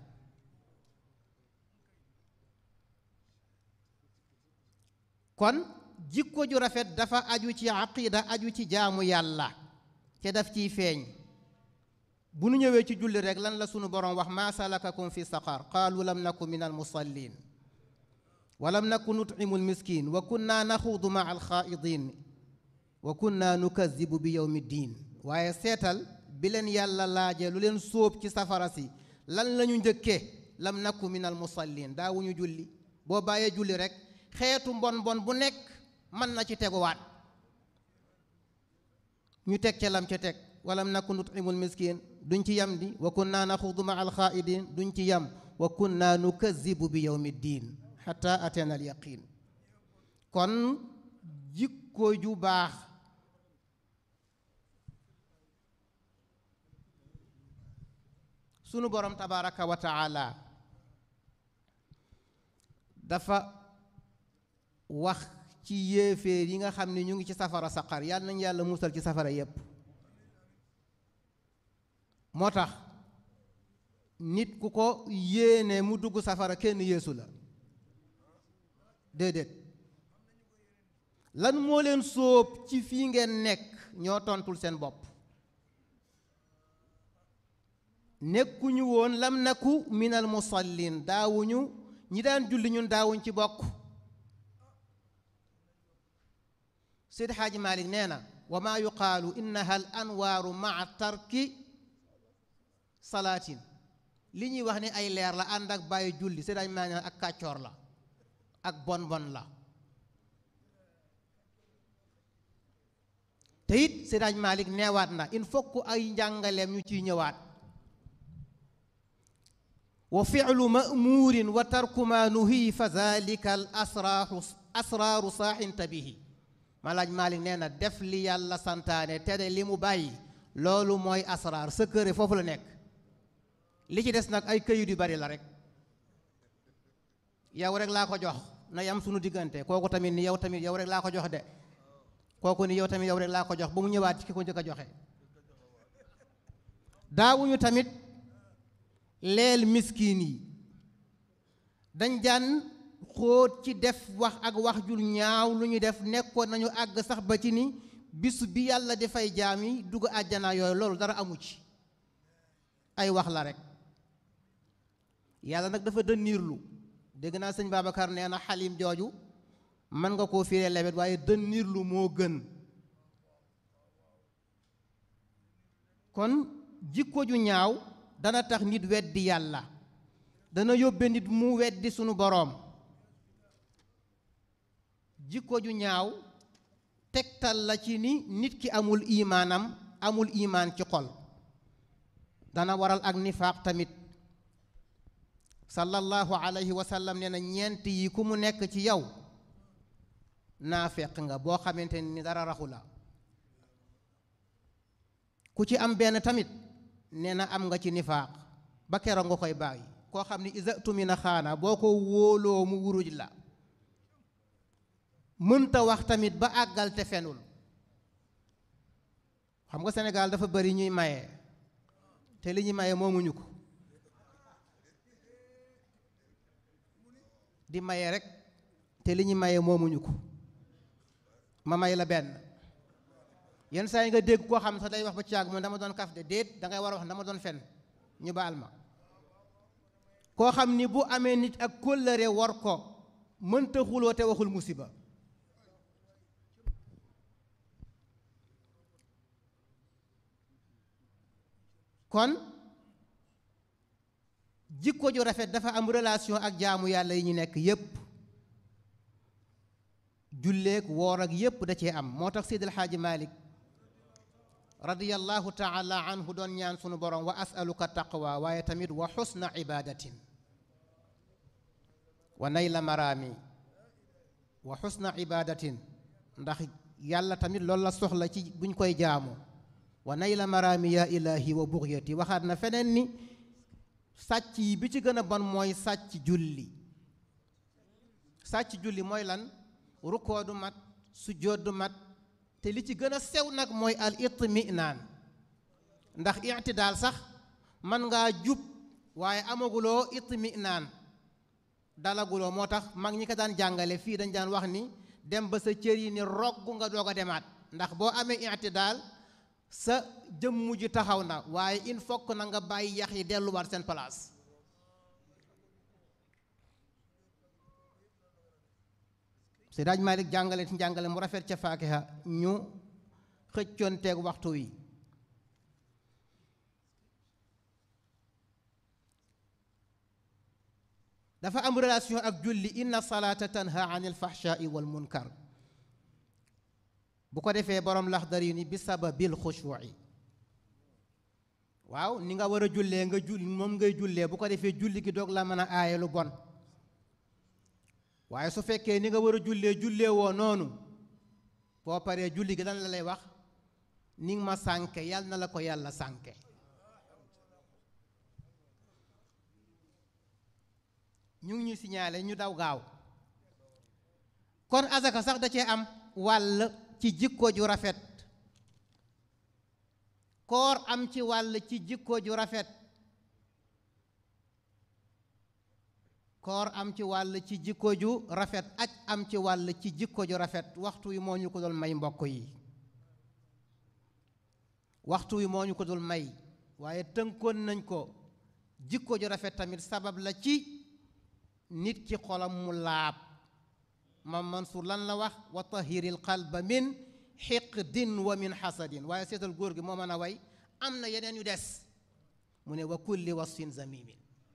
kon jikko ju rafet dafa aju ci aqida aju ci jaamu yàlla te daf ciy feeñ bu nu ñëwee ci julli rek lan la sunu borom wax maa salakakum fi saqar qaalu lam naku min al musallin wa lam naku nutcimu al miskin wa kunna naxuudu maa al xaaidin wa kunna nukazibu bi yowmi ddin waaye seetal bi leen yàlla laajee lu leen sóob ci safara si lan la ñu njëkkee lam naku min al musallin daawuñu julli boo bàyyee julli rek xeetu mbon mbon bu nekk mën na ci teguwaat ñu teg ca lam ca teg walam nakun nutimul miskin duñ ci yam di wa kunna naxudu ma alxaidin duñ ci yam wa kunna nukazibu bi yawmi ddin xata atena al yaqin kon jikko ju baax sunu borom tabaraka wa taala dafa wax ci yéeféer yi nga xam ne ñu ngi ci safara saqar yàlla nañu yàlla musal ci safara yépp moo tax nit ku ko yéene mu dugg safara kenn yeesu la déedéet lan moo leen sóob ci fii ngeen nekk ñoo tontul seen bopp nekkuñu woon lam naku minal musallin daawuñu ñi daan julli ñun daawuñ ci bokk Seydi Xaaji Malik nee na wa maa yuqaalu innaha al anwaaru maa tarki salaatin li ñuy wax ni ay leer la ànd ak bàyyi julli Seydi Xaaji Malik ak kàccoor la ak bon bon la te it Seydi Xaaji Malik neewaat na il faut que ay njàngaleem ñu ciy ñëwaat wa fi'lu ma'muurin wa tarku ma nuhi fa zalika al asraaru asraaru saaxin tabihi malaaj Malik nee na def li yàlla santaane tere li mu bàyyi loolu mooy asraar secret foofu la nekk li ci des nag ay këyit yu bari la rek yow rek laa ko jox na yam sunu diggante kooku tamit ni yow tamit yow rek laa ko jox de kooku ni yow tamit yow rek laa ko jox ba mu ñëwaat ci ki ko njëkk a joxe daawuñu tamit leel miskin yi dañ daan xóot ci def wax ak wax jul ñaaw lu ñu def nekkoon nañu àgg sax ba ci ni bis bi yàlla di fay jaam yi dugg àjjana yooyu loolu dara amu ci ay wax la rek yàlla nag dafa dënniirlu dégg naa sëñ Babacar nee na xalim jooju mën nga koo firee lewet waaye dënniirlu moo gën kon jikko ju ñaaw dana tax nit weddi yàlla dana yóbbe nit mu weddi sunu boroom jikko ju ñaaw tegtal la ci ni nit ki amul imaanam amul imaan ci xol dana waral ak nifaaq tamit sallallahu alayhi wa sallam nee na ñeent yi ku mu nekk ci yow naafeq nga boo xamante ni dara raxu la ku ci am benn tamit nee na am nga ci nifaaq ba keroog nga koy bàyyi koo xam ni isa tumina xaana boo ko wóoloo mu wuruj la mënta wax tamit ba àggal te fenul xam nga Sénégal dafa bari ñuy maye te li ñuy maye moomuñu ko di maye rek te li ñuy maye moomuñu ko ma may la benn yenn saa yi nga dégg koo xam sax day wax ba ci yàgg moom dama doon kaf de déet dangay war a wax dama doon fen ñu baal ma koo xam ni bu amee nit ak kóllëre war ko mënta xuloo te waxul musiba kon jikko ju rafet dafa am relation ak jaamu yàlla yi ñu nekk yépp julleek woor ak yépp da cee am moo tax Seydi El Hadji Malick radiyallahu taala anhu doon ñaan sunu borom wa asaluka taqwa waaye tamit wa xusna ibadatin wa nayla maraami wa xusna ibadatin ndax yàlla tamit loolu la soxla ci buñ koy jaamu wa nayla maraami ya ilahi wa bugyati waxaat na feneen ni sàcc yi bi ci gën a bon mooy sàcc julli sàcc julli mooy lan rukkoo du mat sujjóot du mat te li ci gën a sew nag mooy al itminaan ndax itidaal sax man ngaa jub waaye amaguloo itminaan dalaguloo moo tax mag ñi ko daan jàngale fii dañ daan wax ni dem ba sa cër yi ni rogg nga doog a demaat ndax boo amee itidaal sa jëmm ji taxaw na waaye il faut que na nga bàyyi yax yi delluwaat seen place si daaj Malik jàngale ci jàngale mu rafet ca faakiha ñu xëccoonteeg waxtu wi dafa am relation ak julli inna salaata tanha an il fahshaai wal munkar bu ko defee borom laxdar yi ni bi sababil xushuuci waaw ni nga war a jullee nga jull moom ngay jullee bu ko defee julli gi doog la mën a aaye lu bon waaye su fekkee ni nga war a jullee jullee woo noonu boo paree julli gi lan la lay wax ni nga ma sànke yàlla na la ko yàlla sànke ñu ngi ñu signalé ñu daw gaaw kon azaka sax da cee am wàll ci jikko ju rafet koor am ci wàll ci jikko ju rafet koor am ci wàll ci jikko ju rafet aj am ci wàll ci jikko ju rafet waxtu wi moo ñu ko dul may mbokk yi waxtu wi moo ñu ko dul may waaye tënkoon nañ ko jikko ju rafet tamit sabab la ci nit ki xolam mu laab mam Mansour lan la wax wa tahiril qalba min xiqdin wa min xasadin waaye seetal góor gi moo mën a way am na yeneen yu des mu ne wa kulli wasfin zamimin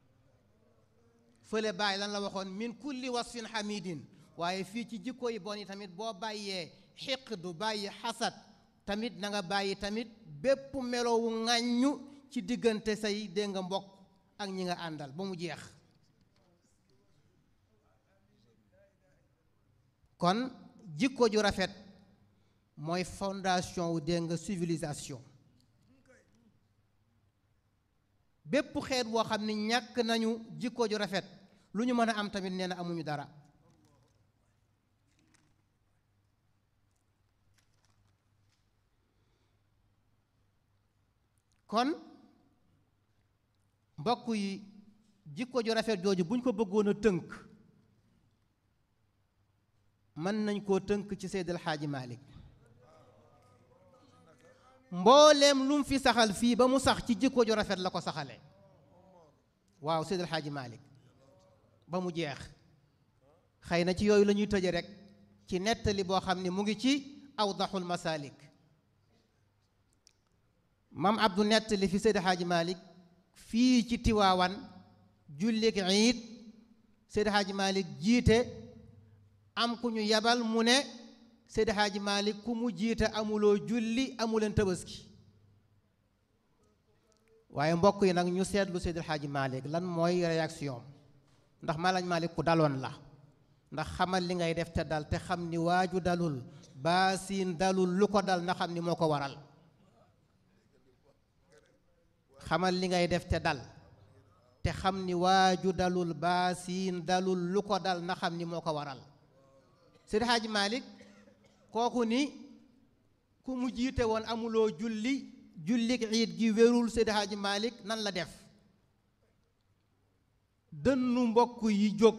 fële bàyyi lan la waxoon min kulli wasfin xamidin waaye fii ci jikko yi bon yi tamit boo bàyyee xiqdu bàyyi xasad tamit na nga bàyyi tamit bépp melowu ŋàññu ci diggante say dégg nga mbokk ak ñi nga àndal ba mu jeex kon jikko ju rafet mooy fondation wu dégg nga civilisation bépp xeet boo xam ne ñàkk nañu jikko ju rafet lu ñu mën a am tamit nee na amuñu dara kon mbokk yi jikko ju rafet jooju buñ ko bëggoon a tënk mën nañ koo tënk ci Seydil Xaaji Malik mbooleem lu mu fi saxal fii ba mu sax ci jikko ju rafet la ko saxale waaw Seydil Xaaji Malik ba mu jeex xëy na ci yooyu la ñuy tëje rek ci nettali boo xam ne mu ngi ci awdaxul masalik mam abdu nettali fi Seydil Xaaji Malik fii ci Tiwaawan jullik iid Seydil Xaaji Malik jiite am ku ñu yabal mu ne Seydi Haaji Malik ku mu jiite amuloo julli amuleen tabaski waaye mbokk yi nag ñu seetlu Seydi Haaji Malik lan mooy réaction ndax Malaaj Malik ku daloon la ndax xamal li ngay def te dal te xam ni waaju dalul baasiin dalul lu ko dal na xam ni moo ko waral xamal li ngay def te dal te xam ni waaju dalul baasiin dalul lu ko dal na xam ni moo ko waral Seydi Haaji Malik kooku ni ku mu jiite woon amuloo julli jullik iid gi wérul Seydi Haaji Malik nan la def dënnu mbokk yi jóg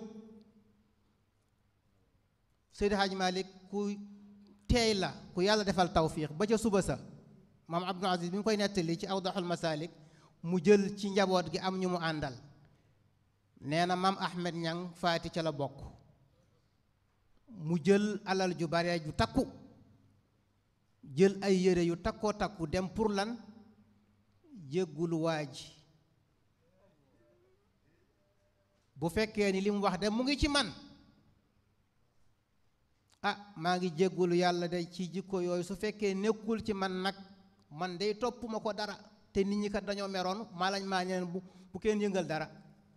Seydi Haaji Malik ku teey la ku yàlla defal tawfiix ba ca suba sa maam Abdul Aziz bi mu koy nettali ci awdaxul masalik mu jël ci njaboot gi am ñu mu àndal nee na maam Ahmed Ñang faati ca la bokk mu jël alal ju bare ju takku jël ay yére yu takkoo takku dem pour lan jéggulu waa ji bu fekkee ni li mu wax de mu ngi ci man ah maa ngi jéggulu yàlla de ci jikko yooyu su fekkee nekkul ci man nag man day topp ma ko dara te nit ñi kat dañoo meroon maa lañ maa ñeneen bu bu kenn yëngal dara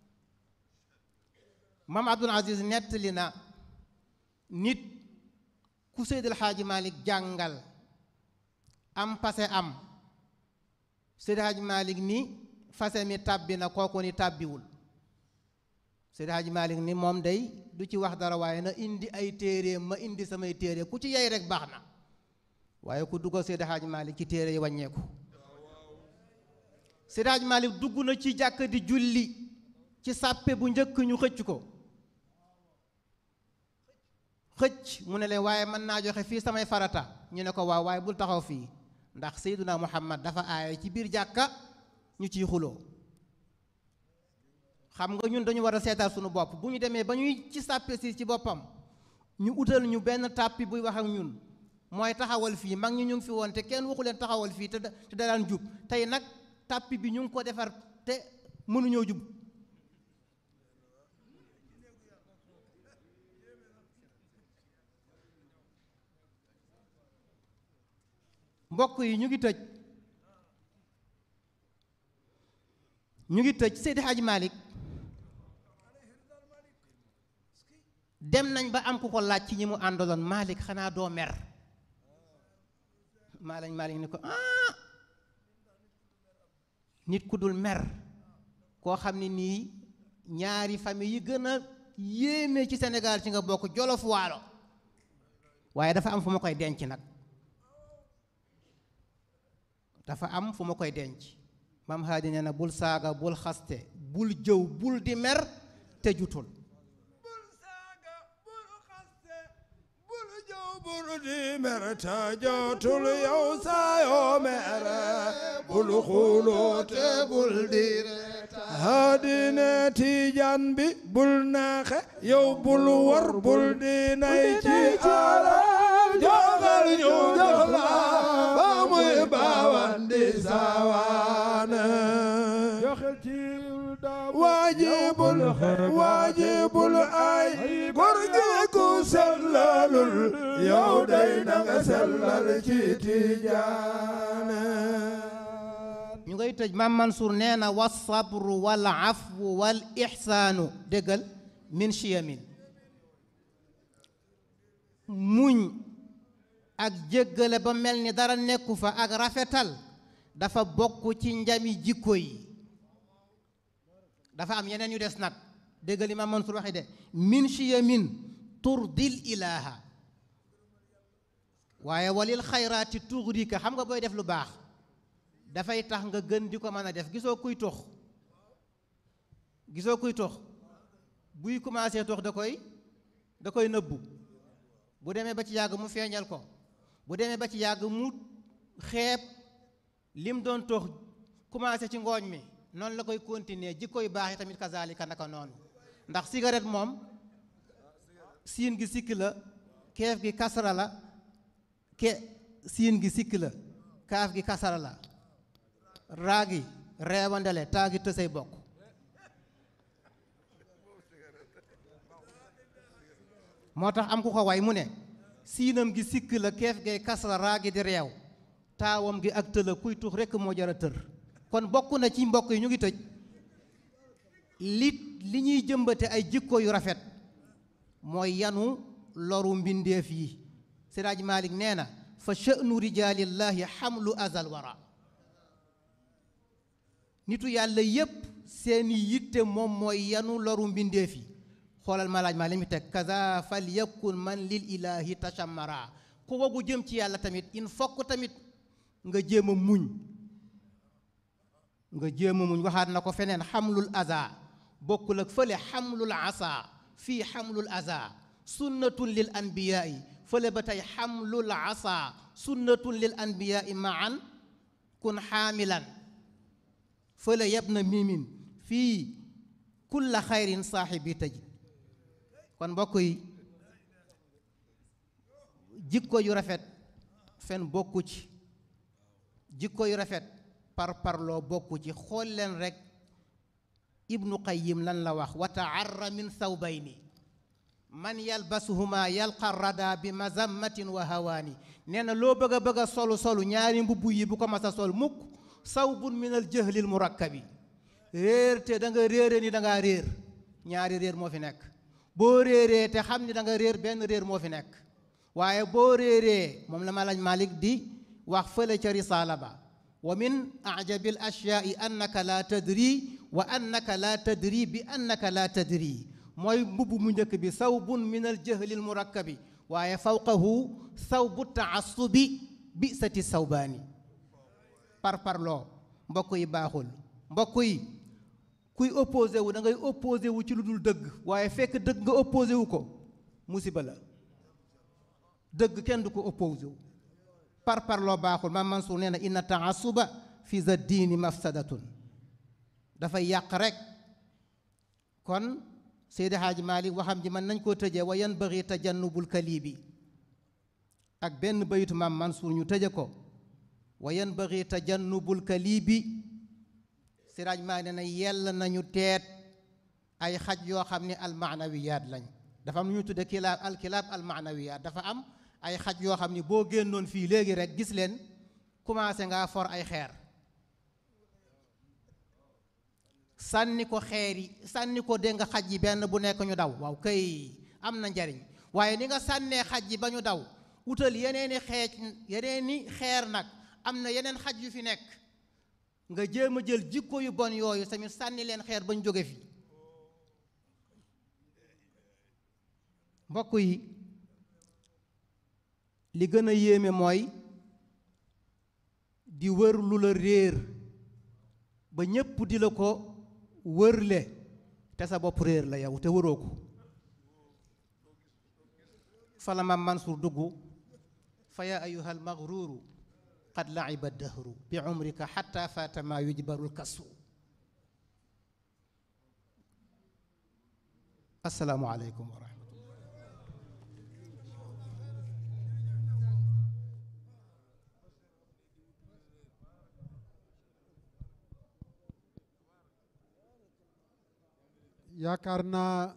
maam Abdul Aziz nettali na nit ku Seydil Xaaji Malik jàngal am pase am Seydil Xaaji Malik ni fase mi tàbbi na kooku ni tàbbiwul Seydil Xaaji Malik ni moom day du ci wax dara waaye na indi ay téere ma indi samay téere ku ci yey rek baax na waaye ku duggal Seydil Xaaji Malik ci téere yi wàññeeku Seydil Xaaji Malik dugg na ci jàkk di julli ci sàppe bu njëkk ñu xëcc ko xëcc mu ne leen waaye mën naa joxe fii samay farata ñu ne ko waaw waaye bul taxaw fii ndax Seyduna Muhammad dafa aaye ci biir jàkka ñu ciy xuloo xam nga ñun dañu war a seetal suñu bopp bu ñu demee ba ñuy ci sàppe si ci boppam ñu utal ñu benn tàppi buy wax ak ñun mooy taxawal fii mag ñi ñu ngi fi woon te kenn waxu leen taxawal fii te da te da daan jub tey nag tàppi bi ñu ngi ko defar te mënuñoo jub mbokk yi ñu ngi tëj ñu ngi tëj Seydi Hadji Malick dem nañ ba am ku ko laaj ci ñi mu àndaloon Malick xanaa doo mer Malick Malick ni ko ah nit ku dul mer koo xam ne nii ñaari famille yi gën a yéeme ci Sénégal ci nga bokk Jolof Waalo waaye dafa am fu ma koy denc nag dafa am fu ma koy denc maam haadi nee na bul saaga bul xaste bul jëw bul di mer te jutul bul di mer ta jotul yow saayoo mere bul xuloote bul di haadine tijan bi bul naaxe yow bul war bul di nay ci ala jogal ñu jox la ba muy baawan di saawaane waajibul waajibul ay góor gi ku sellalul yow day na nga sellal ci tijaane ñu ngay tëj maam Mansour nee na wa sabru wal afwu wal ixsaanu déggal min chiyamin muñ ak jéggale ba mel ni dara nekku fa ak rafetal dafa bokk ci njami jikko yi dafa am yeneen yu des nag déggal li maam Mansour waxi de min chiyamin turdil ilaha waaye walil xayraati tugrika xam nga booy def lu baax dafay tax nga gën di ko mën a def gisoo kuy tox gisoo kuy tox buy commencé tox da koy da koy nëbbu bu demee ba ci yàgg mu feeñal ko bu demee ba ci yàgg mu xeeb lim doon tox commencé ci ngooñ mi noonu la koy continuer jikko yu baax yi tamit kazalika naka noonu ndax cigarette moom siin gi sikk la keef gi kasara la ke siin gi sikk la kaaf gi kasara la raagi reewandele taagi tësey bokk moo tax am ku ko way mu ne siinam gi sikk la keef gay kasra raagi di reew taawam gi ak tëla kuy tux rekk moo jara tër kon bokk na ci mbokk yi ñu ngi tëj li li ñuy jëmbate ay jikko yu rafet mooy yanu loru mbindeef yi Siraaj Malik nee na fa sha'nu rijaalillahi xamlu azal wara nitu yàlla yépp seeni yitte moom mooy yanu loru mbindeef yi xoolal malaaj maa li mu teg kaza fal yakun man lil ilahi tashammara ku wagu jëm ci yàlla tamit il faut tamit nga jéem a muñ nga jéem a muñ waxaat na ko feneen xamlul aza bokkul ak fële xamlul asa fii xamlul aza sunnatun lil anbiyaai fële ba tey xamlul asa sunnatun lil anbiyaai maan kun xaamilan fële yab na mimin fii kulla xayrin saaxibi tajid kon mbokk yi jikko yu rafet fen bokku ci jikko yu rafet par parloo bokku ci xool leen rek ibnu qayyim lan la wax wa taarra min thawbayni man yalbasuhuma yalqa rada bi mazammatin wa hawaani nee na loo bëgg a bëgg a solu solu ñaari mbubb yi bu ko mas a sol mukk sawbun min al jahlil murakkabi réer te da nga réere ni da ngaa réer ñaari réer moo fi nekk boo réeree te xam ni da nga réer benn réer moo fi nekk waaye boo réeree moom la malaaj malik di wax fële ca risaala ba wa min ajabil ashyaai annaka la tadri wa annaka la tadri bi annaka la tadri mooy mbubb mu njëkk bi sawbun min al jahlil murakkabi waaye fawqahu sawbu taassubi bi sati sawbaani par parloo mbokk yi baaxul mbokk yi kuy opposé wu da ngay opposé wu ci lu dul dëgg waaye fekk dëgg nga opposé wu ko musiba la dëgg kenn du ko opposé wu par parloo baaxul maam Mansour nee na inna taasuba fi za diini mafsadatun dafay yàq rek kon Seydi Haaji Maalik waxam ji mën nañ koo tëjee wa yanbaghi tajannubul kalibi ak benn bayitu maam Mansour ñu tëje ko wa yanbaghi tajannubul kalibi Siraaj Maalik nee na yell nañu teet ay xaj yoo xam ne almaanawiyaat lañ dafa am lu ñu tudde kilaab alkilaab almaanawiyaat dafa am ay xaj yoo xam ni boo génnoon fii léegi rek gis leen commencé ngaa for ay xeer sànni ko xeer yi sànni ko dégg nga xaj yi benn bu nekk ñu daw waaw kay am na njariñ waaye ni nga sànnee xaj yi ba ñu daw wutal yeneeni xeej yeneeni xeer nag am na yeneen xaj yu fi nekk nga jéem a jël jikko yu bon yooyu tamit sànni leen xeer ba ñu jóge fi mbokk yi li gën a yéeme mooy di wër lu la réer ba ñépp di la ko wërle te sa bopp réer la yow te wëroo ko fala ma Mansour dugg fa yaa ayuha almaghruuru qad laiba dahru bi umrika xatta faata maa yujbaru lkasu asalaamu aleykum wa rahmatullah yaakaar naa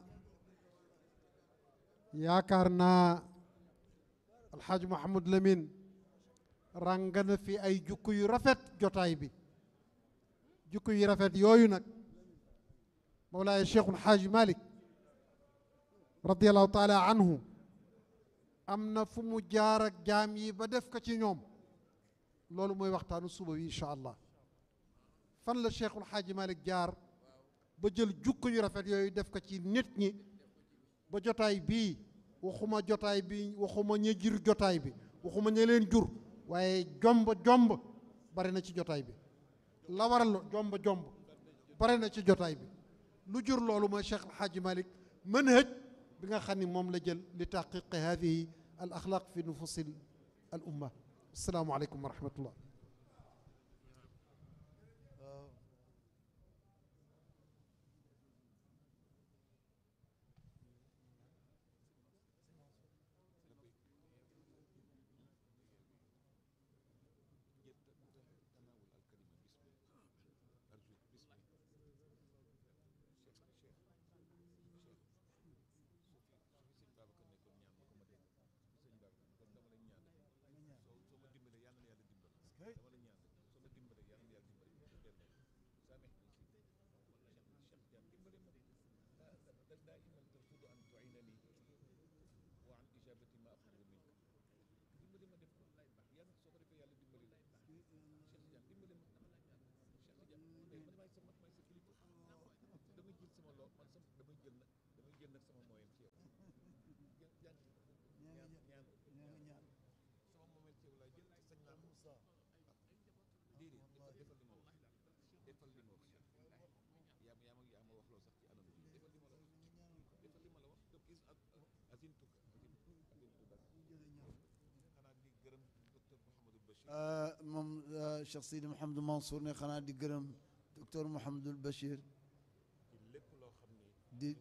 yaakaar naa alxaaj Mouhamadou Lamine ràng na fi ay jukku yu rafet jotaay bi jukku yu rafet yooyu nag Mawlaay Cheikhul Xaaj Malik radiallahu taala anhu am na fu mu jaar ak jaam yi ba def ko ci ñoom loolu mooy waxtaanu suba wi incha allah fan la Cheikhul Xaaj Malik jaar ba jël jukko yu rafet yooyu def ko ci nit ñi ba jotaay bii waxuma jotaay bi waxuma ña jur jotaay bi waxuma ña leen jur waaye jomb jomb bari na ci jotaay bi la waral jomb jomb bari na ci jotaay bi lu jur loolu mooy Cheikh Alxaaji Malik manhaj bi nga xam ni moom la jël li taqiqi hadihi al axlaq fi nufusi al umma asalaamu aleykum wa rahmatullah moom Cheikh Sidi Mouhamadou Mansour ne xanaa di gërëm docteur Mouhamadul Bachir di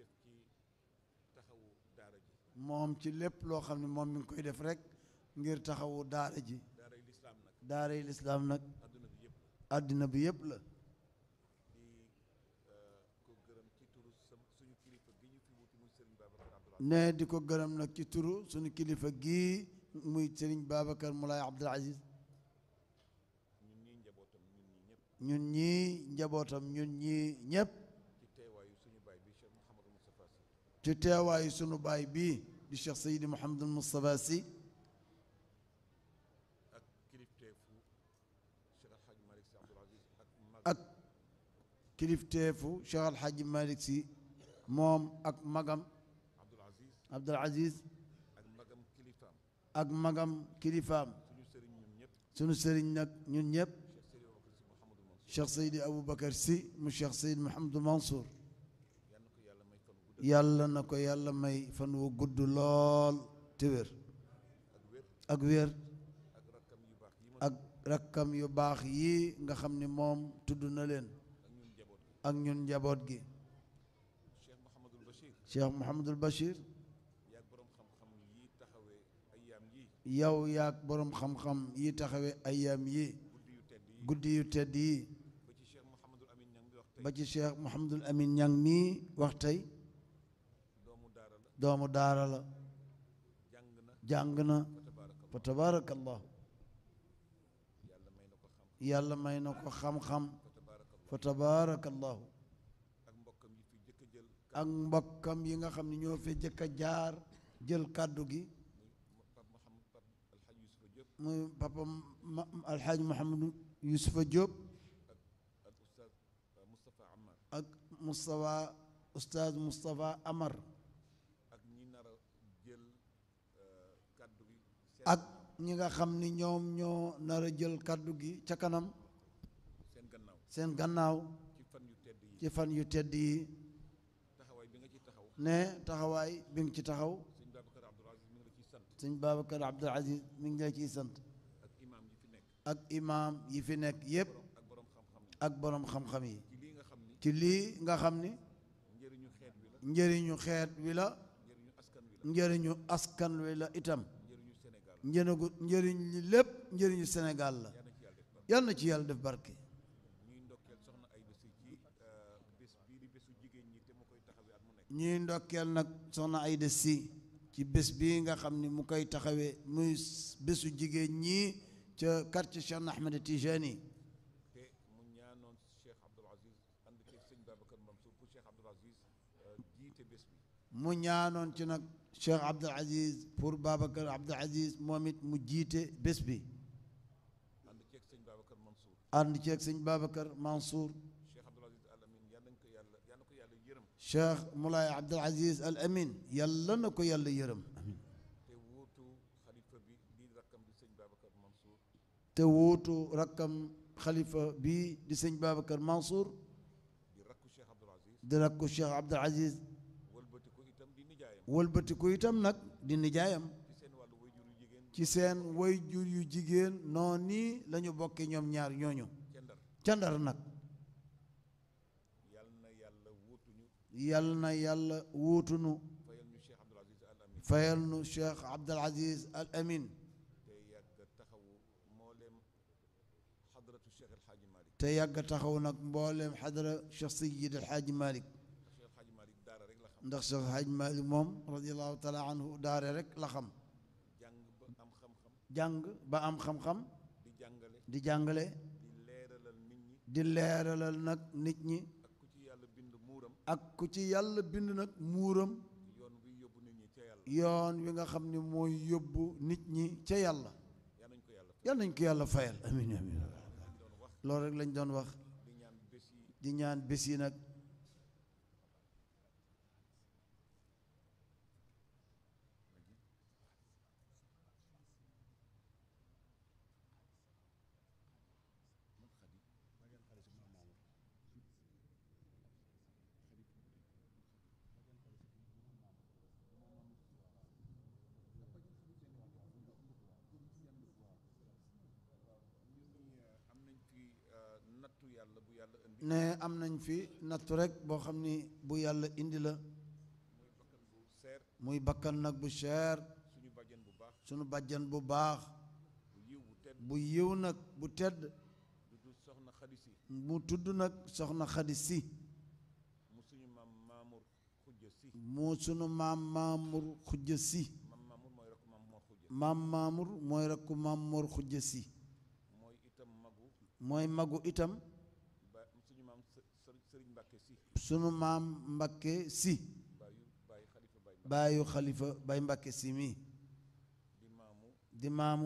moom ci lépp loo xam ne moom mi ngi koy def rek ngir taxawu daara ji daara yi lislaam nag àddina bi yëpp la ne di ko gërëm nag ci turu suñu kilifa gii muy Serigne Babacar Moulay Abdoul Aziz ñun ñii njabootam ñun ñii ñëpp ci teewaayu sunu baay bii di Cheikh Seydi Mouhamadul Moustapha Sy ak kilifteefu Cheikh Al Hadj Malick Sy moom ak magam Abdoul Aziz ak magam kilifaam sunu sëriñ nag ñun ñëpp Cheikh Seydi Aboubacar Sy mu Cheikh Seydi Mouhamadou Mansour yàlla na ko yàlla may fan wu gudd lool te wér ak wér ak rakkam yu baax yi nga xam ni moom tudd na leen ak ñun njaboot gi Cheikh Mouhamadul Bachir yow yaag boroom xam-xam yi taxawee ayaam yi guddi yu tedd yi ba ci Cheikh Mouhamadul Amin Ñang mii wax tey doomu daara la jàng na fa tabaarakallah yàlla may na ko xam-xam fa tabaarakallahu ak mbokkam yi fi jëkk a jël ak mbokkam yi nga xam ne ñoo fi jëkk a jaar jël kàddu gi Pape Mouhamad Pape Alhaji Youssoufa Diop muy papa ma alxaaji Mouhamadou Youssoufa Diop ak ak oustaz Moustapha Amar ak Moustapha oustaz Moustapha Amar ak ñi nar a jël kaddu gi seen ak ñi nga xam ni ñoom ñoo nar a jël kàddu gi ca kanam seen gannaaw seen gannaaw ci fan yu tedd yi ci fan yu tedd yi taxawaay bi nga ci taxaw ne taxawaay bi nga ci taxaw sëñ Babacar Abdoul Aziz mi ngi la ciy sant sëñ Babacar Abdoul Aziz mi ngi lay ciy sant ak imam yi fi nekk ak imaam yi fi nekk yépp ak borom xam-xam yi ak borom xam-xam yi ci lii nga xam ni ci lii nga xam ni njëriñu xeet wi la njëriñu xeet wi la njëriñu askan wi la njëriñu askan wi la itam njëriñu Sénégal njëriñu njëriñ li lépp njëriñu Sénégal la yal na ci yàlla def barke yal na ci yàlla def barke ñuy ndokkeel soxna Aïda Sy ci bés bii di bésu jigéen ñi te mu koy taxawee at mu nekk ñuy ndokkeel nag soxna Aïda Sy ci bés bii nga xam ni mu koy taxawee muy bésu jigéen ñi ca quartier Cheikh Ahmed Tijani te mu ñaanoon Cheikh Abdoul Aziz ànd ceeg sëñ Babacar Mansour pour Cheikh Abdoul Aziz jiite bés bi mu ñaanoon ci nag Cheikh Abdoul Aziz pour Babacar Abdoul Aziz moom it mu jiite bés bi ànd ceeg sëñ Babacar Mansour ànd ceeg sëñ Babacar Mansour Cheikh Abdoul Aziz Al Amin yal nañ ko yàlla yal na ko yàlla yërëm Cheikh Moulay Abdoul Aziz Al Amin yàlla na ko yàlla yërëm amiin te wuutu xalifa bi di rakkam di sëñ Babacar Mansour te wuutu rakkam xalifa bii di sëñ Babacar Mansour di rakku Cheikh Abdoul Aziz di rakku Cheikh Abdoul Aziz wëlbati ko itam di nijaayam wëlbatiku itam nag di nijaayam ci seen wàllu wayjuru jigéen ci seen way jur yu jigéen noonu nii la ñu bokkee ñoom ñaar ñooñu ca Ndar ca Ndar nag yal na yàlla wuutuñu yal na yàlla wuutunu fayal ñu Cheikh Abdoul Aziz Al Amin fayal nu Cheikh Abdoul Aziz Al Amin te yàgg taxawu mbooleem xadratu Cheikh El Hadji Malick te yàgg taxaw nag mbooleem xadara Cheikh Seyid El Hadji Malick Cheikh El Hadji Malick daara rek la xam ndax Cheikh El Hadji Malick moom radiallahu taala anhu daare rek la xam jàng ba am xam-xam jàng ba am xam-xam di jàngale di jàngale di leeralal nit ñi di leeralal nag nit ñi ak ku ci yàlla bind muuram ak ku ci yàlla bind nag muuram yoon wi yóbbu nit ñi ca yàlla yoon wi nga xam ni mooy yóbbu nit ñi ca yàlla yal nañ ko yàlla yal nañ ko yàlla fayal amin amin loolu rek lañ doon wax di ñaan bés yi di ñaan bés yi nag am nañ fi nattu yàlla bu yàlla indi ne am nañ fi nattu rek boo xam ni bu yàlla indi la bu seer muy bakkan nag bu cher suñu bàjjen bu baax sunu bàjjan bu baax bu yiw bu tedd bu yiw nag bu tedd du du soxna xadisi mu tudd nag soxna xadi si mu suñu maam Mamour xujja si mu sunu maam maamur xujja si maam Mamour mooy rek maam Mor xujja maam maamur mooy rakku maam mor xujja si mooy itam magu mooy magu itam ba suñu maam së- së- sëriñ Mbàkke si sunu maam mbakke si bàyyu bàyyi xalifa bàyyi Mbàkke baayu xalifa bay mbakke si mi di maamu di maamu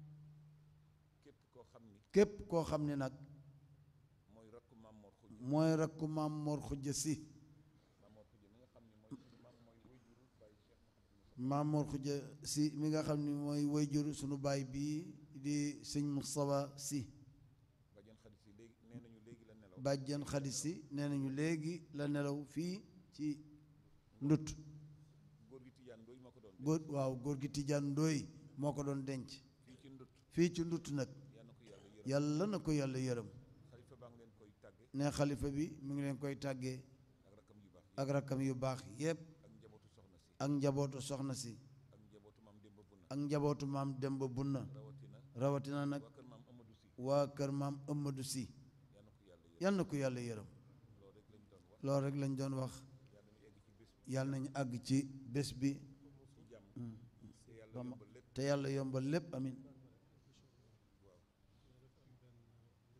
képp koo xam ni képp koo xam ne nag mooy rakku maam Mor xujja mooy rakku maam mor xujja si maam Mor xujja mi nga xam ni mooy suñu maam mooy wayjuru bàyyi Cheikh Mouhamadou Moussa maam mor xujja si mi nga xam ne mooy wayjur sunu baay bii di sëñ Moustapha si bàjjen xadis yi léegi nee nañu léegi la nelaw bàjjan xadi si nee nañu léegi la nelaw fii ci ndut góor gi Tijaan Ndooy moo ko doon góor waaw góor gi Tijaan Ndooy moo ko doon denc fii ci ndut fii ci ndut nag yal na ko yàlla yërëm yàlla na ko yàlla yërëm xalifa baa ngi leen koy tàgge ne xalifa bi mu ngi leen koy tàggee ak rakkam yu baax yi ak rakkam yu baax yépp ak njabootu soxna si ak njabootu soxna si ak njabootu maam Demba Bunna ak njabootu maam Demba Bunna rawatina rawatina nag waa kër maam Amadou Si waa kër maam Amadou Si yal na ko yàlla yërëm yal na ko yàlla yërëm loolu rek lañ doon wax loolu rek lañ doon wax yal nañu egg ci bés bi yàlla nañu àgg ci bés bi ci jàmm te yàlla yombal lépp te yàlla yombal lépp amin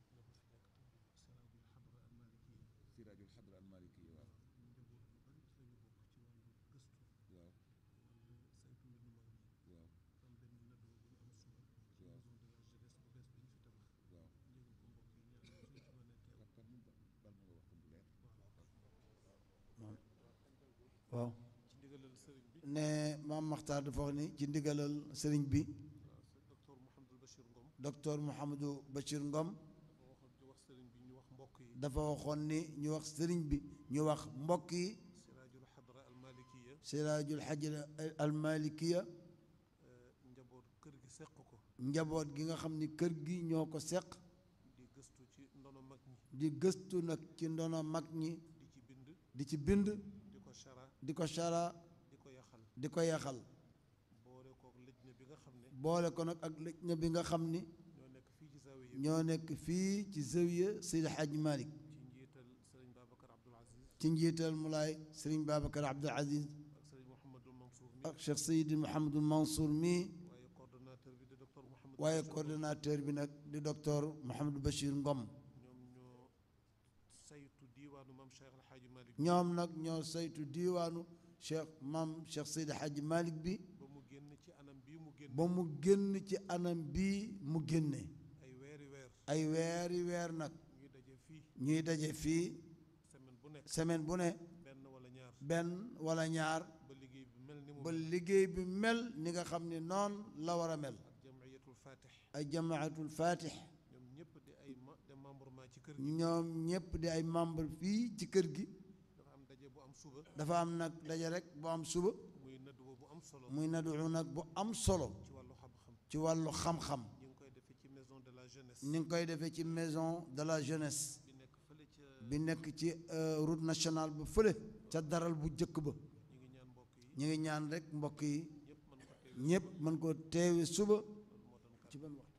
waaw ci ndigalal sëriñ bi ne maam Maxtaar dafa wax ni ci ndigalal sëriñ bi docteur Mouhamadul Bachir Ngom docteur Mouhamadou Bachir Ngom dafa waxoon di wax sëriñ bi ñu wax mbokk yi dafa waxoon ni ñu wax sëriñ bi ñu wax mbokk yi siraajul xadra al malikiya siraajul xajra al malikiya njaboot kër gi seq ko njaboot gi nga xam ni kër gi ñoo ko seq di gëstu ci ndono mag ñi di gëstu nag ci ndono mag ñi di ci bind di ci bind di ko chara di ko chara di ko yaxal di ko yaxal boole kook lëj na bi nga xam ne boole ko nag ak lëj na bi nga xam ni ñoo nekk fii ci zawiya ñoo nekk fii ci zawiya Seydi Hadji Malick ci njiital sëriñ Babacar Abdoul Aziz ci njiital Mulaay Sëriñ Babacar Abdoul Aziz ak sëriñ Mouhamadul Mansour mi ak Cheikh Seydi Mouhamadul Mansour mii waaye coordonnateur bi di docteur Mouhamadou waaye Bachir coordonnateur bi nag di docteur Mouhamadou Bachir Ngom ñoom ñoo saytu diiwaanu maam Cheikh El Hadji Malick ñoom nag ñoo saytu diiwaanu Cheikh maam Cheikh Seydi Hadji Malick bi ba mu génn ci anam bii mu génn ba mu génn ci anam bii mu génne ay weeri weer ay weeri weer nag ñuy daje fii ñuy daje fii semaine bu nekk semaine bu ne benn wala ñaar benn wala ñaar ba liggéey bi mel ni mu ba mel liggéey bi mel ni nga xam ni noonu la war a mel ak jamiyatul fatih ay jamaatul fatih ñoom ñëpp di ay ma de membrement ci kër gi ñoom ñëpp di ay membre fii ci kër gi dafa am daje bu am suba dafa am nag daje rek bu am suba muy nadduwa bu am solo muy nadu nag bu am solo ci wàllu xam-xam ci wàllu xam-xam ñu ngi koy defee ci maison de la jeunesse ni ngi koy defee ci maison de la jeunesse bi nekk fële ca bi nekk ci euh, route nationale ba fële ca daral bu jëkk ba ñu ngi ñaan mbokk yi ñu ngi ñaan rek mbokk yi ñëpp mën ko teew ñëpp mën ko teewe suba ci ban waxtu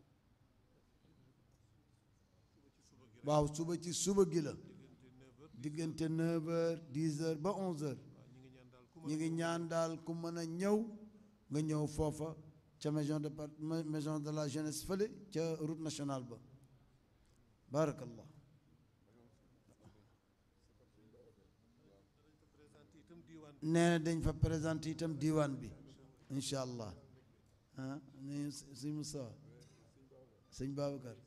waaw suba ci suba gi la diggante 9 heures 10 heures ba 11 heures ñu ngi ñaan daal ku mën a ñëw nga ñëw foofa ca maison de par maison de la jeunesse fële ca route nationale ba barakallah présenté itam diiwaan nee na dañ fa présenté itam diiwaan bi incha allah ah ni sëñ Moussa sëñ Babacar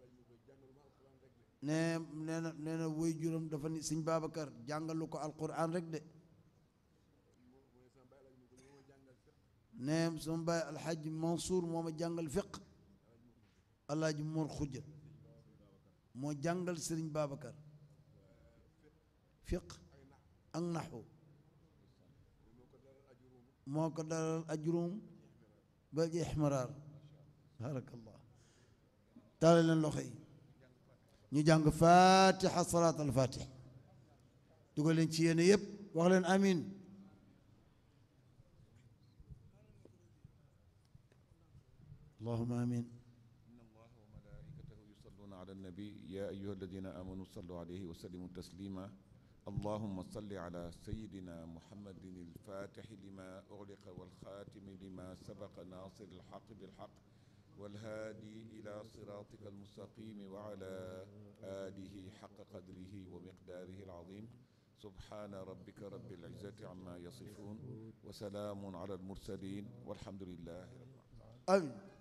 nee nee na nee na woy juróom dafa ni sëñ Babacar jàngalu ko alquran rek de nee sama baay alxaaji Mansour moo ma jàngal fiq alaaji Mor Xuja moo jàngal sëriñ Babacar fiq ak naxu moo ko dalal ajrum ba ji ixmaraar barakallah taale leen loxo yi ñu jàng fatiha salaat al fatih dugal leen ci yéene yépp wax leen amin allahuma amin إن الله وملائكته يصلون على النبي يا أيها الذين آمنوا صلوا عليه وسلموا تسليما اللهم صل على سيدنا محمد الفاتح لما أغلق والخاتم لما سبق ناصر الحق بالحق والهادي إلى صراطك المستقيم وعلى آله حق قدره ومقداره العظيم سبحان ربك رب العزة عما يصفون وسلام على المرسلين والحمد لله رب العالمين amin